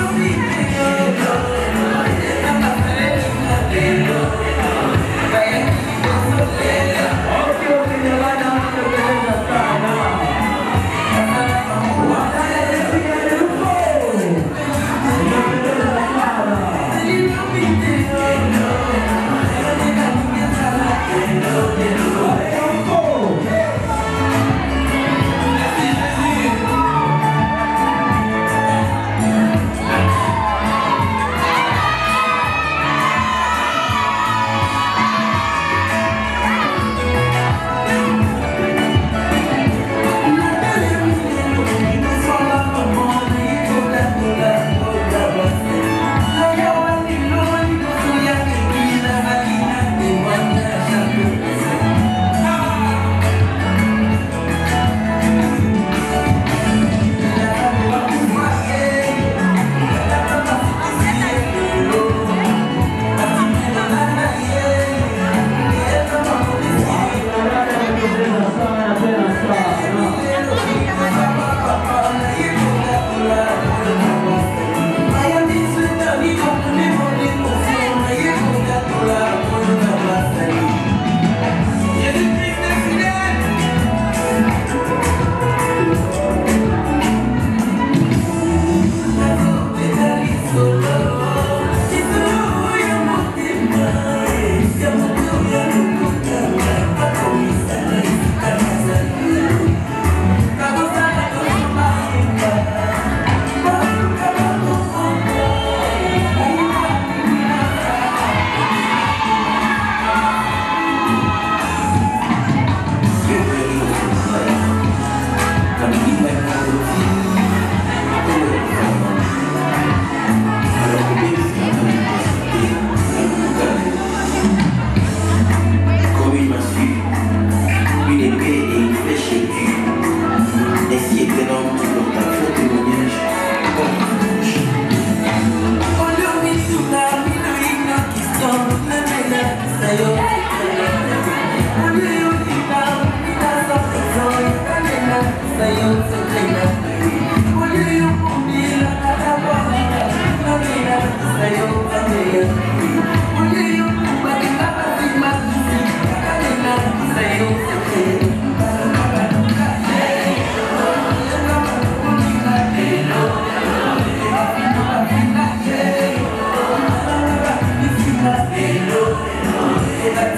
Hello.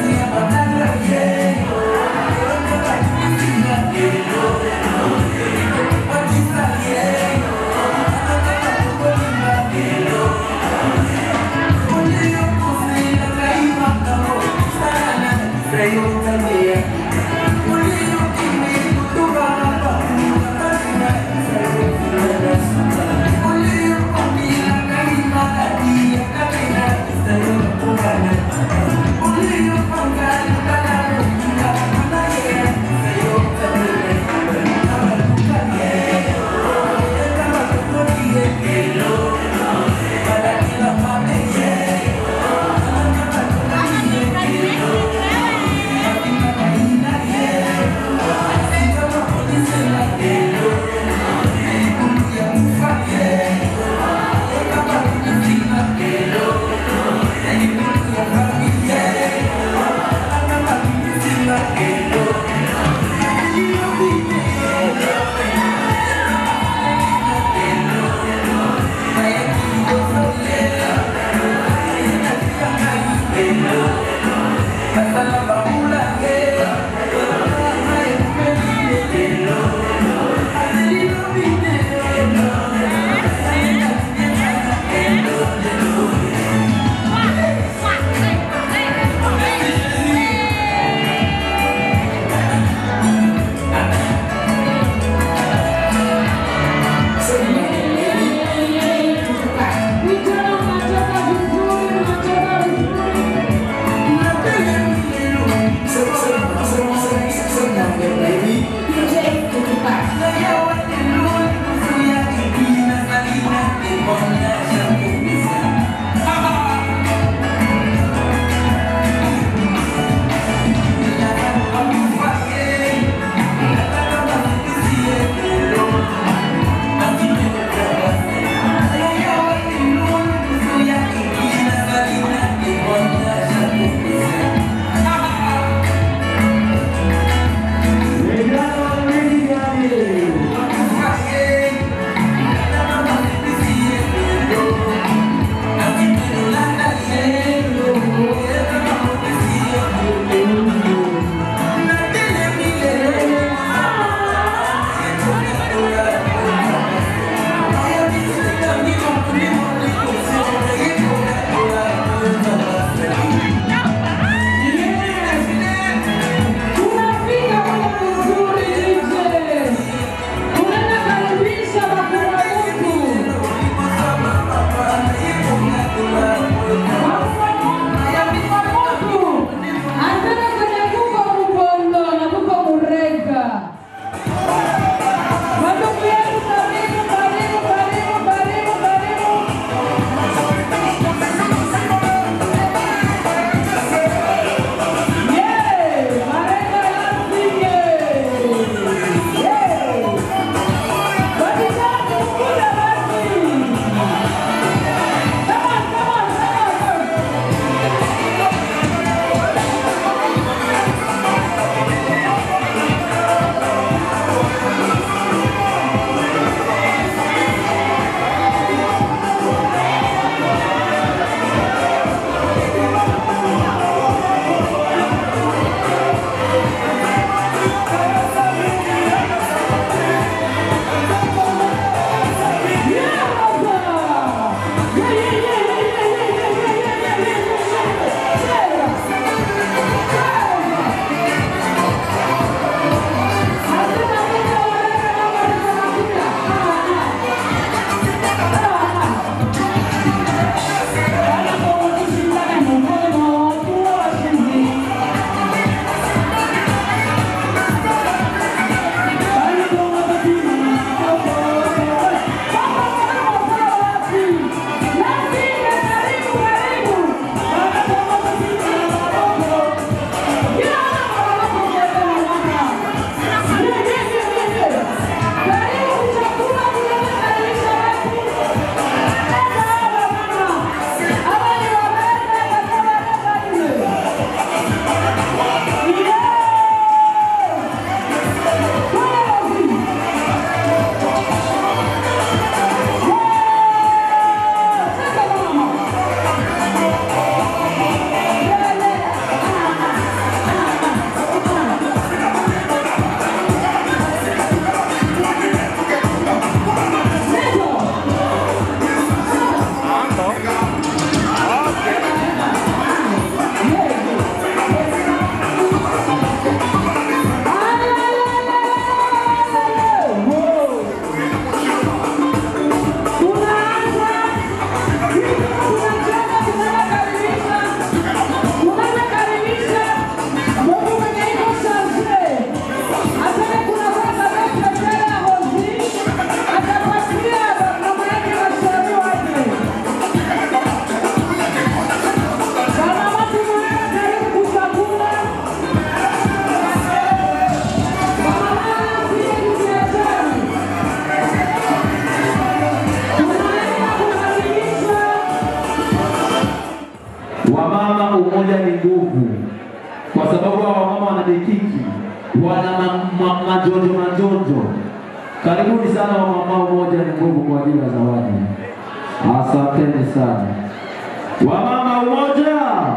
Wamama, umoja ni nguvu, kwa sababu hawa wamama wana mikiki, wana ma- ma- majonjo majonjo. Karibuni sana wamama, umoja ni nguvu kwa ajili ya zawadi. Asanteni sana wamama, umoja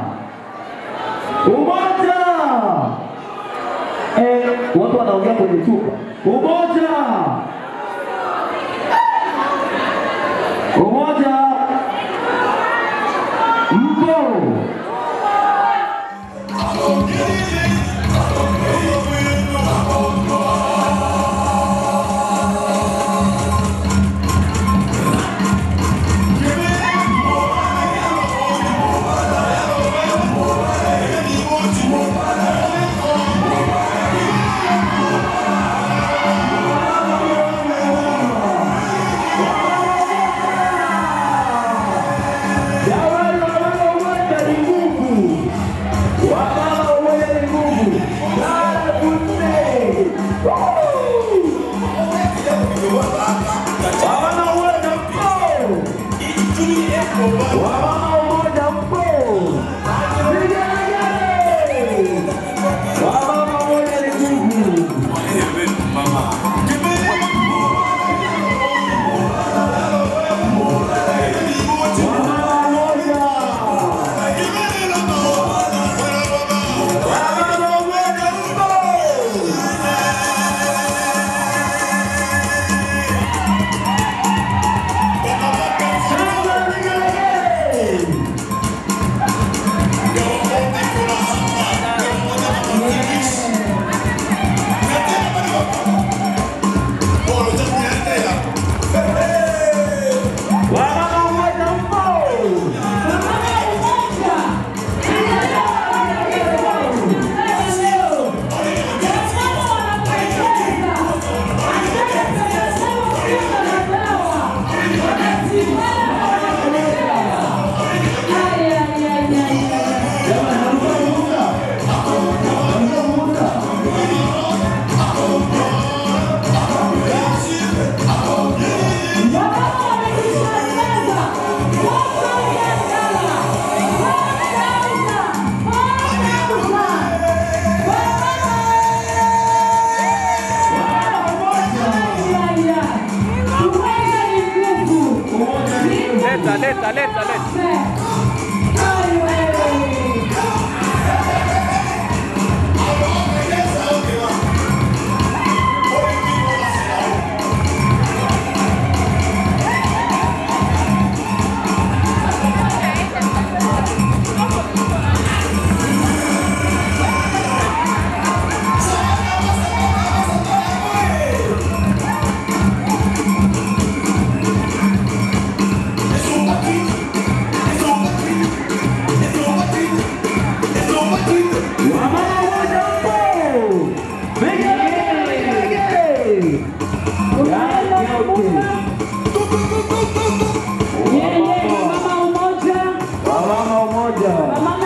umoja. Eh, watu wanaongea kwenye chupa. Umoja umoja, mpo Jamani, wamama umoja ni nguvu. Wamama umoja ni nguvu. Karibuni. Woo! Wamama umoja mpo. Wamama umoja mpo. Vigelegele. Wamama umoja ni nguvu. Wamama umoja mpo. Leta, leta, leta, leta. Wamama umoja.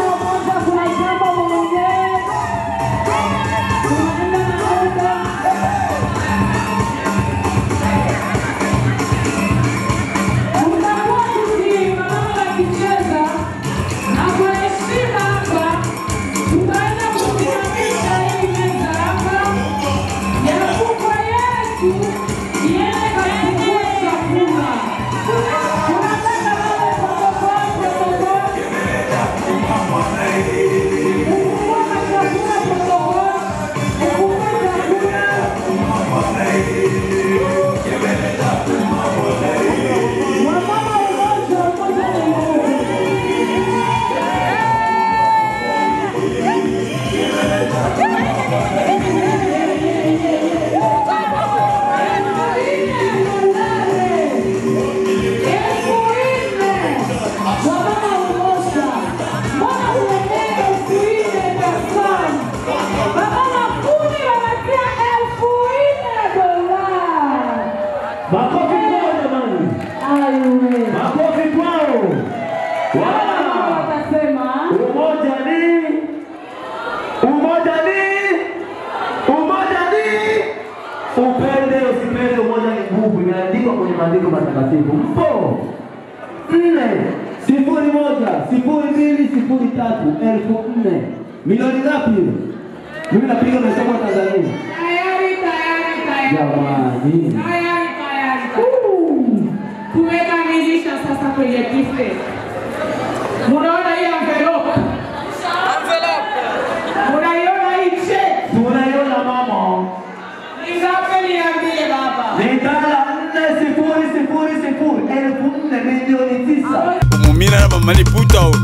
Makofi kwao jamani. Makofi kwao. Wala. Umoja ni umoja ni umoja ni upende usipende, umoja ni nguvu, imeandikwa kwenye maandiko matakatifu. Mpo nne sifuri moja sifuri mbili sifuri sifuri tatu elfu nne milioni ngapi ile? Mimi napiga mahesabu ya Tanzania. Tayari, tayari, tayari. Jamani, Tayari, tayari, tayari. Tumekamilisha sasa kwenye kife. Munaona hii envelope? Munaiona hii check? tunaiona mama, Ni ngapi niambie baba? ni dala nne sifuri sifuri sifuri elfu nne milioni tisa. umumina na mama liputa oyo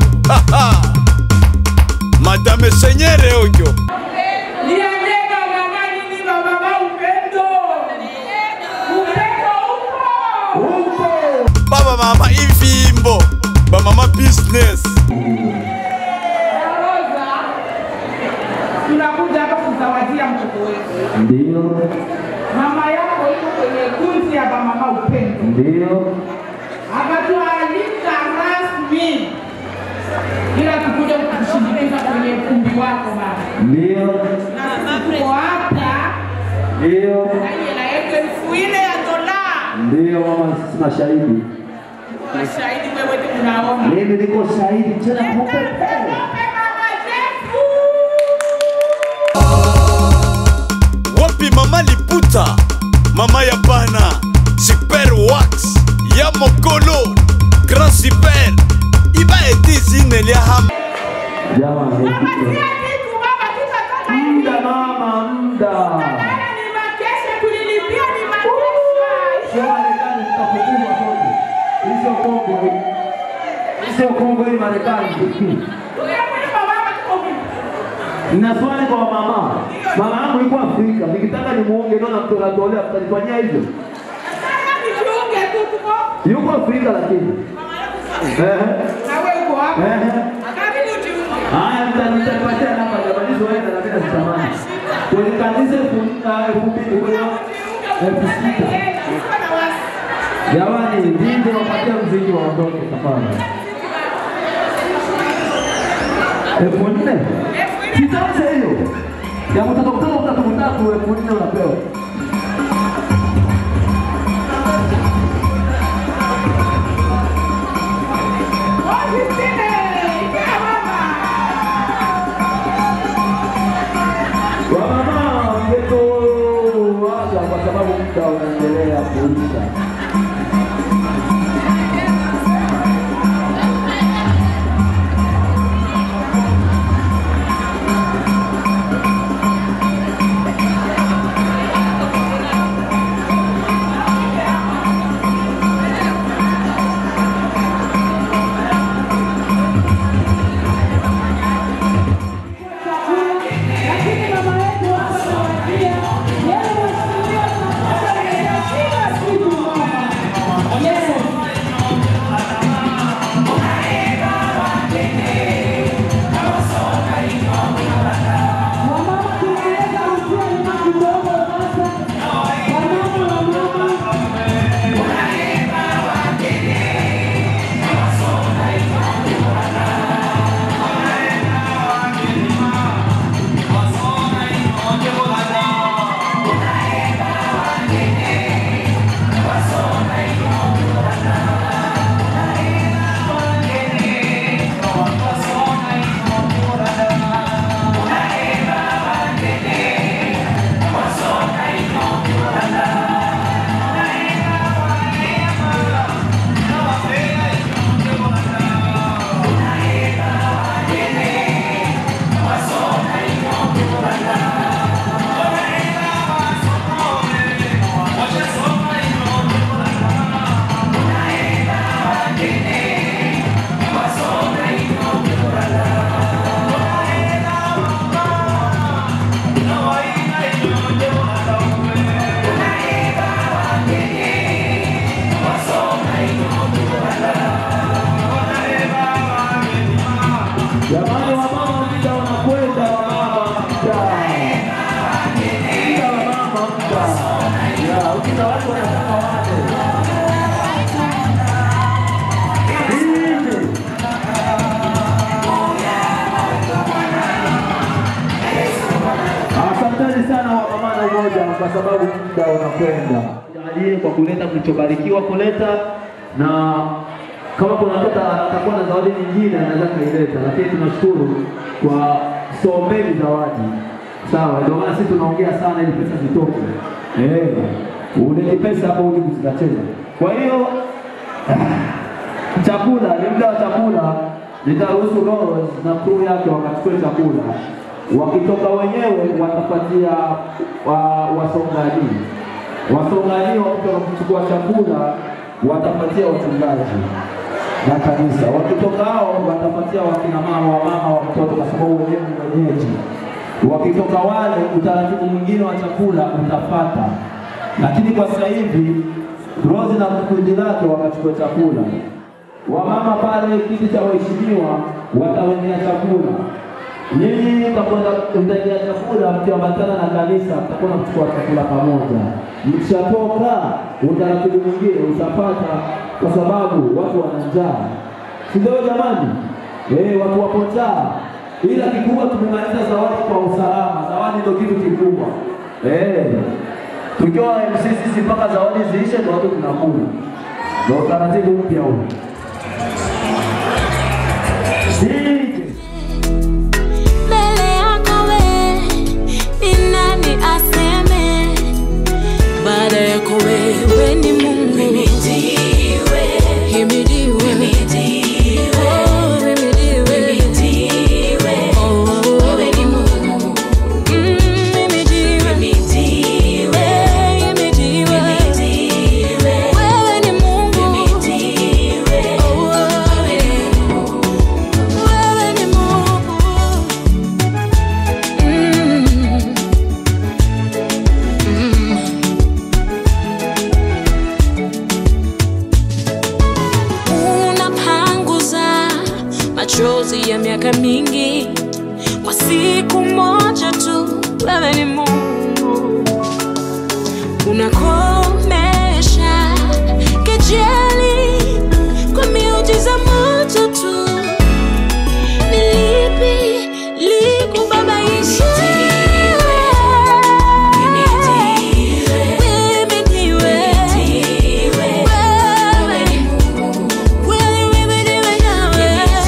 madame senyere oyo Niambie baba nani ni baba ba upendo? Upendo upo. baba mama ivimbo bamama business Roza, tunakuja hapa kuzawadia mtoto wetu. Ndio, Mama yako iko kwenye kundi ya bamama upendo. ndio, akatualika rasmi ila tukuja kukushindikiza kwenye ukumbi wako baba. ndio, Na sisi tuko hapa ndio, na hela yetu elfu nne ya dola. ndio mama, sisi mashahidi. Mashahidi wewe ndio unaona. Mimi niko shahidi tena kupe wapi mama liputa mama ya bana super wax ya mokolo grand super iba etizine lia ham Jamani, muda mama, muda. Ni makesha tulilipia ni Sio makesha. Marekani tutafukuzwa sote. Hii sio Kongo. Hii sio Kongo, hii Marekani. Nina swali kwa mama. Mama yangu yuko Afrika. Nikitaka nimuonge ndio namtolea mtanifanyia hivyo. Nijiunge tu tuko. Yuko Afrika lakini. Eh. Na wewe uko hapa. Eh. Akabidi ujiunge. Haya mtanipatia namba jamani zoenda na mimi natamani. Kwenye kanisa elfu ah, elfu mbili kwenye elfu sita. Jamani, ndinde wapatia mziki waondoke tafadhali. Elfu nne? Kitamse hiyo. Ya mtoto mtoto mtatu mtatu elfu nne unapewa. Wamama mgeto waga kwa sababu muda unaendelea kuisha. Jamani, wamama muda unakwenda, wamama muda. Muda wamama muda. Ya, ukita watu wanasema wale. Hivi. Asanteni sana wamama na umoja kwa sababu muda unakwenda. Jalie kwa kuleta mlichobarikiwa kuleta na kama kuna mtoto atakuwa na zawadi nyingine anaweza kaileta, lakini tunashukuru kwa sombeni zawadi. Sawa, ndio maana sisi tunaongea sana ili pesa zitoke. Eh, ulete pesa hapo ili zikacheza. Kwa hiyo chakula ni muda wa chakula, nitaruhusu Rose na crew yake wakachukue chakula. Wakitoka wenyewe watapatia wa, wasongaji wasongaji wakitoka kuchukua chakula watapatia wachungaji na kanisa. Wakitoka hao watapatia wakina mama wa mama wa mtoto, kwa sababu wenyewe ni wenyeji. Wakitoka wale, utaratibu mwingine wa chakula utafata, lakini kwa sasa hivi Rose na kundi lake wakachukua chakula. Wamama pale kiti cha waheshimiwa watawendea chakula. Nyinyi mtakwenda mtaendea chakula mkiambatana na kanisa, mtakwenda kuchukua chakula pamoja. Mkishatoka, utaratibu mwingine utapata, kwa sababu watu wana njaa, si ndio jamani? Eh, watu wapo njaa, ila kikubwa tumemaliza zawadi kwa usalama. Zawadi ndio kitu kikubwa eh. Tukiwa MC sisi mpaka zawadi ziishe, ndio watu tunakula, ndio utaratibu mpya huu. mbele yako we ni nani aseme baada yako wewe ni mungu himidiwe himidiwe Oh, himidiwe. Oh, wewe ni Mungu. Mm, himidiwe. Eh, himidiwe. Wewe ni Mungu. Oh, wewe ni Mungu. Mm. Mm. unapanguza machozi ya miaka mingi kwa siku moja tu. Wewe ni Mungu, unakomesha kejeli kwa miujiza moja tu. Ni lipi likubabaisha? Uhimidiwe. Wewe ni Kweli uhimidiwe nawe.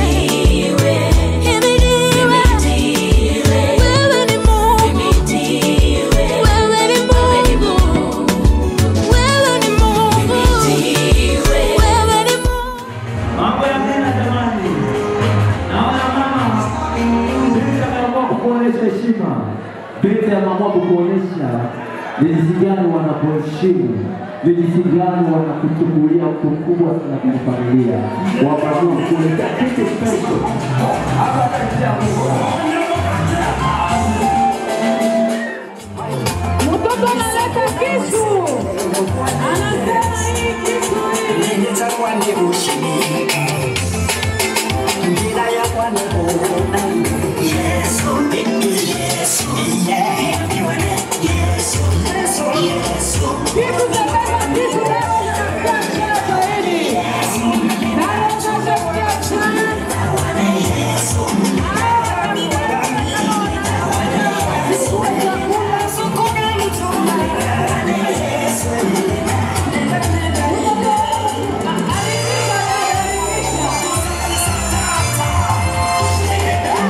Himidiwe. Wewe ni Mungu. Wewe ni Mungu. Wewe ni Mungu. Wewe ni Mungu. Mambo ya mema jamani, naona mama binti ameamua kukuonyesha heshima, binti ameamua kukuonyesha ni jinsi gani wanakuheshimu, ni jinsi gani wanakuchukulia mtu mkubwa sana kwenye familia, wakaamua kukuletea kitu special hapa kati ya Mtoto analeta kisu, anasema hii kisu hii Kitu cha baba, kisu leo kinakuwa mchezo hili. Na leo tunasherehekea sana. Yesu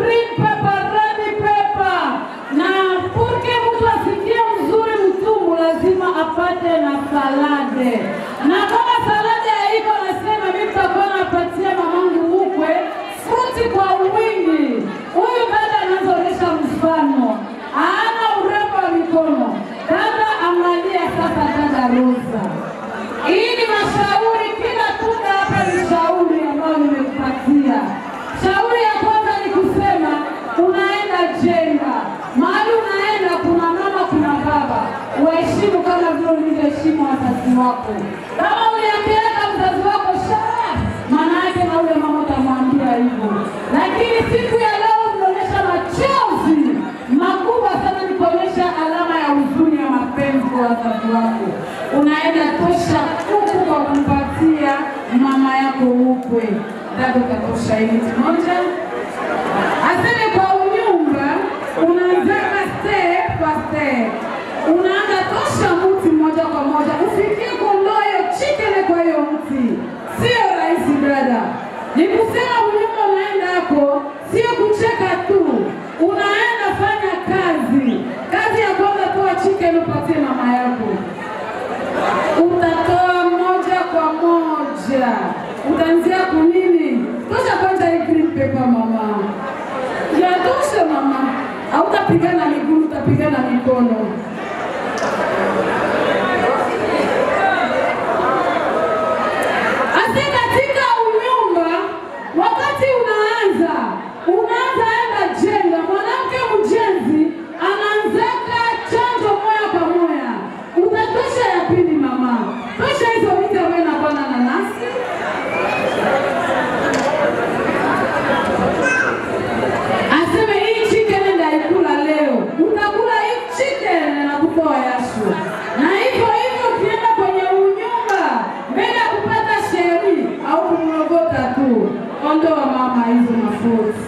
green pepper, red pepper. Na purke mtu asikie mzuri mtumbu lazima apate na salade. Na kama salade haiko nasema mimi nitakuwa napatia mamangu mkwe fruti kwa wingi. Huyu dada anazoonyesha mfano. Hana urembo wa mikono. Dada angalia sasa dada Rosa. Hii ni mashauri, kila tunda hapa ni shauri ambayo nimekupatia. Shauri ya kwanza ni kusema unaenda jenga, mahali unaenda kuna mama, kuna baba, waheshimu kama vile ulivyoheshimu wazazi wako. Kama uliambiaga mzazi wako shara, maana yake na ule mama utamwambia hivyo. Lakini siku ya leo unaonyesha machozi makubwa sana, ni kuonyesha alama ya huzuni ya mapenzi kwa wazazi wako. Unaenda tosha kuku kwa kumpatia mama yako ukwe. Dada utatosha hili moja. Aseme kwa unyumba, unaanzaka step kwa step, unaanza tosha mti moja kwa moja, ufikie kuondoa hiyo chicken kwa hiyo mti. Sio rahisi brada, ni kusema unyumba unaenda hapo, sio kucheka tu, unaenda fanya kazi. Kazi ya kwanza, toa chicken upatie mama yako utatoa moja kwa moja, utaanzia kunini? Tosha kwanza hii green paper mama, yatosha mama, hautapigana miguu, utapigana mikono. Ase katika unyumba, wakati unaanza unaanza enda jenga, mwanamke mjenzi anaanzaka chanjo moya kwa moya, utatosha ya pili mama, tosha hizo vitu ambayo inakuwa na nanasi aseme hii chicken ndaikula leo, utakula hii chicken na kutoa yashu. Na hivyo hivyo ukienda kwenye unyumba, mbele ya kupata sheri au kumrogota tu, ondoa mama hizo mafuta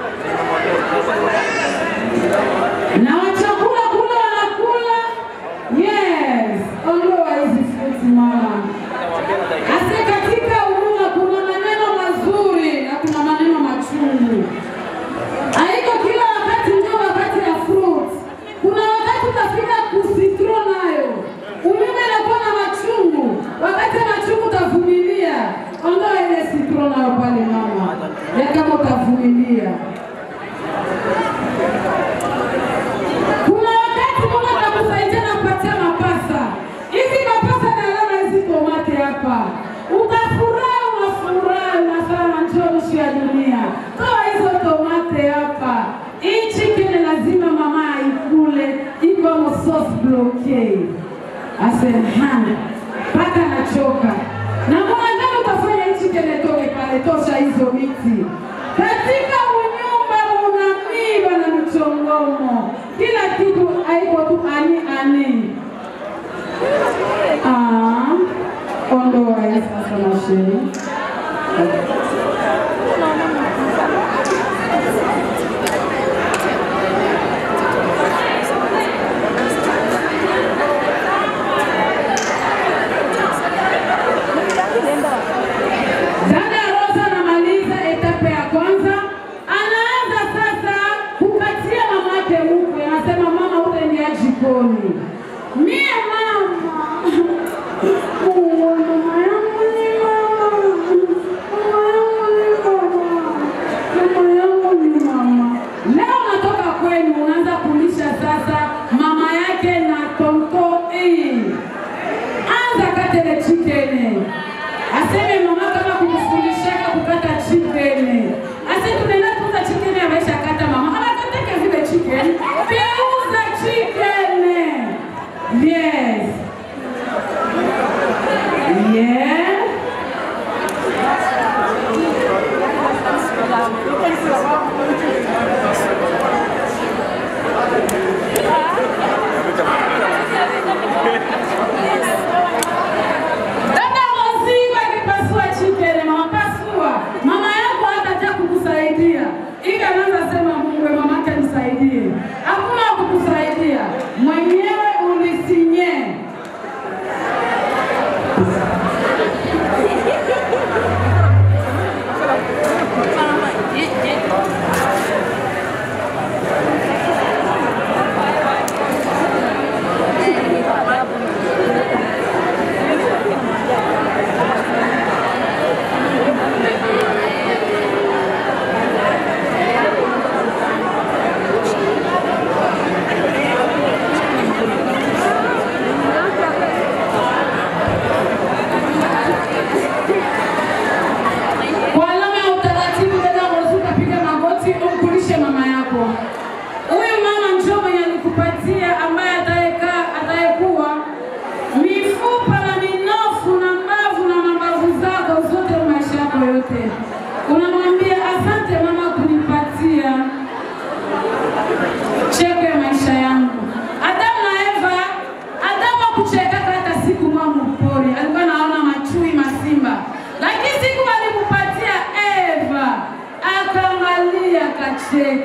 na wachakula kula wanakula, yes, ondoa hizi fruits mama. Ase katika huduma kuna maneno mazuri na kuna maneno machungu. Haiko kila wakati ndio wakati ya fruit. Kuna wakati utafika kusitro nayo. Umeme inakuwa na machungu. Wakati ya machungu utavumilia. Ondoa ile sitro nayo pale mama. Ya kama utavumilia. Kuna wakati Mungu atakusaidia na kupatia mapasa. Hizi mapasa na alama hizi tomate hapa. Utafurahi, unafurahi, unasema njoo nusu ya dunia. Toa hizo tomate hapa. Hii chicken lazima mama aikule, iko mo sauce blockade. Asema mpaka nachoka. Na mwanadamu utafanya hii chicken itoke pale, tosha hizo miti. Katika unyumba una miba na michongomo, kila kitu haiko tu ani ani. Ah, ondoa hii sasa mashine. Dada Rosa anamaliza etape ya kwanza, anaanza sasa kupatia mama yake mkwe, anasema mama, utaingia jikoni. Mie mama, Oh, mama yangu ni mama, mama yangu ni mama, mama yangu ni mama. Leo natoka kwenu, unaanza kulisha sasa mama yake na tonto hii. Anza katele chicken aseme mama kama kumfundishaka kukata chicken. Ase tunaenda kuuza chicken amesha kata mama. Anakataka vile chicken. Geuza chicken. Yes. Yeah. Dada Rosi akipasua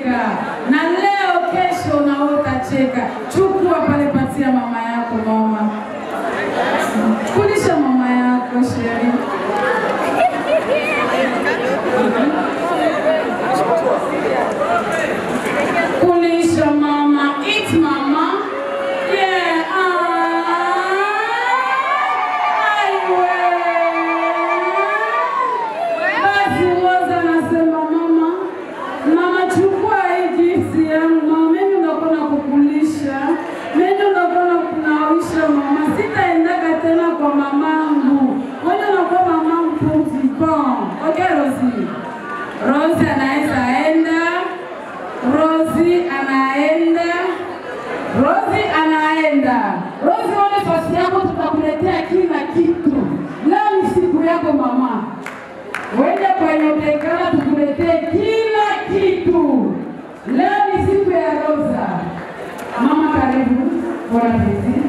utacheka, na leo kesho na wewe utacheka. Chukua pale, patia mama yako. Mama, kulisha mama yako Sheri. Kulisha mama, eat mama. Yeah. Basi Rosa anasema mama, mama chukua hii gifti yangu mama, mimi ndakuwa na kukulisha, mimi ndakuwa na kunawisha mama, sitaendaka tena kwa mamangu, wewe unakuwa mamangu petit bon. Okay Rosie? Rosie anaweza enda, Rosie anaenda, Rosie anaenda. Rosie, one fasi yako, tutakuletea kila kitu. Leo ni siku yako mama. Wende kwenye utekana tukuletee kila kitu. Leo ni siku ya Rosa. Mama karibu, bwana Titi.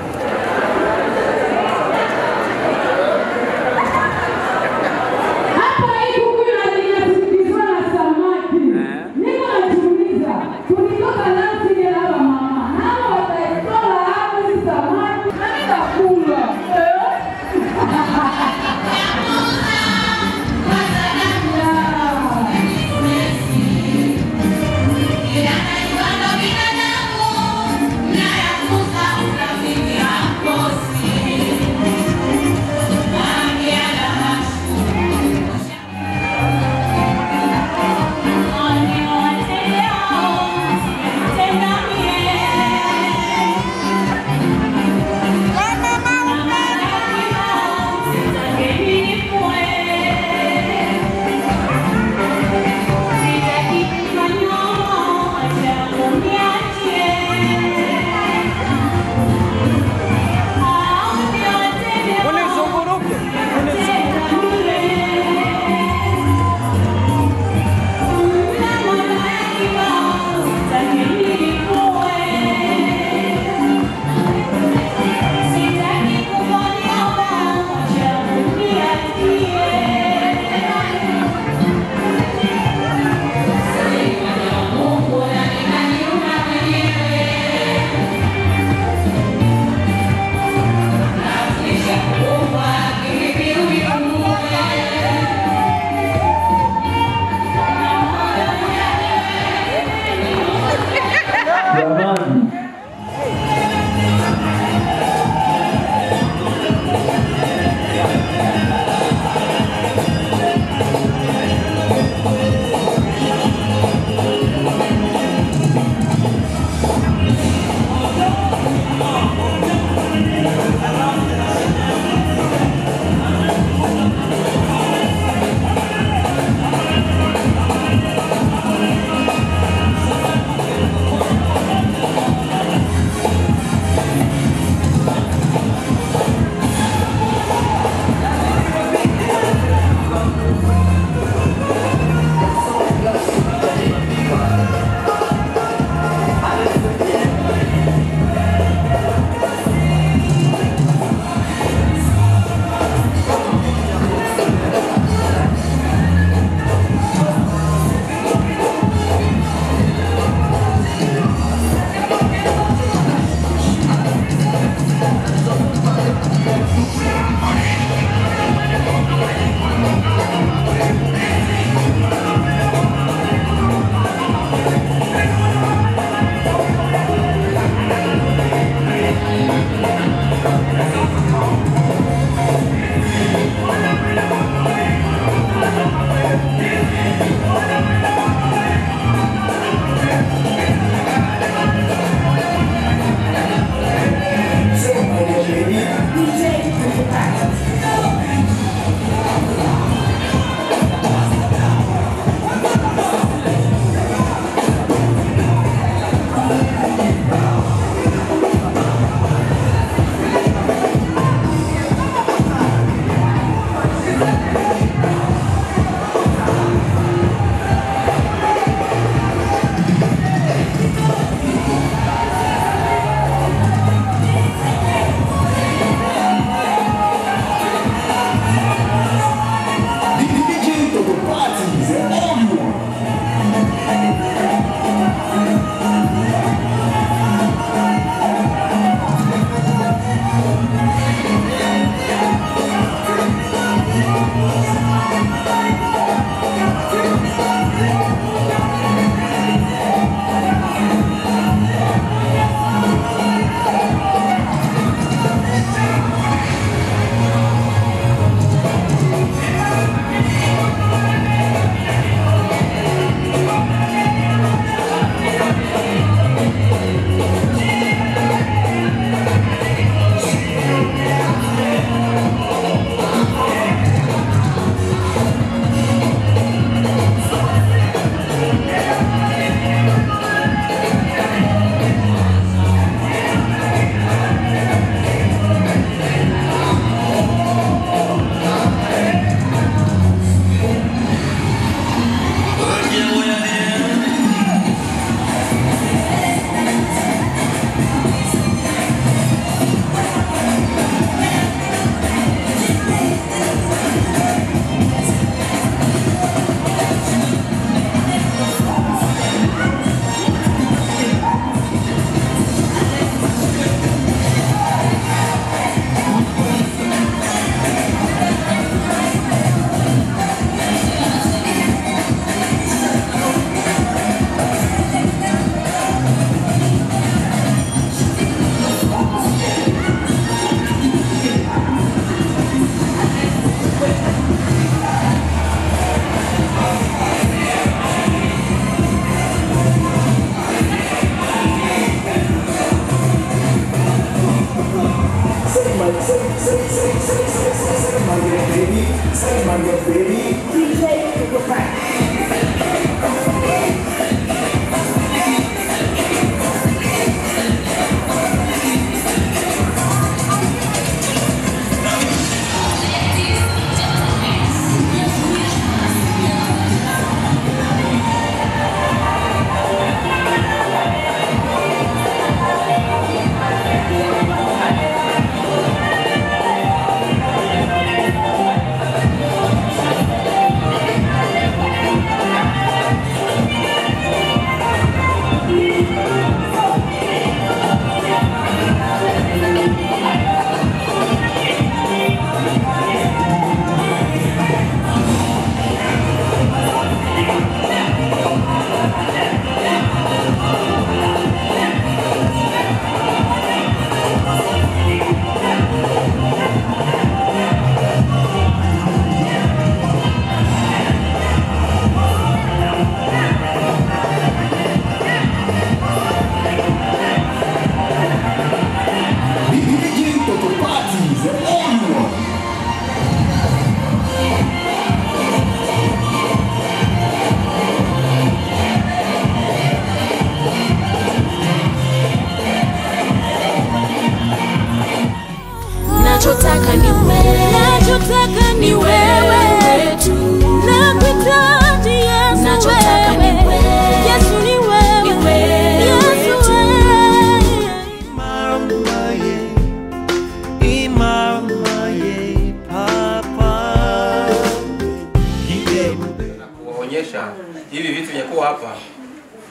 Hapa hii kuku ina- inasindikizwa na samaki. Niko najiuliza, tulitoka nasi ile hapa mama. Nao wataitola hapo hizi samaki. Na mimi nakula. Eh?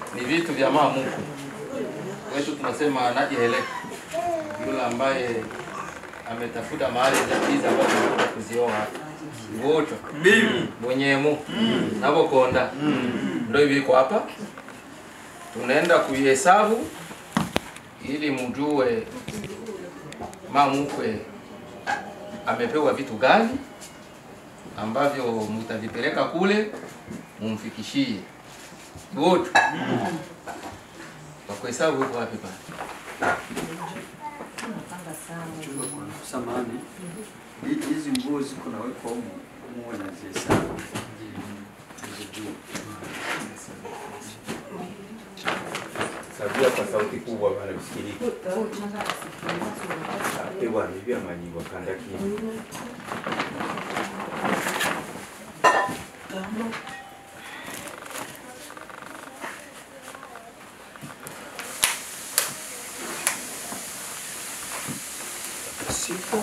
ni vitu vya mama Mungu wetu, tunasema najieleka, yule ambaye ametafuta mahali tatizo ambazo tunakuja kuzioa ngoto mwenyemu navokonda ndo hivi iko hapa, tunaenda kuihesabu ili mjue mama mkwe amepewa vitu gani ambavyo mtavipeleka kule mumfikishie wote kwa kuhesabu iko wapi pale? Samahani, Hi- hizi nguo ziko nawekwa humu muwe nazihesabu Nizijue. Sabia kwa sauti kubwa bana msikilize. Ate bwana hivi amanyiwa kanda kini. Sita,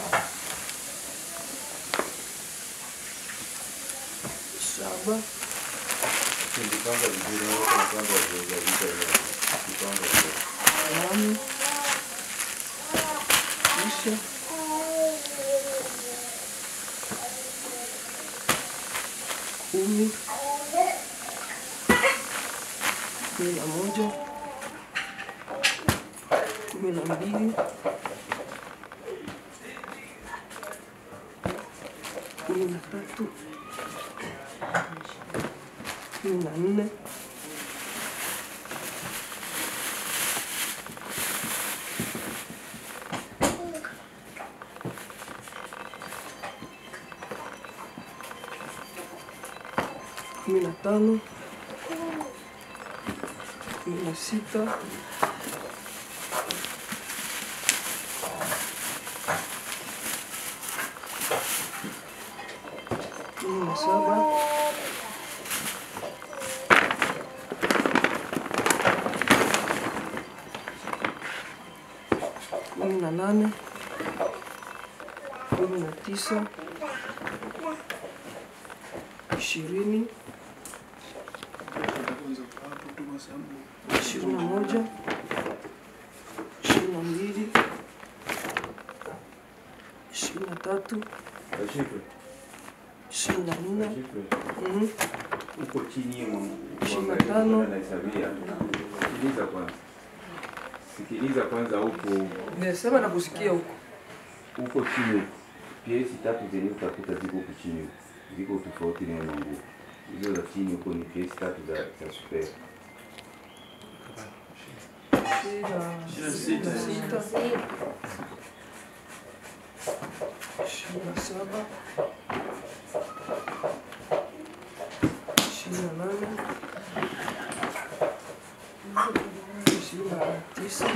saba, Nilipanga vizuri na watu wanapanga wazoeza vita ya kipanga vizuri. nane, tisa, kumi, kumi na moja, kumi na mbili, kumi na tatu, kumi na nne, kumi na tano, kumi na sita, kumi na saba, kumi na nane, kumi na tisa, ishirini, ishirini na moja, ishirini na mbili, ishirini na tatu, Kashifwe. ishirini na nne, mhm, Uko chini ya mwangu. ishirini na tano, Anahesabia. Sikiliza kwanza. Sikiliza kwanza huko nimesema na kusikia huko. huko chini huko. Piesi tatu zenye utakuta ziko huko chini huko. Ziko tofauti na mwangu. Hizo za chini huko ni piesi tatu za za super. ishirini na sita, ishirini na saba, ishirini na nane, ishirini na tisa,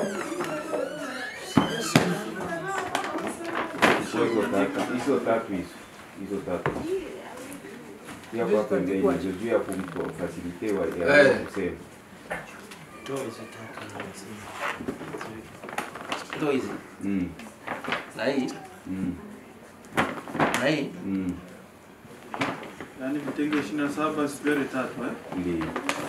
Hizo tatu, hizo tatu hizo. Hizo tatu. Pia kwa pembeni hizo juu ya kumfasilite wa ya Eh. kusema. Ndo hizi Mm. na hii Mm. na hii Mm. Yaani vitenge ishirini na saba sipere tatu eh? Ndio.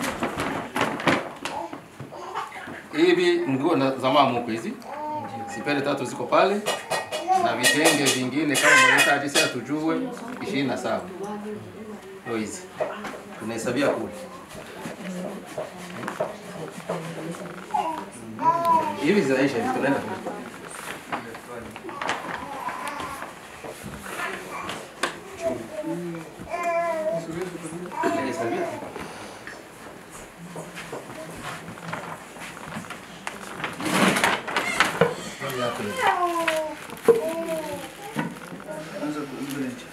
hivi nguo na- za mama mkwe hizi sipele tatu ziko pale na vitenge vingine kama mwenyezaji sasa tujue ishirini na saba ndo hizi tunahesabia kule hivi zinaisha hivi tunaenda kule. Tunahesabia. Anza kuongelea.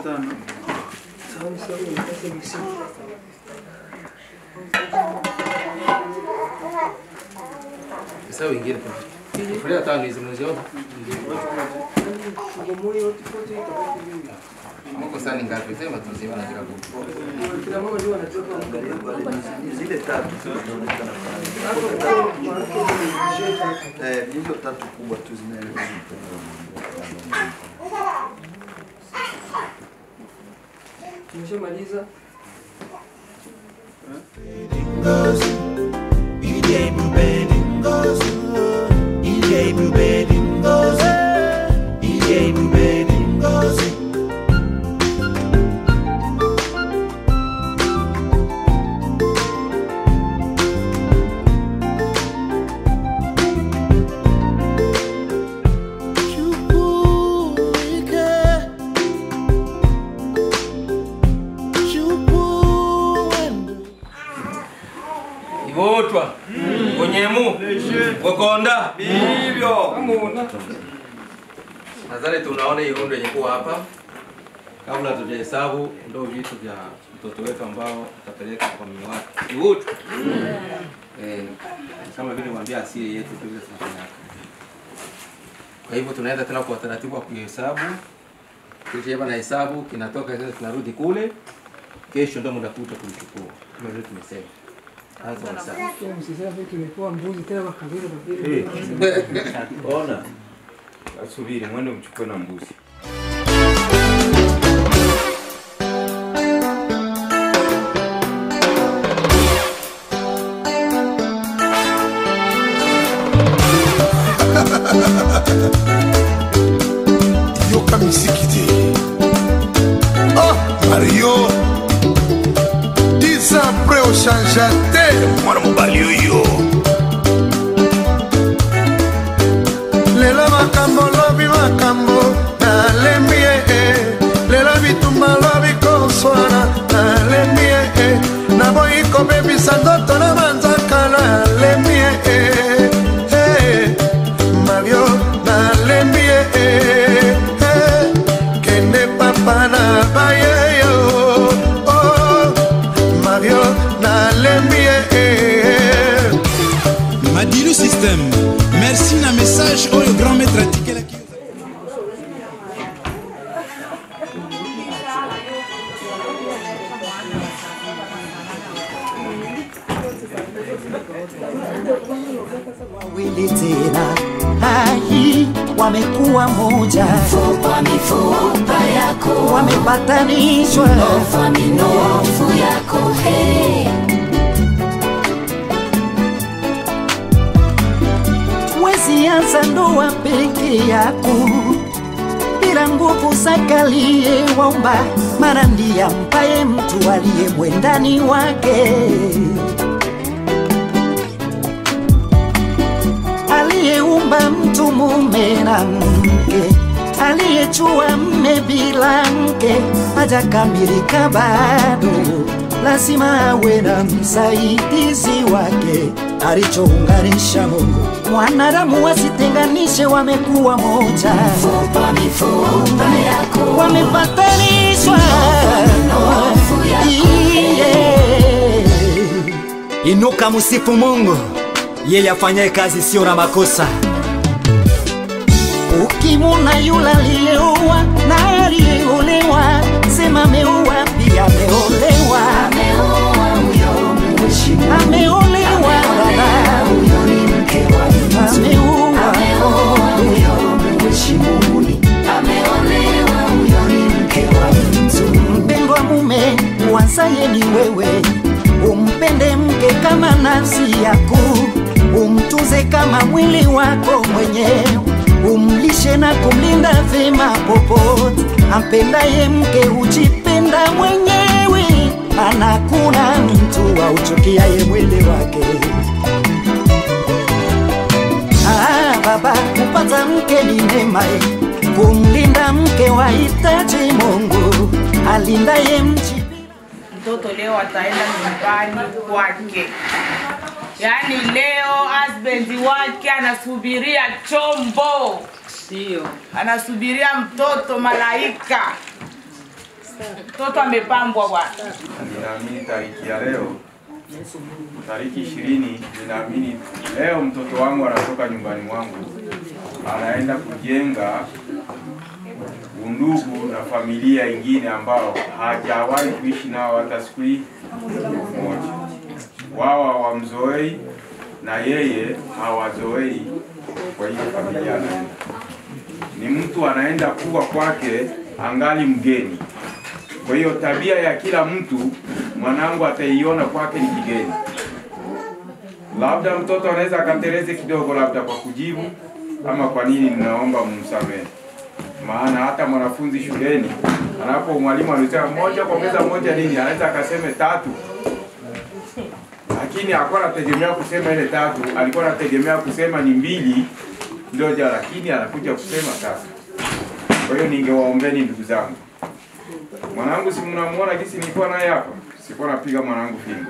tano. Sasa wengine Kulia tano hizi mnaziona? Mko sani ngapi? Sema tuzima na kila mtu. Zile tatu zinaonekana Eh, hizo tatu kubwa tu zinaeleweka. Tumeshamaliza. Igotwa. Gonyemu. Gokonda. Hivyo. Nadhani tunaona hii rundo yenye kuwa hapa. Kabla tujahesabu ndio vitu vya mtoto wetu ambao tutapeleka kwa mume wake. Igotwa. Eh, kama vile mwambia asili yetu vile tunafanya. Kwa hivyo tunaenda tena kwa utaratibu wa kuhesabu. Kisha na hesabu kinatoka sasa tunarudi kule. Kesho ndio mnakuja kulichukua. Kama vile tumesema. Anza hesabu. Msiseme tumepewa mbuzi tena makabila mabili. Ona, asubiri mwende mchukue na mbuzi. yoka misiki te oh mario dix ans après ochangea te mwana mobali oyo lelo makambo lobi makambo nalembi ye lelo bitumba lobi koswana nalembi ye naboyi kobebisa ndoto na manzaka nalembi ye mario nalembi ye kende papa na bayeyo oh, mario nalembi ye madilu system merci na message oyo grand maître atikelaki wawili tena hai wamekuwa moja Mifupa, mifupa yako. wamepatanishwa Minofu, minofu yako, hey. wezi anza ndoa peke yako bila nguvu zakalie waumba mara ndiye ampaye mtu aliye mwendani wake aliyeumba mtu mume na mke aliyechua mme bila mke hajakamilika bado lazima awe na msaidizi wake alichounganisha Mungu mwanadamu wasitenganishe wamekuwa moja Mifupa, mifupa yako. wamepatanishwa minofu yako. Yeah. Inuka msifu Mungu, yeye afanyaye kazi sio na makosa. ukimuna yule aliyeoa na aliyeolewa sema ameoa pia ameolewa Ameoa huyo mheshimu. ameolewa dada Huyo ni mke wa mtu. ameoa Ameoa huyo mheshimuni. Ameolewa huyo ni mke wa mtu. mpendwa mume uanzaye ni wewe umpende mke kama nafsi yako umtuze kama mwili wako mwenyewe umlishe na kumlinda vema popote ampendaye mke hujipenda mwenyewe anakuna mtu auchukiaye mwili wake Ah, baba kupata mke ni neema eh. kumlinda mke wahitaji Mungu alindaye mji mtoto leo ataenda nyumbani kwake. Yaani leo husband wake anasubiria chombo, Ndio. anasubiria mtoto malaika. Mtoto amepambwa bwana. Ninaamini tariki ya leo, tariki ishirini, ninaamini leo mtoto wangu anatoka nyumbani mwangu anaenda kujenga undugu na familia ingine ambao hajawahi kuishi nao hata siku hii moja. Wao hawamzoei na yeye hawazoei kwa hiyo familia anaenda. Ni mtu anaenda kuwa kwake angali mgeni. Kwa hiyo tabia ya kila mtu mwanangu ataiona kwake ni kigeni. Labda mtoto anaweza akateleze kidogo, labda kwa kujibu ama kwa nini, ninaomba mumsamehe. Maana hata mwanafunzi shuleni anapo mwalimu anasema moja kuongeza moja nini, anaweza akaseme tatu, lakini hakuwa anategemea kusema ile tatu, alikuwa anategemea kusema ni mbili ndio ja, lakini anakuja kusema tatu. Kwa hiyo ningewaombeni ndugu zangu, mwanangu si mnamuona kisi nilikuwa naye hapa, sikuwa napiga mwanangu fimbo,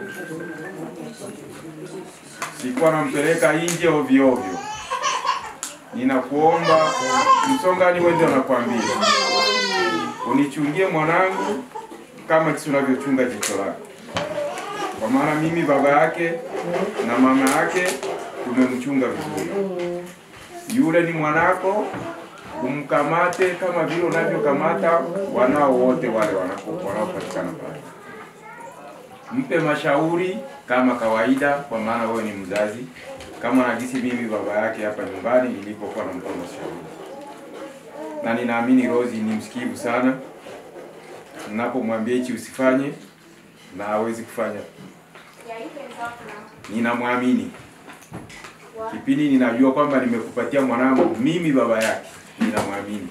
sikuwa nampeleka nje ovyo ovyo. Ninakuomba msongani, wewe ndio nakwambia, unichungie mwanangu kama kisi unavyochunga jicho lako, kwa maana mimi baba yake na mama yake tumemchunga vizuri. Yule ni mwanako, umkamate kama vile unavyokamata wanao wote wale wanako- wanaopatikana pale. Mpe mashauri kama kawaida, kwa maana wewe ni mzazi, kama nagisi mimi baba yake hapa nyumbani nilipokuwa nampa mashauri, na ninaamini Rozi ni msikivu sana. Ninapomwambia hichi usifanye, na hawezi kufanya. Ninamwamini kipindi ninajua kwamba nimekupatia mwanangu mimi baba yake, ninamwamini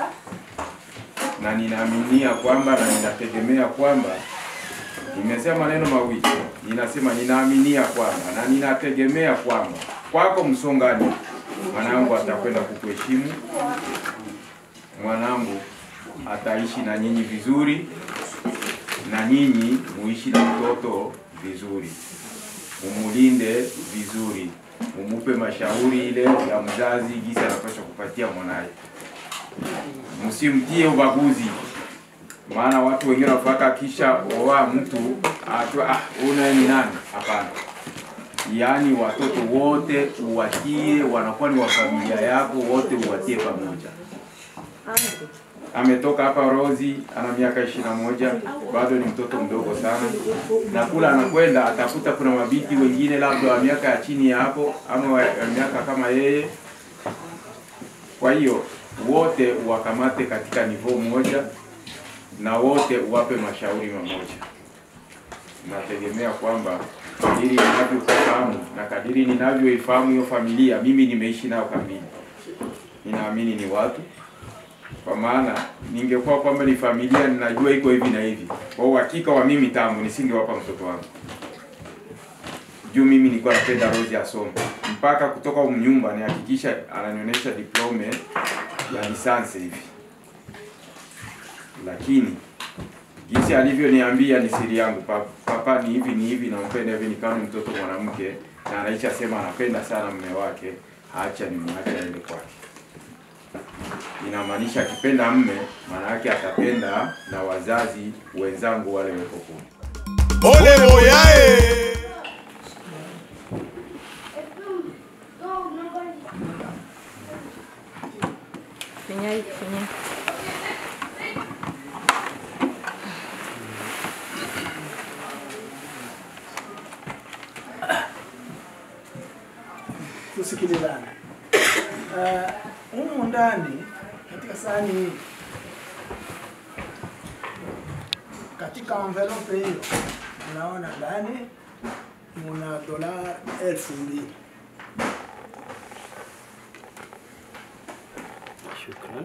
na ninaaminia kwamba na ninategemea kwamba, nimesema maneno mawili, ninasema ninaaminia kwamba na ninategemea kwamba kwako Msongani mwanangu atakwenda kukuheshimu, mwanangu ataishi na nyinyi vizuri, na nyinyi muishi na mtoto vizuri, umulinde vizuri, umupe mashauri ile ya mzazi jinsi anapaswa kupatia mwanaye. Msimtie ubaguzi, maana watu wengine wafaka kisha oa mtu atwa ah, una ni nani? Hapana, yaani watoto wote uwatie, wanakuwa ni wa familia yako, wote uwatie pamoja. Ametoka hapa Rozi, ana miaka ishirini na moja, bado ni mtoto mdogo sana, na kula anakwenda atakuta kuna mabiti wengine labda wa miaka ya chini ya hapo ama wa wa miaka kama yeye. Kwa hiyo wote wakamate katika nivo moja na wote uwape mashauri mamoja. Nategemea kwamba kadiri ninavyofahamu na kadiri ninavyoifahamu hiyo familia, mimi nimeishi nao kamili, ninaamini ni watu kwa maana ningekuwa kwamba ni familia ninajua iko hivi na hivi, kwa uhakika wa mimi tangu nisingewapa mtoto wangu juu mimi nilikuwa napenda Rose asome mpaka kutoka humu nyumba nihakikisha ananionyesha diplome ya lisansi hivi, lakini jinsi alivyoniambia ni siri yangu, "Pa- papa ni hivi ni hivi, nampenda hivi, nikawa ni mtoto mwanamke na anaisha sema anapenda sana mume wake, acha nimwache aende kwake inamaanisha akipenda mme, maana yake atapenda na wazazi wenzangu wale weko kule. Ole boyae! Finya, finya. tusikilizane. Uh, humu ndani katika sahani hii, katika envelope hiyo unaona ndani muna dola elfu mbili. Shukran.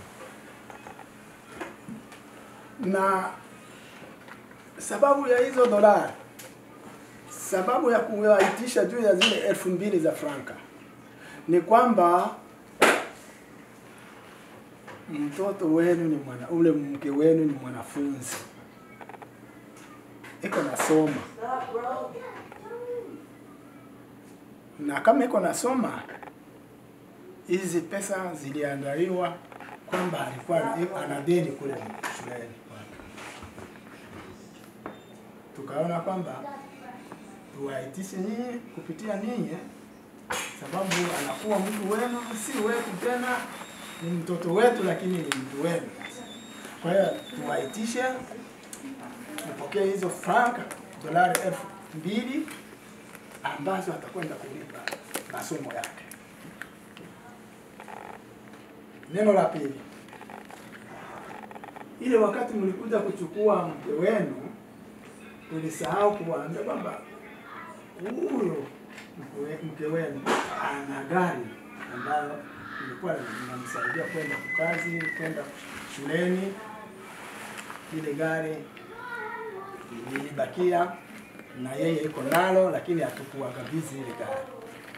na sababu ya hizo dolari, sababu ya kuwaitisha juu ya zile elfu mbili za franka ni kwamba mtoto wenu ni mwana, ule mke wenu ni mwanafunzi, iko nasoma, na kama iko nasoma, hizi pesa ziliandaliwa kwamba alikuwa ana- ana deni kule shuleni. tukaona kwamba tuwaitishe nyinyi kupitia ninyi, sababu anakuwa mtu wenu, si wetu tena, ni mtoto wetu, lakini ni mtu wenu. Kwa hiyo tuwaitishe mpokee hizo franka dolari elfu mbili ambazo atakwenda kulipa masomo yake. Neno la pili, ile wakati mlikuja kuchukua mke wenu, tulisahau kuwaambia kwamba huyo mke- mke wenu ana gari ambayo ilikuwa inamsaidia kwenda kukazi, kwenda shuleni. Ile gari lilibakia na yeye iko nalo, lakini hatukuwakabidhi ile gari.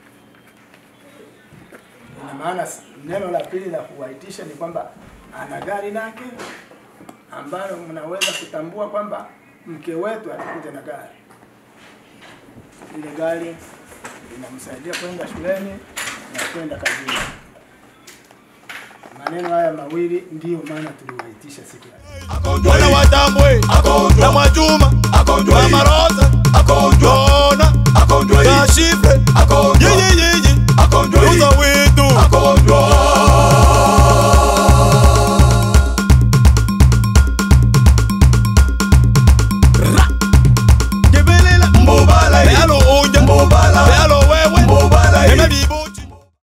Ina maana s- neno la pili la kuwaitisha ni kwamba ana gari lake ambalo mnaweza kutambua kwamba mke wetu atakuja na gari. Ile gari inamsaidia kwenda shuleni na kwenda kazini. Maneno haya mawili ndiyo maana tuliwaitisha siku ya Mwana wa Tambwe, na Mwajuma, na Marosa, Jona, na Shifre, yeye